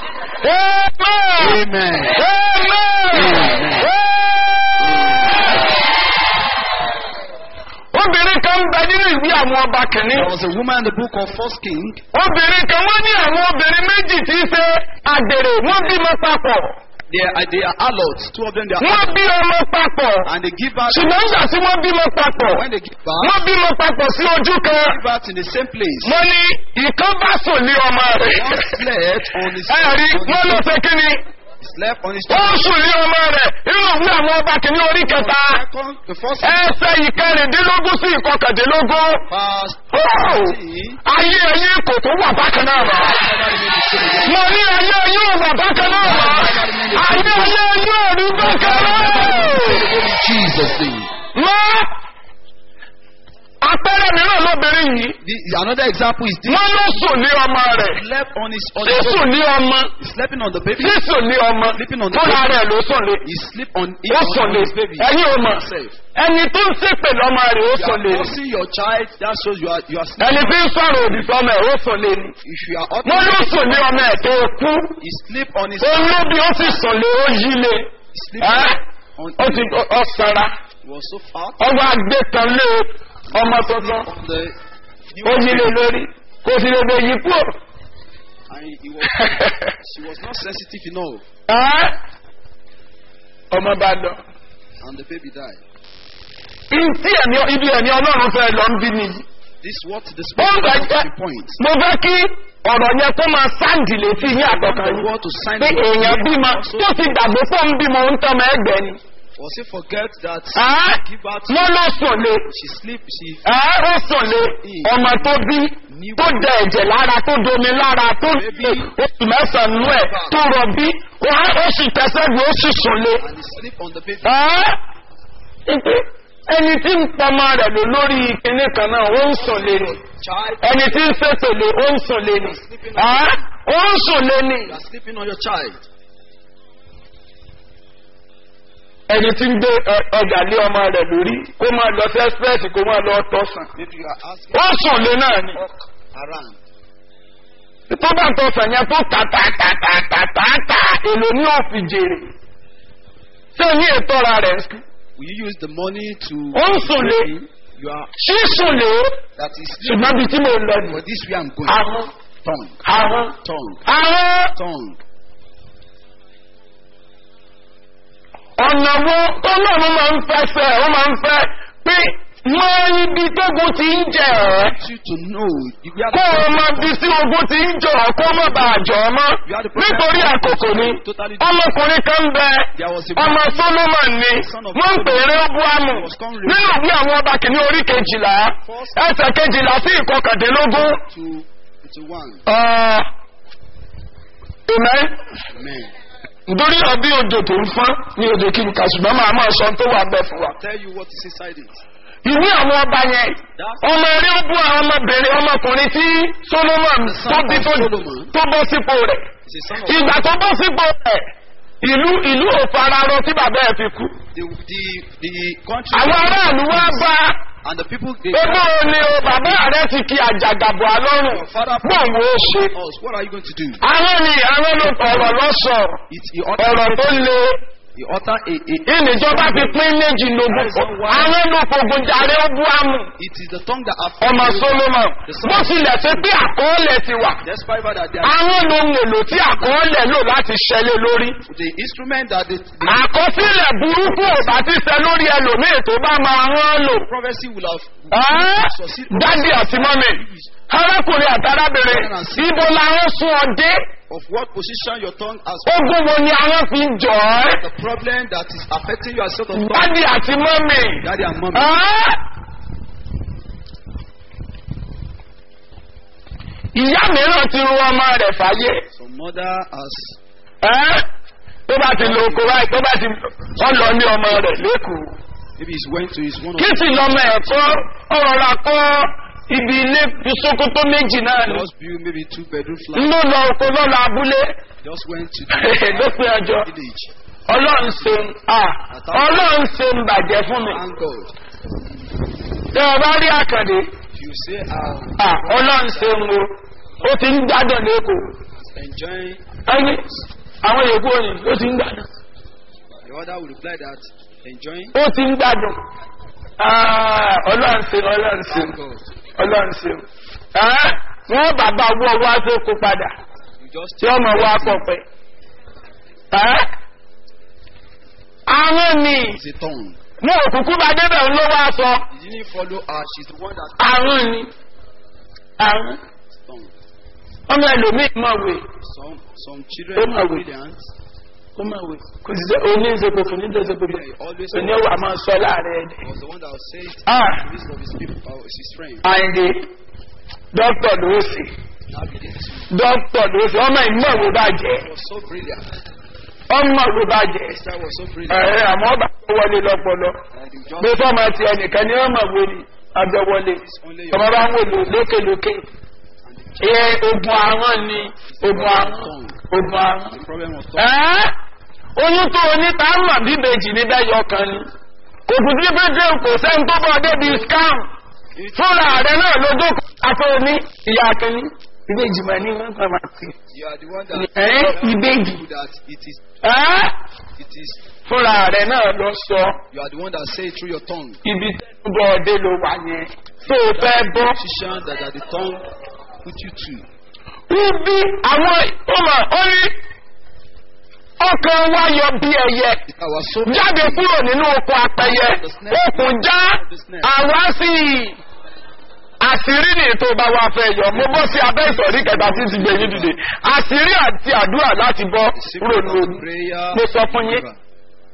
S3: amen
S4: Amen.
S3: amen. obìnrin kan ń bẹ nínú ìwé àwọn ọba kìíní.
S4: There was a woman in the book of First King.
S3: obìnrin kan wọ́n ní àwọn obìnrin méjì tí í ṣe àgbèrè wọ́n bímọ papọ̀
S4: They are, they are adults. Two of them they are
S3: wọ́n
S4: adults.
S3: bí ọmọ papọ̀
S4: And they give birth.
S3: ṣùgbọ́n nígbà tí wọ́n bímọ papọ̀
S4: When they give birth,
S3: wọ́n bímọ papọ̀ sí ojú kan
S4: give birth in the same place.
S3: wọ́n ní ìkan bá sùn ní ọmọ rẹ̀
S4: One slept on his
S3: ẹ rí
S4: on
S3: wọ́n ló
S4: his,
S3: ṣe kí ni
S4: slept on his
S3: ó sùn ní ọmọ rẹ̀ nínú ìwé àwọn ọba kìíní orí kẹta
S4: Second, the first
S3: ẹsẹ̀ ìkẹrìndínlógún sí ìkọkàndínlógún
S4: verse
S3: Ó!
S4: 14.
S3: ayé ẹyin kò tó wà bákan náà mọ́. mo ní ayé ẹyin ò wà bákan náà mọ́. ayé ayé ẹyin ò rí bákan náà.
S4: In Jesus' name.
S3: mọ́ apẹ́rẹ́ mìíràn lóbìnrin yìí
S4: The, another example is this.
S3: wọ́n ló sùn ní ọmọ rẹ̀
S4: Slept on his on his
S3: sísùn ní ọmọ
S4: He's sleeping on the baby.
S3: sísùn ní ọmọ
S4: Sleeping on the
S3: fúnra
S4: baby.
S3: rẹ̀ ló sùn lé
S4: He sleep on it
S3: ó
S4: on,
S3: sùn
S4: on
S3: lé
S4: his baby.
S3: ẹ̀yin ò mọ̀
S4: Himself.
S3: ẹni tó ń ṣépè lọ́mọ rẹ̀ ó
S4: You
S3: sùn
S4: are
S3: lé
S4: forcing your child. That shows you are you are sleeping.
S3: ẹni tí ń sọ̀rọ̀ òdì sọmọ ẹ̀ ó sùn lé ni
S4: If you are
S3: wọ́n ló sùn ní ọmọ ẹ̀ tó kú
S4: he sleep on his
S3: òun ló bí ó sì sùn lé ó yí lé
S4: he sleep
S3: ẹ́
S4: on
S3: ó ti ọ sanra
S4: he was so fat
S3: ọwọ́ agbé kan lé ọmọ tuntun
S4: on the
S3: ó yí lé lórí kò sì lè bẹ yí kúrò.
S4: and he was she was not sensitive enough
S3: Ẹ́ ọmọ bá lọ.
S4: and the baby died.
S3: Ntí ẹ̀mí ibi ẹ̀mí ọlọ́run fẹ́ lọ ń bí nìyí.
S4: This is what the
S3: ó ń
S4: Spirit
S3: gbà
S4: wants
S3: jẹ́
S4: to point.
S3: mo fẹ́ kí ọ̀rọ̀ yẹn kó máa sáǹdì létí ní àtọ̀kan
S4: The
S3: yìí
S4: word to sign
S3: pé
S4: the
S3: èèyàn bímọ tó ti gbàgbé fún ń bímọ ń tọmọ ẹgbẹ́ ni.
S4: Was he forget that
S3: Ẹ́,
S4: give birth
S3: wọ́n ló sùn lé
S4: she sleep she
S3: ẹ́, ó sùn lé ọmọ tó bí tó dẹ ẹ̀jẹ̀ lára tó domi lára tó oṣù mẹ́sàn-án nú ẹ̀ tó rọ̀bí wọ́n ó sì tẹ̀sẹ̀ bí ó sì sùn lé.
S4: and he sleep on the baby.
S3: Ẹ́, ìpè, ẹni tí ń pọmọ rẹ̀ lò lórí kinní kan náà ó ń sùn lé ni
S4: Child,
S3: ẹni tí ń ṣètò lé ó ń sùn lé ni Ẹ́, ó ń sùn lé ni
S4: you are sleeping on your child.
S3: ẹni tí ń gbé ẹ- ọjà lé ọmọ rẹ̀ lórí kó máa lọ sí express kó máa lọ tọ̀sán
S4: Maybe you are asking
S3: ó sùn lé náà ni.
S4: walk around.
S3: tó bá tó sàn yẹn tó tà tà tà tà tà tà tà èlò ní òfin jèrè ṣé ní ètò ọ̀ra rẹ̀ ń sùn.
S4: Will you use the money to
S3: ó ń sùn lé
S4: you are
S3: sísùn lé
S4: that is sleeping
S3: ṣùgbọ́n bí tí mo lọ nù.
S4: for this way I'm going.
S3: àwọn
S4: Tongue,
S3: àwọn
S4: tongue,
S3: àwọn
S4: tongue.
S3: ọ̀nà wo ọlọ́run máa ń fẹ́ fẹ́ ó máa ń fẹ́ pé mọ ibi tógun ti ń jẹ ẹ́
S4: want you to know you are
S3: kó o
S4: the
S3: mọ bí sí ogun ti ń jọ ọ́ kó má bàa jọ ọ́ mọ́ nítorí àkókò ni ọmọkùnrin kan ń bẹ
S4: there was a
S3: ọmọ solomon ni wọ́n ń pè é rehoboamu nínú ìwé àwọn ọba kìíní orí kejìlá ẹsẹ̀ kejìlá sí ìkọkàndínlógún.
S4: to to one.
S3: Ọ̀, Amen.
S4: Amen.
S3: nítorí ọbí odò tó ń fọ́n ní odò kí n kà ṣùgbọ́n máa máa sọ ohun tó wà bẹ́ẹ̀ fún wa.
S4: Tell you what is inside it.
S3: ìwé àwọn ọba yẹn ọmọ eré ó bú àwọn ọmọbìnrin ọmọkùnrin tí solomon tó bí tó tó bọ́ sípò rẹ̀
S4: It's a son of
S3: ìgbà tó bọ́ sípò rẹ̀ ìlú ìlú òfararọ tí bàbá ẹ̀ fi kú.
S4: the the the country.
S3: àwọn aráàlú wá bá
S4: and the people they
S3: ebó ni o bàbá rẹ̀ ti kí àjàgàbọ̀ àlọ́run bóun ó ṣe.
S4: us. What are you going to do?
S3: àwọn ni àwọn ló ọ̀rọ̀ lọ́sọ̀
S4: It he utter
S3: ọ̀rọ̀ tó le
S4: he utter a, a
S3: ìníjọba fi pín méjì lógún àwọn ló fogun jàre ó bú àmù
S4: it is the tongue that
S3: ọmọ
S4: affects
S3: solomon bó tilẹ̀ ṣe pé àkọọ́lẹ̀ ti wà
S4: despite that they are
S3: àwọn ohun èlò tí àkọọ́lẹ̀ lò láti ṣẹlẹ̀ lórí
S4: the instrument that the, the
S3: àkọsílẹ̀ burúkú ò bá ti ṣẹ lórí ẹlòmíì tó bá máa rán lò
S4: prophecy will have
S3: Ẹ́, dádì àti mọ́mì arákùnrin àti arábìnrin ibo làwọn sún ọ dé
S4: of what position your tongue has
S3: ogun wo ni àwọn fi ń jọ ẹ́
S4: the problem that is affecting you as sort of tongue.
S3: dádì àti mọ́mì
S4: Daddy and mommy.
S3: Ẹ́, ìyá mìíràn ti ru ọmọ rẹ̀ fàyè
S4: Some mother has
S3: ẹ́ tó bá ti lo oko báyìí tó bá ti wọ́n lọ ní ọmọ rẹ̀ lẹ́kọ̀ọ́
S4: maybe he's went to his one of
S3: kí sì lọ́mọ ẹ̀kọ́ ọ̀rọ̀ la kọ́ ibi ilé ìsokoto méjì náà ni
S4: just build maybe two bedroom flat.
S3: ló lọ oko lọ́la abúlé
S4: Just went to the
S3: lópin ọjọ́
S4: village.
S3: ọlọ́run ṣeun à ọlọ́run ṣeun bàjẹ́ fún mi
S4: Thank God.
S3: tẹ ọ bá rí àkàndé
S4: If you say ah
S3: à ọlọ́run ṣeun o ó ti ń gbádùn lẹ́kọ̀ọ́
S4: enjoying
S3: ẹni àwọn yòókù òní ó ti ń gbádùn
S4: the other will reply that enjoying
S3: ó ti ń gbádùn Ah, ọlọ́run ṣeun ọlọ́run ṣeun
S4: thank God.
S3: ọlọ́run ṣeun Ẹ́, wọ́n bàbá owó ọwọ́ àtòkù padà
S4: You just
S3: tí ọmọ wa kọ̀ pẹ́ ẹ́ àwọn ni
S4: It's a tongue.
S3: wọn ò kúkú bá débẹ̀ ń ló wá sọ
S4: You didn't follow her. She's the one that
S3: àwọn ni àwọn
S4: tongue.
S3: ọmọ ẹlòmíì mọ̀wé
S4: Some some
S3: Oh
S4: children
S3: my
S4: are
S3: God.
S4: brilliant.
S3: ó mọ̀wé kò sì sẹ́ oní ìṣèpò fún ní ìṣèpò fún
S4: He always
S3: òní ọwọ́ àmọ́ sọ láàrin ẹ̀dẹ̀.
S4: was the one that would say it
S3: Ah.
S4: in the midst of his people, uh, his friends.
S3: àyìndé dókítà ló sì
S4: Now he did too.
S3: dókítà ló sì ọmọ ìmọ̀wé bàjẹ́
S4: He was so brilliant.
S3: ọmọ ìwé bàjẹ́
S4: His child was so brilliant.
S3: ẹ̀ẹ́ àmọ́ ọba tó wọlé lọ́pọlọ
S4: And he just
S3: pé fọ́ọ̀mù ti ẹnìkan ní ọmọ ìwé ni abẹ́wọlé
S4: only
S3: ọmọ
S4: your
S3: bá ń wò lò lókèlókè ẹ ogun àwọn ni ogun àwọn ogun àwọn.
S4: the problem was tongue.
S3: ẹ́ oyún tó o ní tá a mọ̀ bíbejì níbẹ̀ yọ kan ni kò kù sí pé dé kò sẹ́ni tó bọ̀ débi scam fúnra rẹ̀ náà ló dókòó àti oní ìyá akínní ìbejì mà ní wọn kàn máa pè
S4: You are the one that
S3: ẹ́ ìbejì
S4: that it is
S3: ẹ́
S4: it is
S3: fúnra rẹ̀ náà lọ sọ
S4: you are the one that say it through your tongue.
S3: ibi tẹ́lifọ̀ ọdẹ ló wà yẹn tó o fẹ́ bọ́.
S4: Position that, that the tongue put you to.
S3: Ibi àwọn ọmọ orí ọkàn wa yọ bí ẹyẹ
S4: I was so
S3: jáde kúrò nínú oko apẹyẹ okùn já àwa sì àṣírí ní ètò bá wa fẹ́ yọ mo bọ́ sí abẹ́ ìsọ̀rí kẹta tí ti gbẹ̀yìn dìde àṣírí àti àdúrà láti bọ́
S2: The secret
S3: kúrò ní
S2: of
S3: ogun
S2: prayer.
S3: mo sọ fún yín
S2: River.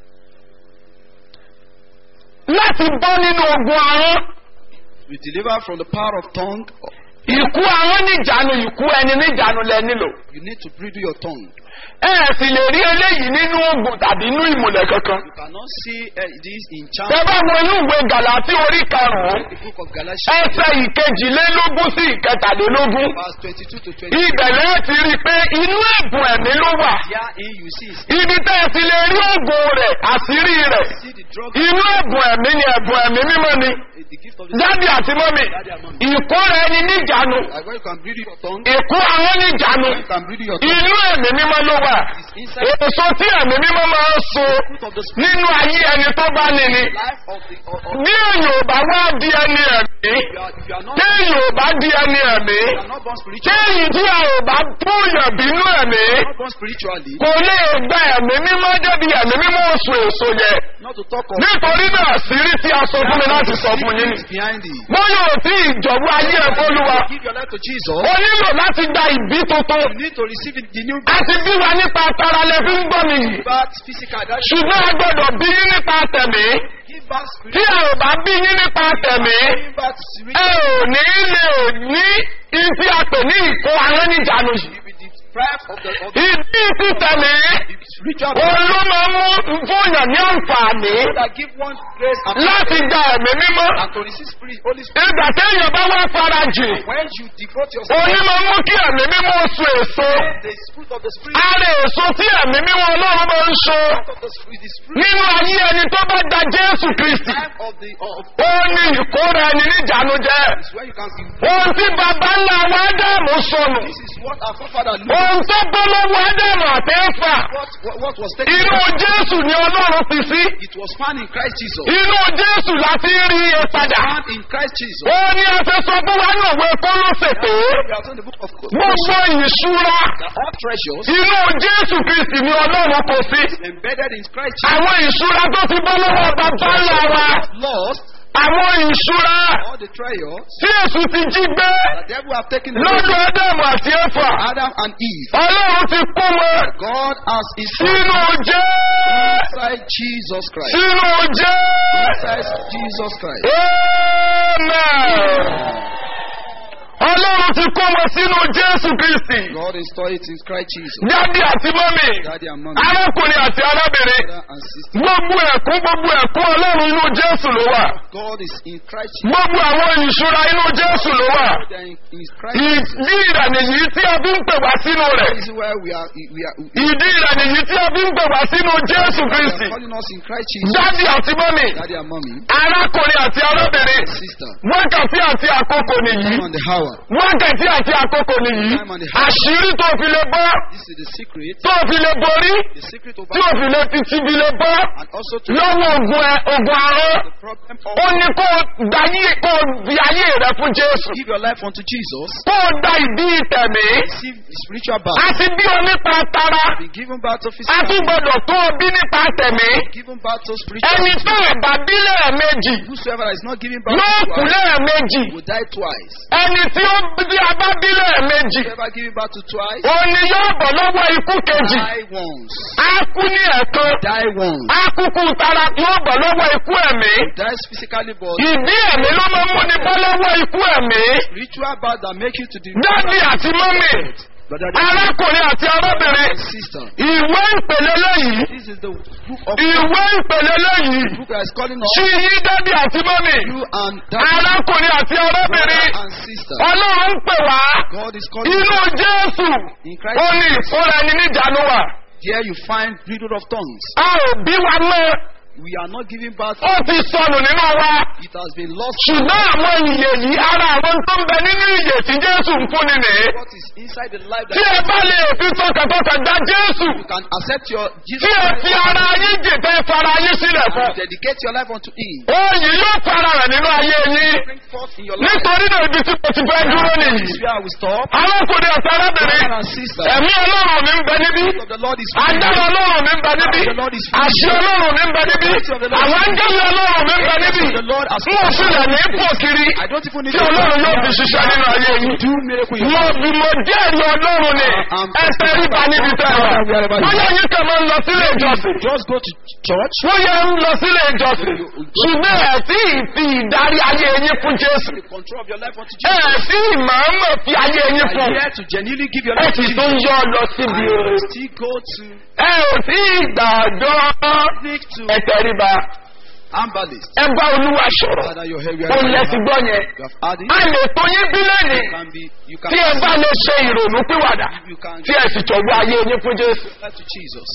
S3: láti bọ́ nínú ogun ahọ́n
S2: We deliver from the power of tongue.
S3: ìkú ahọ́n níjànú ìkú ẹni níjànú lẹ nílò
S2: You need to bridle your tongue.
S3: ẹ ẹ̀ sì lè rí eléyìí nínú ogun tàbí inú ìmùlẹ̀ kankan
S2: You cannot see uh, this in
S3: tẹ
S2: chapter
S3: bá wo inú ìwé gàlátì orí karùn-ún
S2: the book of Galatians,
S3: ẹsẹ̀ ìkejìlélógún sí ìkẹtàlélógún
S2: verse 22 to 20.
S3: ibẹ̀lẹ̀ ti rí i pé inú ẹ̀bùn ẹ̀mí ló wà
S2: Herein you see,
S3: ibi tẹ́ ẹ ti lè rí ògùn rẹ̀ àṣírí rẹ̀
S2: see the drug,
S3: inú ẹ̀bùn ẹ̀mí ni ẹ̀bùn ẹ̀mí mímọ́ ni
S2: uh, the gift of the
S3: dádì àti mọ́mì ìkóra ẹni níjànú
S2: Like when you can bridle your tongue,
S3: ìkó àwọn níjànú
S2: when you can bridle your tongue,
S3: inú ẹ̀mí mímọ́ ló wà
S2: it's inside
S3: èso tí ẹ̀mí mímọ́ máa ń so
S2: the fruit of the spirit.
S3: nínú ayé ẹni tó bá ní ni
S2: Life of the of, of,
S3: bí èèyàn ò bá wá di ẹni ẹ̀mí
S2: if you are, if you are not,
S3: téèyàn ò bá di ẹni ẹ̀mí
S2: you are not born spiritually,
S3: téèyàn tí a ò bá bóyàn bínú ẹ̀mí
S2: you are not born spiritually,
S3: kò lè gba ẹ̀mí mímọ́ débi ẹ̀mí mímọ́ oṣù èso yẹ
S2: not to talk of
S3: nítorí náà sírí tí a sọ fún mi láti sọ fún yín
S2: secrets behind it.
S3: bóyá ò tí ìjọ̀wọ́ ayé ẹ̀ fọ́lùwà
S2: Give your life to Jesus.
S3: o nílò láti gba ìbí tuntun
S2: You need to receive it, the new
S3: a ti bí wa nípa tara lẹ fi ń gbọ́ mi yìí
S2: birth, physical. That
S3: ṣùgbọ́n a gbọ́dọ̀ bí yín nípa tẹ̀mí
S2: give birth
S3: tí
S2: spiritual.
S3: a ò bá bí yín nípa tẹ̀mí
S2: Give birth
S3: ẹ
S2: spiritual.
S3: ò ní lè ní ibi àpè ní ìkó àwọn níjànú yìí
S2: You will be deprived of the, of the,
S3: ìdí ti tẹ̀mí
S2: the spiritual
S3: òun ló máa mú fóònù ní àǹfààní
S2: that give one grace and,
S3: láti gba ẹ̀mí mímọ́
S2: and to receive spirit, Holy Spirit.
S3: ìgbà téèyàn bá wá farajì
S2: When you devote yourself
S3: òní máa mú kí ẹ̀mí mímọ́ oṣù èso
S2: the fruit of the spirit,
S3: ara èso tí ẹ̀mí mímọ́ ọlọ́run máa ń so
S2: fruit of the spirit, the spirit
S3: nínú ayé ẹni tó bá da jésù kristi
S2: time of the of
S3: ó ní ìkóra ẹni níjànú jẹ
S2: is where you can see.
S3: ohun tí baba ńlá wa ádámù sọnù
S2: This is what our forefather knew.
S3: ohun tó bọ́ lọ́wọ́ ádámù àtẹ́fà
S2: What, what, what was taken.
S3: inú jésù ni ọlọ́run fi sí
S2: It was found in Christ Jesus.
S3: inú jésù láti rí i padà
S2: Found in Christ Jesus.
S3: ó ní ẹsẹ̀ sọ fún wa náà wẹ kọ́lọ́sẹ̀ pé
S2: We are in the book of
S3: gbogbo ìṣúra
S2: that all treasures
S3: inú jésù kristi ni ọlọ́run kò sí
S2: embedded in Christ Jesus.
S3: àwọn ìṣúra tó ti bọ́ lọ́wọ́ bàbá ńlá wa
S2: Lost
S3: àwọn ìṣúra
S2: all the treasures
S3: tí èsù ti jí gbé
S2: the devil have taken away
S3: lọ́dọ̀ ádámù àti ẹ̀fà
S2: Adam and Eve.
S3: ọlọ́run ti kó wọn
S2: God has his
S3: sínú jẹ́
S2: inside Jesus Christ.
S3: sínú jẹ́
S2: Inside Jesus Christ.
S3: amen ọlọ́run ti kó wọn sínú jésù kristi
S2: God installed it in Christ Jesus.
S3: dádì àti mọ́mì
S2: Daddy and mommy,
S3: arákùnrin àti arábìnrin
S2: brother and sister.
S3: gbogbo ẹ̀kún gbogbo ẹ̀kún ọlọ́run inú jésù ló wà
S2: God is in Christ Jesus.
S3: gbogbo àwọn ìṣúra inú jésù ló wà
S2: They are in, in Christ Jesus.
S3: ìdí ìrànì yìí tí a fi ń pè wá sínú rẹ̀
S2: This is where we are. We are, we
S3: ìdí ìrànì yìí tí a fi ń pè wá sínú jésù kristi
S2: are calling us in Christ Jesus.
S3: dádì àti mọ́mì
S2: Daddy and mommy,
S3: arákùnrin àti arábìnrin
S2: sister.
S3: wákàtí àti àkókò nìyí
S2: Time on the hour.
S3: wákàtí àti àkókò nìyí àṣírí tó fi lè bọ́
S2: This is the secret.
S3: tó fi lè borí
S2: The secret of
S3: tí ò fi lè fi ti fi lè bọ́
S2: and also to
S3: lọ́wọ́ ogun ẹ ogun arán
S2: the problem
S3: ó
S2: of
S3: ní kó o dayé kó o di ayé rẹ fún jésù
S2: give your life unto Jesus.
S3: kó o da ìdí ìtẹ̀mí
S2: Receive the spiritual birth.
S3: àti bí o nípa tara
S2: Be given birth to
S3: a
S2: physical.
S3: tún gbọdọ̀ tó o bí nípa tẹ̀mí
S2: Given birth to spiritual.
S3: ẹni tó ẹ̀bà bí lẹ́ẹ̀mejì
S2: Whosoever is not giving birth
S3: yóò kú
S2: to
S3: lẹ́ẹ̀mejì
S2: will die twice.
S3: ẹni tí ó bí a bá bí lẹ́ẹ̀mejì
S2: Whoever giving birth to twice,
S3: òun ni yóò bọ̀ lọ́wọ́ ikú kejì
S2: die once.
S3: á kú ní ẹ̀kan
S2: Die once.
S3: á kúkú tara yóò bọ̀ lọ́wọ́ ikú ẹ̀mí
S2: Dies physically, but
S3: ìdí ẹ̀mí ló máa ń múni bọ́ lọ́wọ́ ikú ẹ̀mí
S2: spiritual birth that make you to the
S3: dádì àti mọ́mì
S2: brother
S3: arákùnrin àti arábìnrin
S2: and sister.
S3: ìwé ìpele lẹ́yìn
S2: This is the book of
S3: ìwé ìpele lẹ́yìn
S2: book that is calling us
S3: sí yí dádì àti mọ́mì
S2: you and that
S3: arákùnrin àti arábìnrin
S2: brother and sister.
S3: ọlọ́run ń pè wá
S2: God is calling
S3: inú
S2: us
S3: jésù
S2: in
S3: ó
S2: Christ.
S3: ní ìfúnra ẹni níjànú wà
S2: Here you find riddle of tongues.
S3: a ò bí wa mọ́
S2: We are not giving birth.
S3: ó ti sọnù nínú wa
S2: It has been lost.
S3: ṣùgbọ́n àwọn ìyè yìí ara àwọn tó ń bẹ nínú ìyè tí jésù ń fúnni nìyí
S2: What is inside the life
S3: tí
S2: that
S3: ẹ bá lè fi tọkàntọkàn kàn dá Jésù
S2: You can accept your Jesus
S3: tí ẹ
S2: Christ
S3: fi ara yín jì tẹ́ ẹ fara yín sílẹ̀ fún.
S2: and dedicate your life unto Him.
S3: Òyìn yóò para rẹ̀ nínú ayé yín.
S2: Bring forth in your life.
S3: Nítorí náà ibi tí mo ti fẹ́ dúró
S2: This
S3: nìyí.
S2: is where I will stop.
S3: Arákùnrin àti arábìnrin,
S2: Brother and sister,
S3: ẹ̀mí ọlọ́run mi ń bẹ níbí.
S2: the of the Lord is free.
S3: Agbára ọlọ́run mi ń bẹ níbí. Àṣẹ ọlọ́run mi ń bẹ níbí. Àwọn áńgẹ́lì ọlọ́run mi ń bẹ níbí.
S2: The Lord has
S3: Mo sílẹ̀ ní pò kiri.
S2: I don't even need
S3: Tí ọlọ́run yóò fi ṣiṣẹ́ nínú ayé yín.
S2: do miracle in
S3: Mo bí mo jẹ́rìí ọlọ́run ni. Ẹsẹ̀ ríba níbi tẹ́ ẹ wà. Bóyá yín kàn máa ń lọ sílé ìjọsìn.
S2: Just go to church.
S3: Wọ́n yẹ ń lọ sílé ìjọsìn. Ṣùgbọ́n ẹ̀ tí ì fi ìdarí ayé yín fún Jésù.
S2: The control of your life unto
S3: Ẹ̀
S2: Jesus.
S3: tí ìmọ̀ọ́mọ̀ fi ayé yín
S2: Are
S3: fún.
S2: you here to genuinely give your
S3: Ẹ
S2: life to
S3: sì
S2: Jesus?
S3: tún yọ lọ síbi
S2: And
S3: oore.
S2: you still go to
S3: Ẹ ò tí ìgbàdọ́
S2: speak to
S3: ẹ̀tẹ̀ ríba.
S2: Ambalist.
S3: Ẹ bá olúwa sọ̀rọ̀.
S2: Father, your head, we
S3: Ó
S2: are
S3: lẹ ti gbọ́ yẹn.
S2: You have had it.
S3: A lè tó yín bí lẹ́nìí.
S2: You can be, you can
S3: Tí ẹ bá lè ṣe ìrònú pìwàdà.
S2: you can
S3: Tí ẹ sì tọ̀wọ́ ayé yín fún Jésù.
S2: give life to Jesus.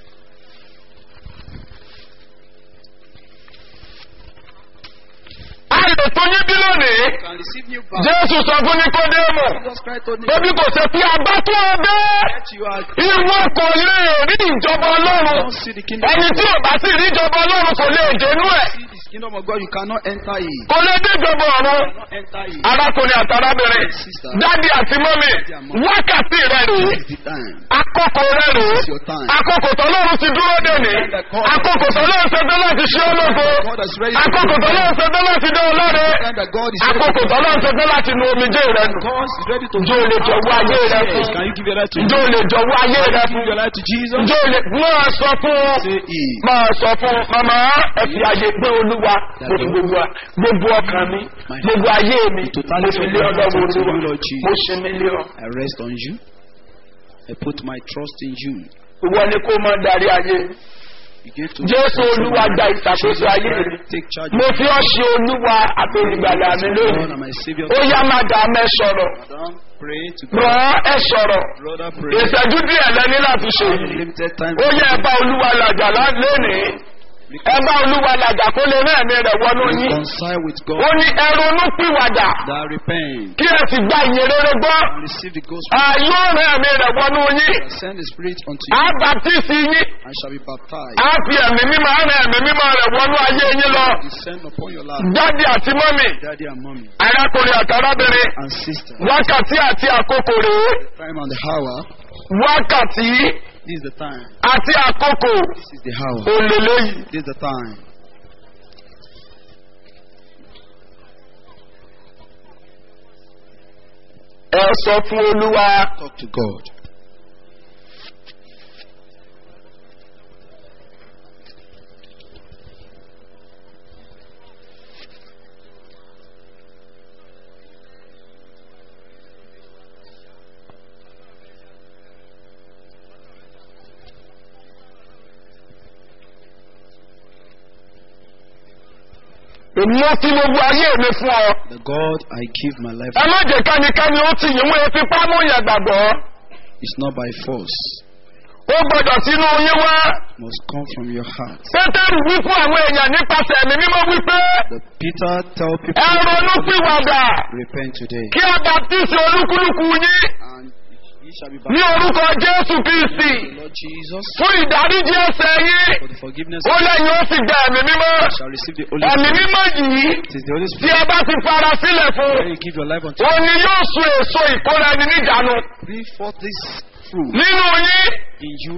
S3: A lè tó yín bí lónìí.
S2: You can receive new birth.
S3: Jésù sọ fún Nikodémù.
S2: Jesus Christ told me
S3: Bébí kò ṣe pé abá tó o dé.
S2: that you are
S3: Ìwọ kò lè rí ìjọba Ọlọ́run.
S2: don't see the kingdom
S3: Ẹni
S2: of
S3: tí ò bá sì rí ìjọba Ọlọ́run kò lè dénú ẹ̀.
S2: see this kingdom of God, you cannot enter it.
S3: Kò lè dé ìjọba ọ̀run.
S2: You cannot enter it.
S3: Arákùnrin àtàrábìnrin. Dádì àti mọ́mì. Wákàtí rẹ̀ rèé.
S2: This is the time.
S3: Àkókò rẹ̀ rèé.
S2: It's your time.
S3: Àkókò tọ́lọ́run ti dúró dè ní. Àkókò tọ́lọ́run ṣe dé láti ṣe ológo.
S2: God is ready to
S3: Àkókò tọ́lọ́run ṣe dé láti dé ọlọ́re.
S2: The time that God is ready
S3: Àkókò tọ́lọ́run ṣe dé láti nu omijé rẹ̀ nù.
S2: God is ready to
S3: Ǹjẹ́ o lè jọ̀wọ́ ayé rẹ fún?
S2: Can you give your life to
S3: Ǹjẹ́ o lè jọ̀wọ́ ayé rẹ fún?
S2: Give your life to Jesus.
S3: Ǹjẹ́ o lè máa sọ fún
S2: Say it.
S3: máa sọ fún màmá ẹ fi ayé gbé olúwa mo fi gbogbo gbogbo ọkàn mi gbogbo ayé mi mo fi lé ọlọ́wọ́ olúwa mo ṣe mí lé ọ.
S2: I rest on you. I put my trust in you.
S3: Ìwọ ni kó máa darí ayé.
S2: You gave to
S3: Jésù olúwa gba ìṣàkóso ayé mi.
S2: Take charge
S3: Mo
S2: of
S3: fi ọ́ ṣe olúwa àti olùgbàlà mi
S2: God
S3: lónìí.
S2: and my Savior.
S3: Ó yá máa dà mẹ́ sọ̀rọ̀.
S2: Madam, pray to God.
S3: Rọ̀ ọ́ ẹ sọ̀rọ̀.
S2: Brother, pray.
S3: Ìṣẹ́jú díẹ̀ lẹ́ni láti ṣe yìí.
S2: Limited time.
S3: Ó yẹ ẹ bá olúwa làjà lónìí. Ẹ bá olúwa làjà kó lè rẹ́ ẹ̀mí rẹ̀ wọnú yín.
S2: Reconcile with God.
S3: Ó ní ẹ ronú pìwàdà.
S2: That repent.
S3: Kí ẹ sì gba ìyìn rere gbọ́.
S2: and Receive the gospel.
S3: Àyọ̀ rẹ̀ ẹ̀mí rẹ̀ wọnú yín.
S2: I Send the Spirit unto
S3: Á
S2: you.
S3: bàtísì yín.
S2: and shall be baptized.
S3: Á fi ẹ̀mí mímọ́ rẹ̀ ẹ̀mí mímọ́ rẹ̀ wọnú ayé yín lọ.
S2: Descend upon your life.
S3: Dádì àti mọ́mì.
S2: Daddy and mommy
S3: Arákùnrin àtàrábìnrin.
S2: and sister.
S3: Wákàtí àti àkókò rèé.
S2: Time and the hour.
S3: Wákàtí
S2: This is the time.
S3: àti àkókò
S2: This is the hour.
S3: òlèlè yìí.
S2: This is the time.
S3: Ẹ sọ fún olúwa.
S2: Talk to God.
S3: Èmi ó fi gbogbo ayé mi fún ọ.
S2: The God I give my life
S3: Ẹ má jẹ́ kánikẹ́ni ó ti yìnbọn etí pámú yẹn gbàgbọ́.
S2: is not by force.
S3: Ó gbọ́dọ̀ sínú yín wá.
S2: Must come from your heart.
S3: Pétérù wí fún àwọn èèyàn nípasẹ̀ ẹ̀mí mímọ́ wípé
S2: The Peter tell people
S3: ẹ ronú pìwàdà
S2: repent today.
S3: kí a baptisi olúkúlùkù yín
S2: And ye shall be
S3: ní
S2: baptized
S3: orúkọ Jésù Kristi
S2: in the Lord Jesus
S3: fún ìdáríjì ẹ̀ṣẹ̀ yín.
S2: for the forgiveness
S3: Ó lẹ́yìn ó sì gba ẹ̀mí mímọ́.
S2: shall receive the Holy
S3: Ẹ̀mí
S2: Spirit.
S3: mímọ́ yìí
S2: It is the Holy
S3: tí
S2: Spirit
S3: ẹ bá ti fara sílẹ̀ fún
S2: when you give your life unto
S3: òun ni yóò sun èso ìkóra ẹni níjànú
S2: bring forth this fruit
S3: nínú yín
S2: in you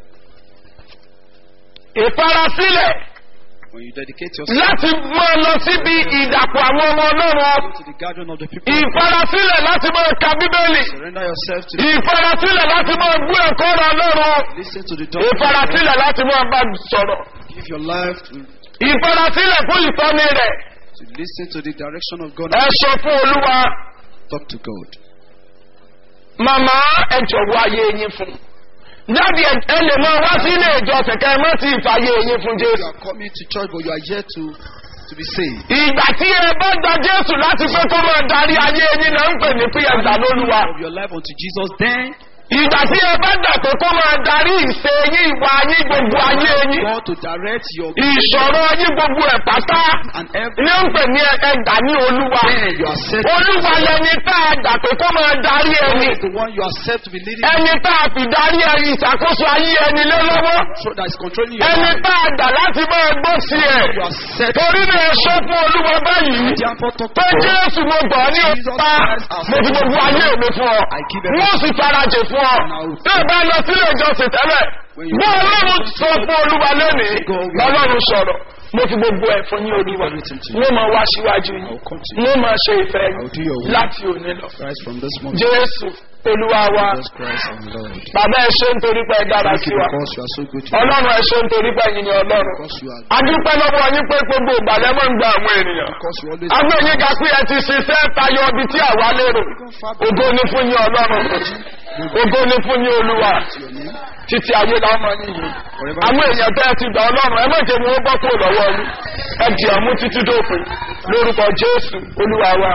S3: ìfarasílẹ̀
S2: when you dedicate yourself
S3: láti máa lọ síbi ìdàpọ̀ àwọn ọmọ ọlọ́run
S2: to the gathering of the people.
S3: ìfarasílẹ̀ láti máa ka bíbélì
S2: Surrender yourself to the
S3: ìfarasílẹ̀ láti máa gbé ẹ̀kọ́ ọ̀rọ̀ ọlọ́run
S2: listen to the doctrine.
S3: ìfarasílẹ̀ láti máa bá sọ̀rọ̀
S2: Give your life to,
S3: ìfarasílẹ̀ fún ìtọ́ni rẹ̀
S2: to listen to the direction of God.
S3: ẹ sọ fún olúwa
S2: Talk to God.
S3: màmá ẹ jọ̀wọ́ ayé yín fún jáde ẹ lè máa wá sí ilé ìjọsìn kẹ́ ẹ má ti ìfàyè yín fún
S2: You
S3: jésù.
S2: are coming to church, but you are yet to, to be saved.
S3: ìgbà tí ẹ bá gba jésù láti pé kó máa darí ayé yín náà ń pè ní pé ẹ gbà lólúwa.
S2: Of your life unto Jesus, then
S3: ìgbà tí ẹ bá gbà pé kó máa darí ìṣe yín ìwà yín gbogbo ayé yín
S2: God to direct your
S3: ìṣòro yín gbogbo ẹ̀ pátá
S2: and every
S3: ní ń pè ní ẹgbà ní olúwa
S2: man you are set
S3: olúwa lẹni tá a gbà pé kó máa darí ẹni
S2: is the one you are set to be leading
S3: ẹni tá a fi darí ẹni ìṣàkóso ayé ẹni lé lọ́wọ́
S2: so that is controlling your
S3: ẹni
S2: life.
S3: tá a gbà láti máa gbọ́ sí ẹ̀
S2: You are set
S3: torí náà ẹ sọ fún olúwa báyìí
S2: therefore talk to
S3: pé
S2: God.
S3: jésù mo gbọ́ ní ọ̀pá mo fi gbogbo ayé mi fún ọ wọ́n sì farajì fún ọ tí ẹ bá lọ sílé ìjọsìn tẹ́lẹ̀ bó ọlọ́run sọ fún olúwa lónìí lọ́lọ́run sọ̀rọ̀ mo fi gbogbo ẹ̀ fún yín olúwa wọ́n máa wá síwájú yín wọ́n máa ṣe ìfẹ́ yín láti òní lọ
S2: Christ from this moment.
S3: jésù olúwa wa
S2: Jesus Christ our Lord.
S3: bàbá ẹ ṣe nítorí pé ẹ dára
S2: Thank
S3: sí
S2: you
S3: wa
S2: because you are so good to us.
S3: ọlọ́run ẹ ṣe nítorí pé ẹ̀yin ni ọlọ́run
S2: Because you are
S3: adúpẹ́ lọ́wọ́ yín pé gbogbo ìgbàlẹ́ máa ń gba àwọn ènìyàn
S2: because you always
S3: àwọn èyí ga pé ẹ ti ṣiṣẹ́ tayọ ibi tí àwa lérò ògo ni fún yín ọlọ́run ògo ni fún yín olúwa
S2: your name.
S3: títí ayé la máa ń yìí àwọn èèyàn tẹ́ ẹ ti gbà ọlọ́run ẹ má jẹ́ wọn ó bọ́ kúrò lọ́wọ́ yín ẹ dì ọ̀mú títí dópin lórúkọ jésù olúwa wa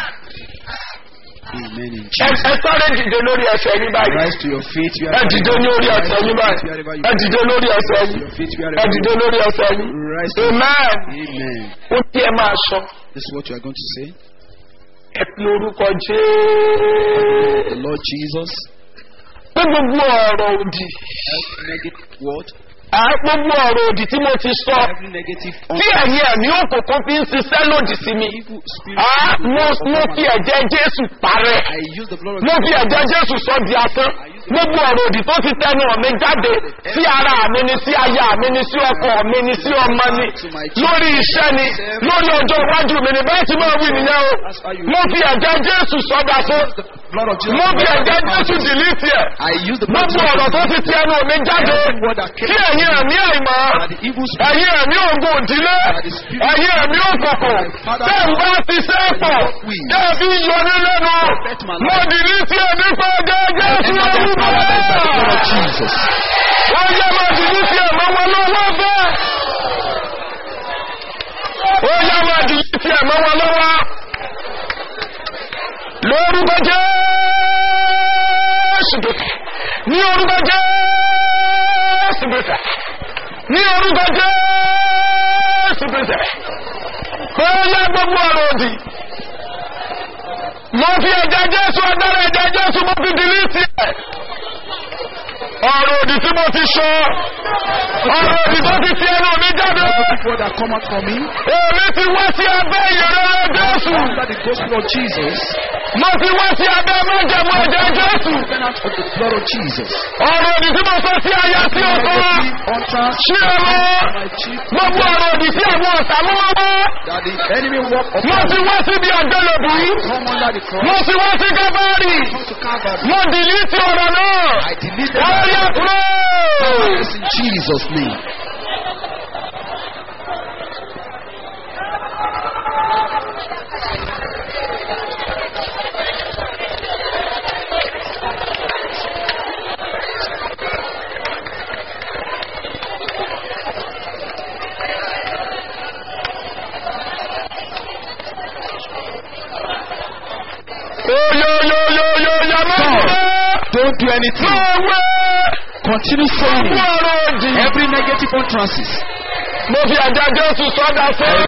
S2: Amen in
S3: ẹ
S2: Jesus.
S3: ẹ sáré dìde lórí ẹsẹ̀ yín báyìí
S2: Rise to your feet.
S3: ẹ dìde ní orí ẹsẹ̀ yín báyìí ẹ dìde lórí ẹsẹ̀ yín
S2: Your feet
S3: ẹ
S2: wherever
S3: dìde lórí ẹsẹ̀ yín
S2: Rise to
S3: amen
S2: Amen.
S3: ó tí ẹ máa sọ
S2: This is what you are going to say.
S3: ẹ pe orúkọ jésù.
S2: The Lord Jesus.
S3: pé gbogbo ọ̀rọ̀ òdì
S2: Every negative word,
S3: à gbogbo ọ̀rọ̀ òdì tí mo ti sọ
S2: every negative
S3: tí ẹ̀yin ẹ̀mí òkùnkùn fi ń ṣiṣẹ́ lòdì sí mi
S2: evil spirit.
S3: à mo mo fi ẹ̀jẹ̀ jésù parẹ́
S2: I use the blood of
S3: mo fi ẹ̀jẹ̀ jésù sọ di asán gbogbo ọ̀rọ̀ òdì tó ti tẹnu mi jáde sí ara mi ni sí aya mi ni sí ọkọ mi ni sí ọmọ ni lórí iṣẹ́ ni lórí ọjọ́ iwájú mi ni bẹ́ẹ̀ tí mo wí nìyẹn o mo fi ẹ̀jẹ̀ jésù sọ di asán
S2: blood of Jesus.
S3: mo fi ẹ̀jẹ̀ jésù dìlítì ẹ̀
S2: I use the blood of
S3: gbogbo ọ̀rọ̀
S2: Jesus.
S3: tó ti ti ẹnu mi jáde kí ẹ̀yin ẹ̀mí àìmọ́
S2: That the evil spirit
S3: ẹ̀yin ẹ̀mí ògùn òdílé ẹ̀yin ẹ̀mí òkùnkùn tẹ́ ń bá ti ṣe pọ̀ tẹ́ ẹ fi yọ ní lẹ́nu mo dìrí sí ẹbí pé jẹ́jẹ́ sí ẹbí
S2: by the blood of
S3: bẹ́ẹ̀.
S2: Jesus.
S3: wọ́n yẹ mo dìrí sí ẹ̀mọ́ wọn lọ́wọ́ bẹ́ẹ̀. ó yẹ mo dìrí sí ẹ̀mọ́ wọn lọ́wọ́. lórúkọ jésù bẹ̀tẹ̀ ní orúkọ jésù bẹ̀tẹ̀ ní orúkọ jésù bẹ̀tẹ̀ kó yẹ gbogbo ọ̀rọ̀ òdì mo fi ẹ̀jẹ̀ jésù ọ̀dára ẹ̀jẹ̀ jésù mo fi dìlítì ẹ̀ ọ̀rọ̀ òdì tí mo ti sọ ọ̀rọ̀ òdì tó ti fi ẹnu mi jáde
S2: People that come out from me
S3: èmi ti wá sí abẹ́ ìrẹ́rẹ́ jésù
S2: under the gospel of Jesus,
S3: mo ti wá sí abẹ́ májẹ̀mú ẹ̀jẹ̀ jésù
S2: then out of the blood of Jesus.
S3: ọ̀rọ̀ òdì tí mo sọ sí aya sí ọkọ
S2: Altar,
S3: sí ọmọ
S2: my chief,
S3: gbogbo ọ̀rọ̀ òdì sí àwọn ọ̀tá mọ́mọ́
S2: that the enemy work
S3: mo
S2: upon
S3: ti
S2: me.
S3: wá síbi àjọlòbí
S2: Come under the cross.
S3: mo ti wá sí kábàárì
S2: Come to Calvary.
S3: mo dìlítì ọ̀rọ̀ náà
S2: I delete
S3: ó
S2: them.
S3: yẹ kúrò.
S2: Yes, in Jesus' name.
S3: Oyoyoyoyoyo máa
S2: Don't do anything.
S3: wé
S2: Continue
S3: fún
S2: saying
S3: ọ̀rọ̀ òdì.
S2: every negative utterances.
S3: Mo fi àjà Jésù sọ́dà fún.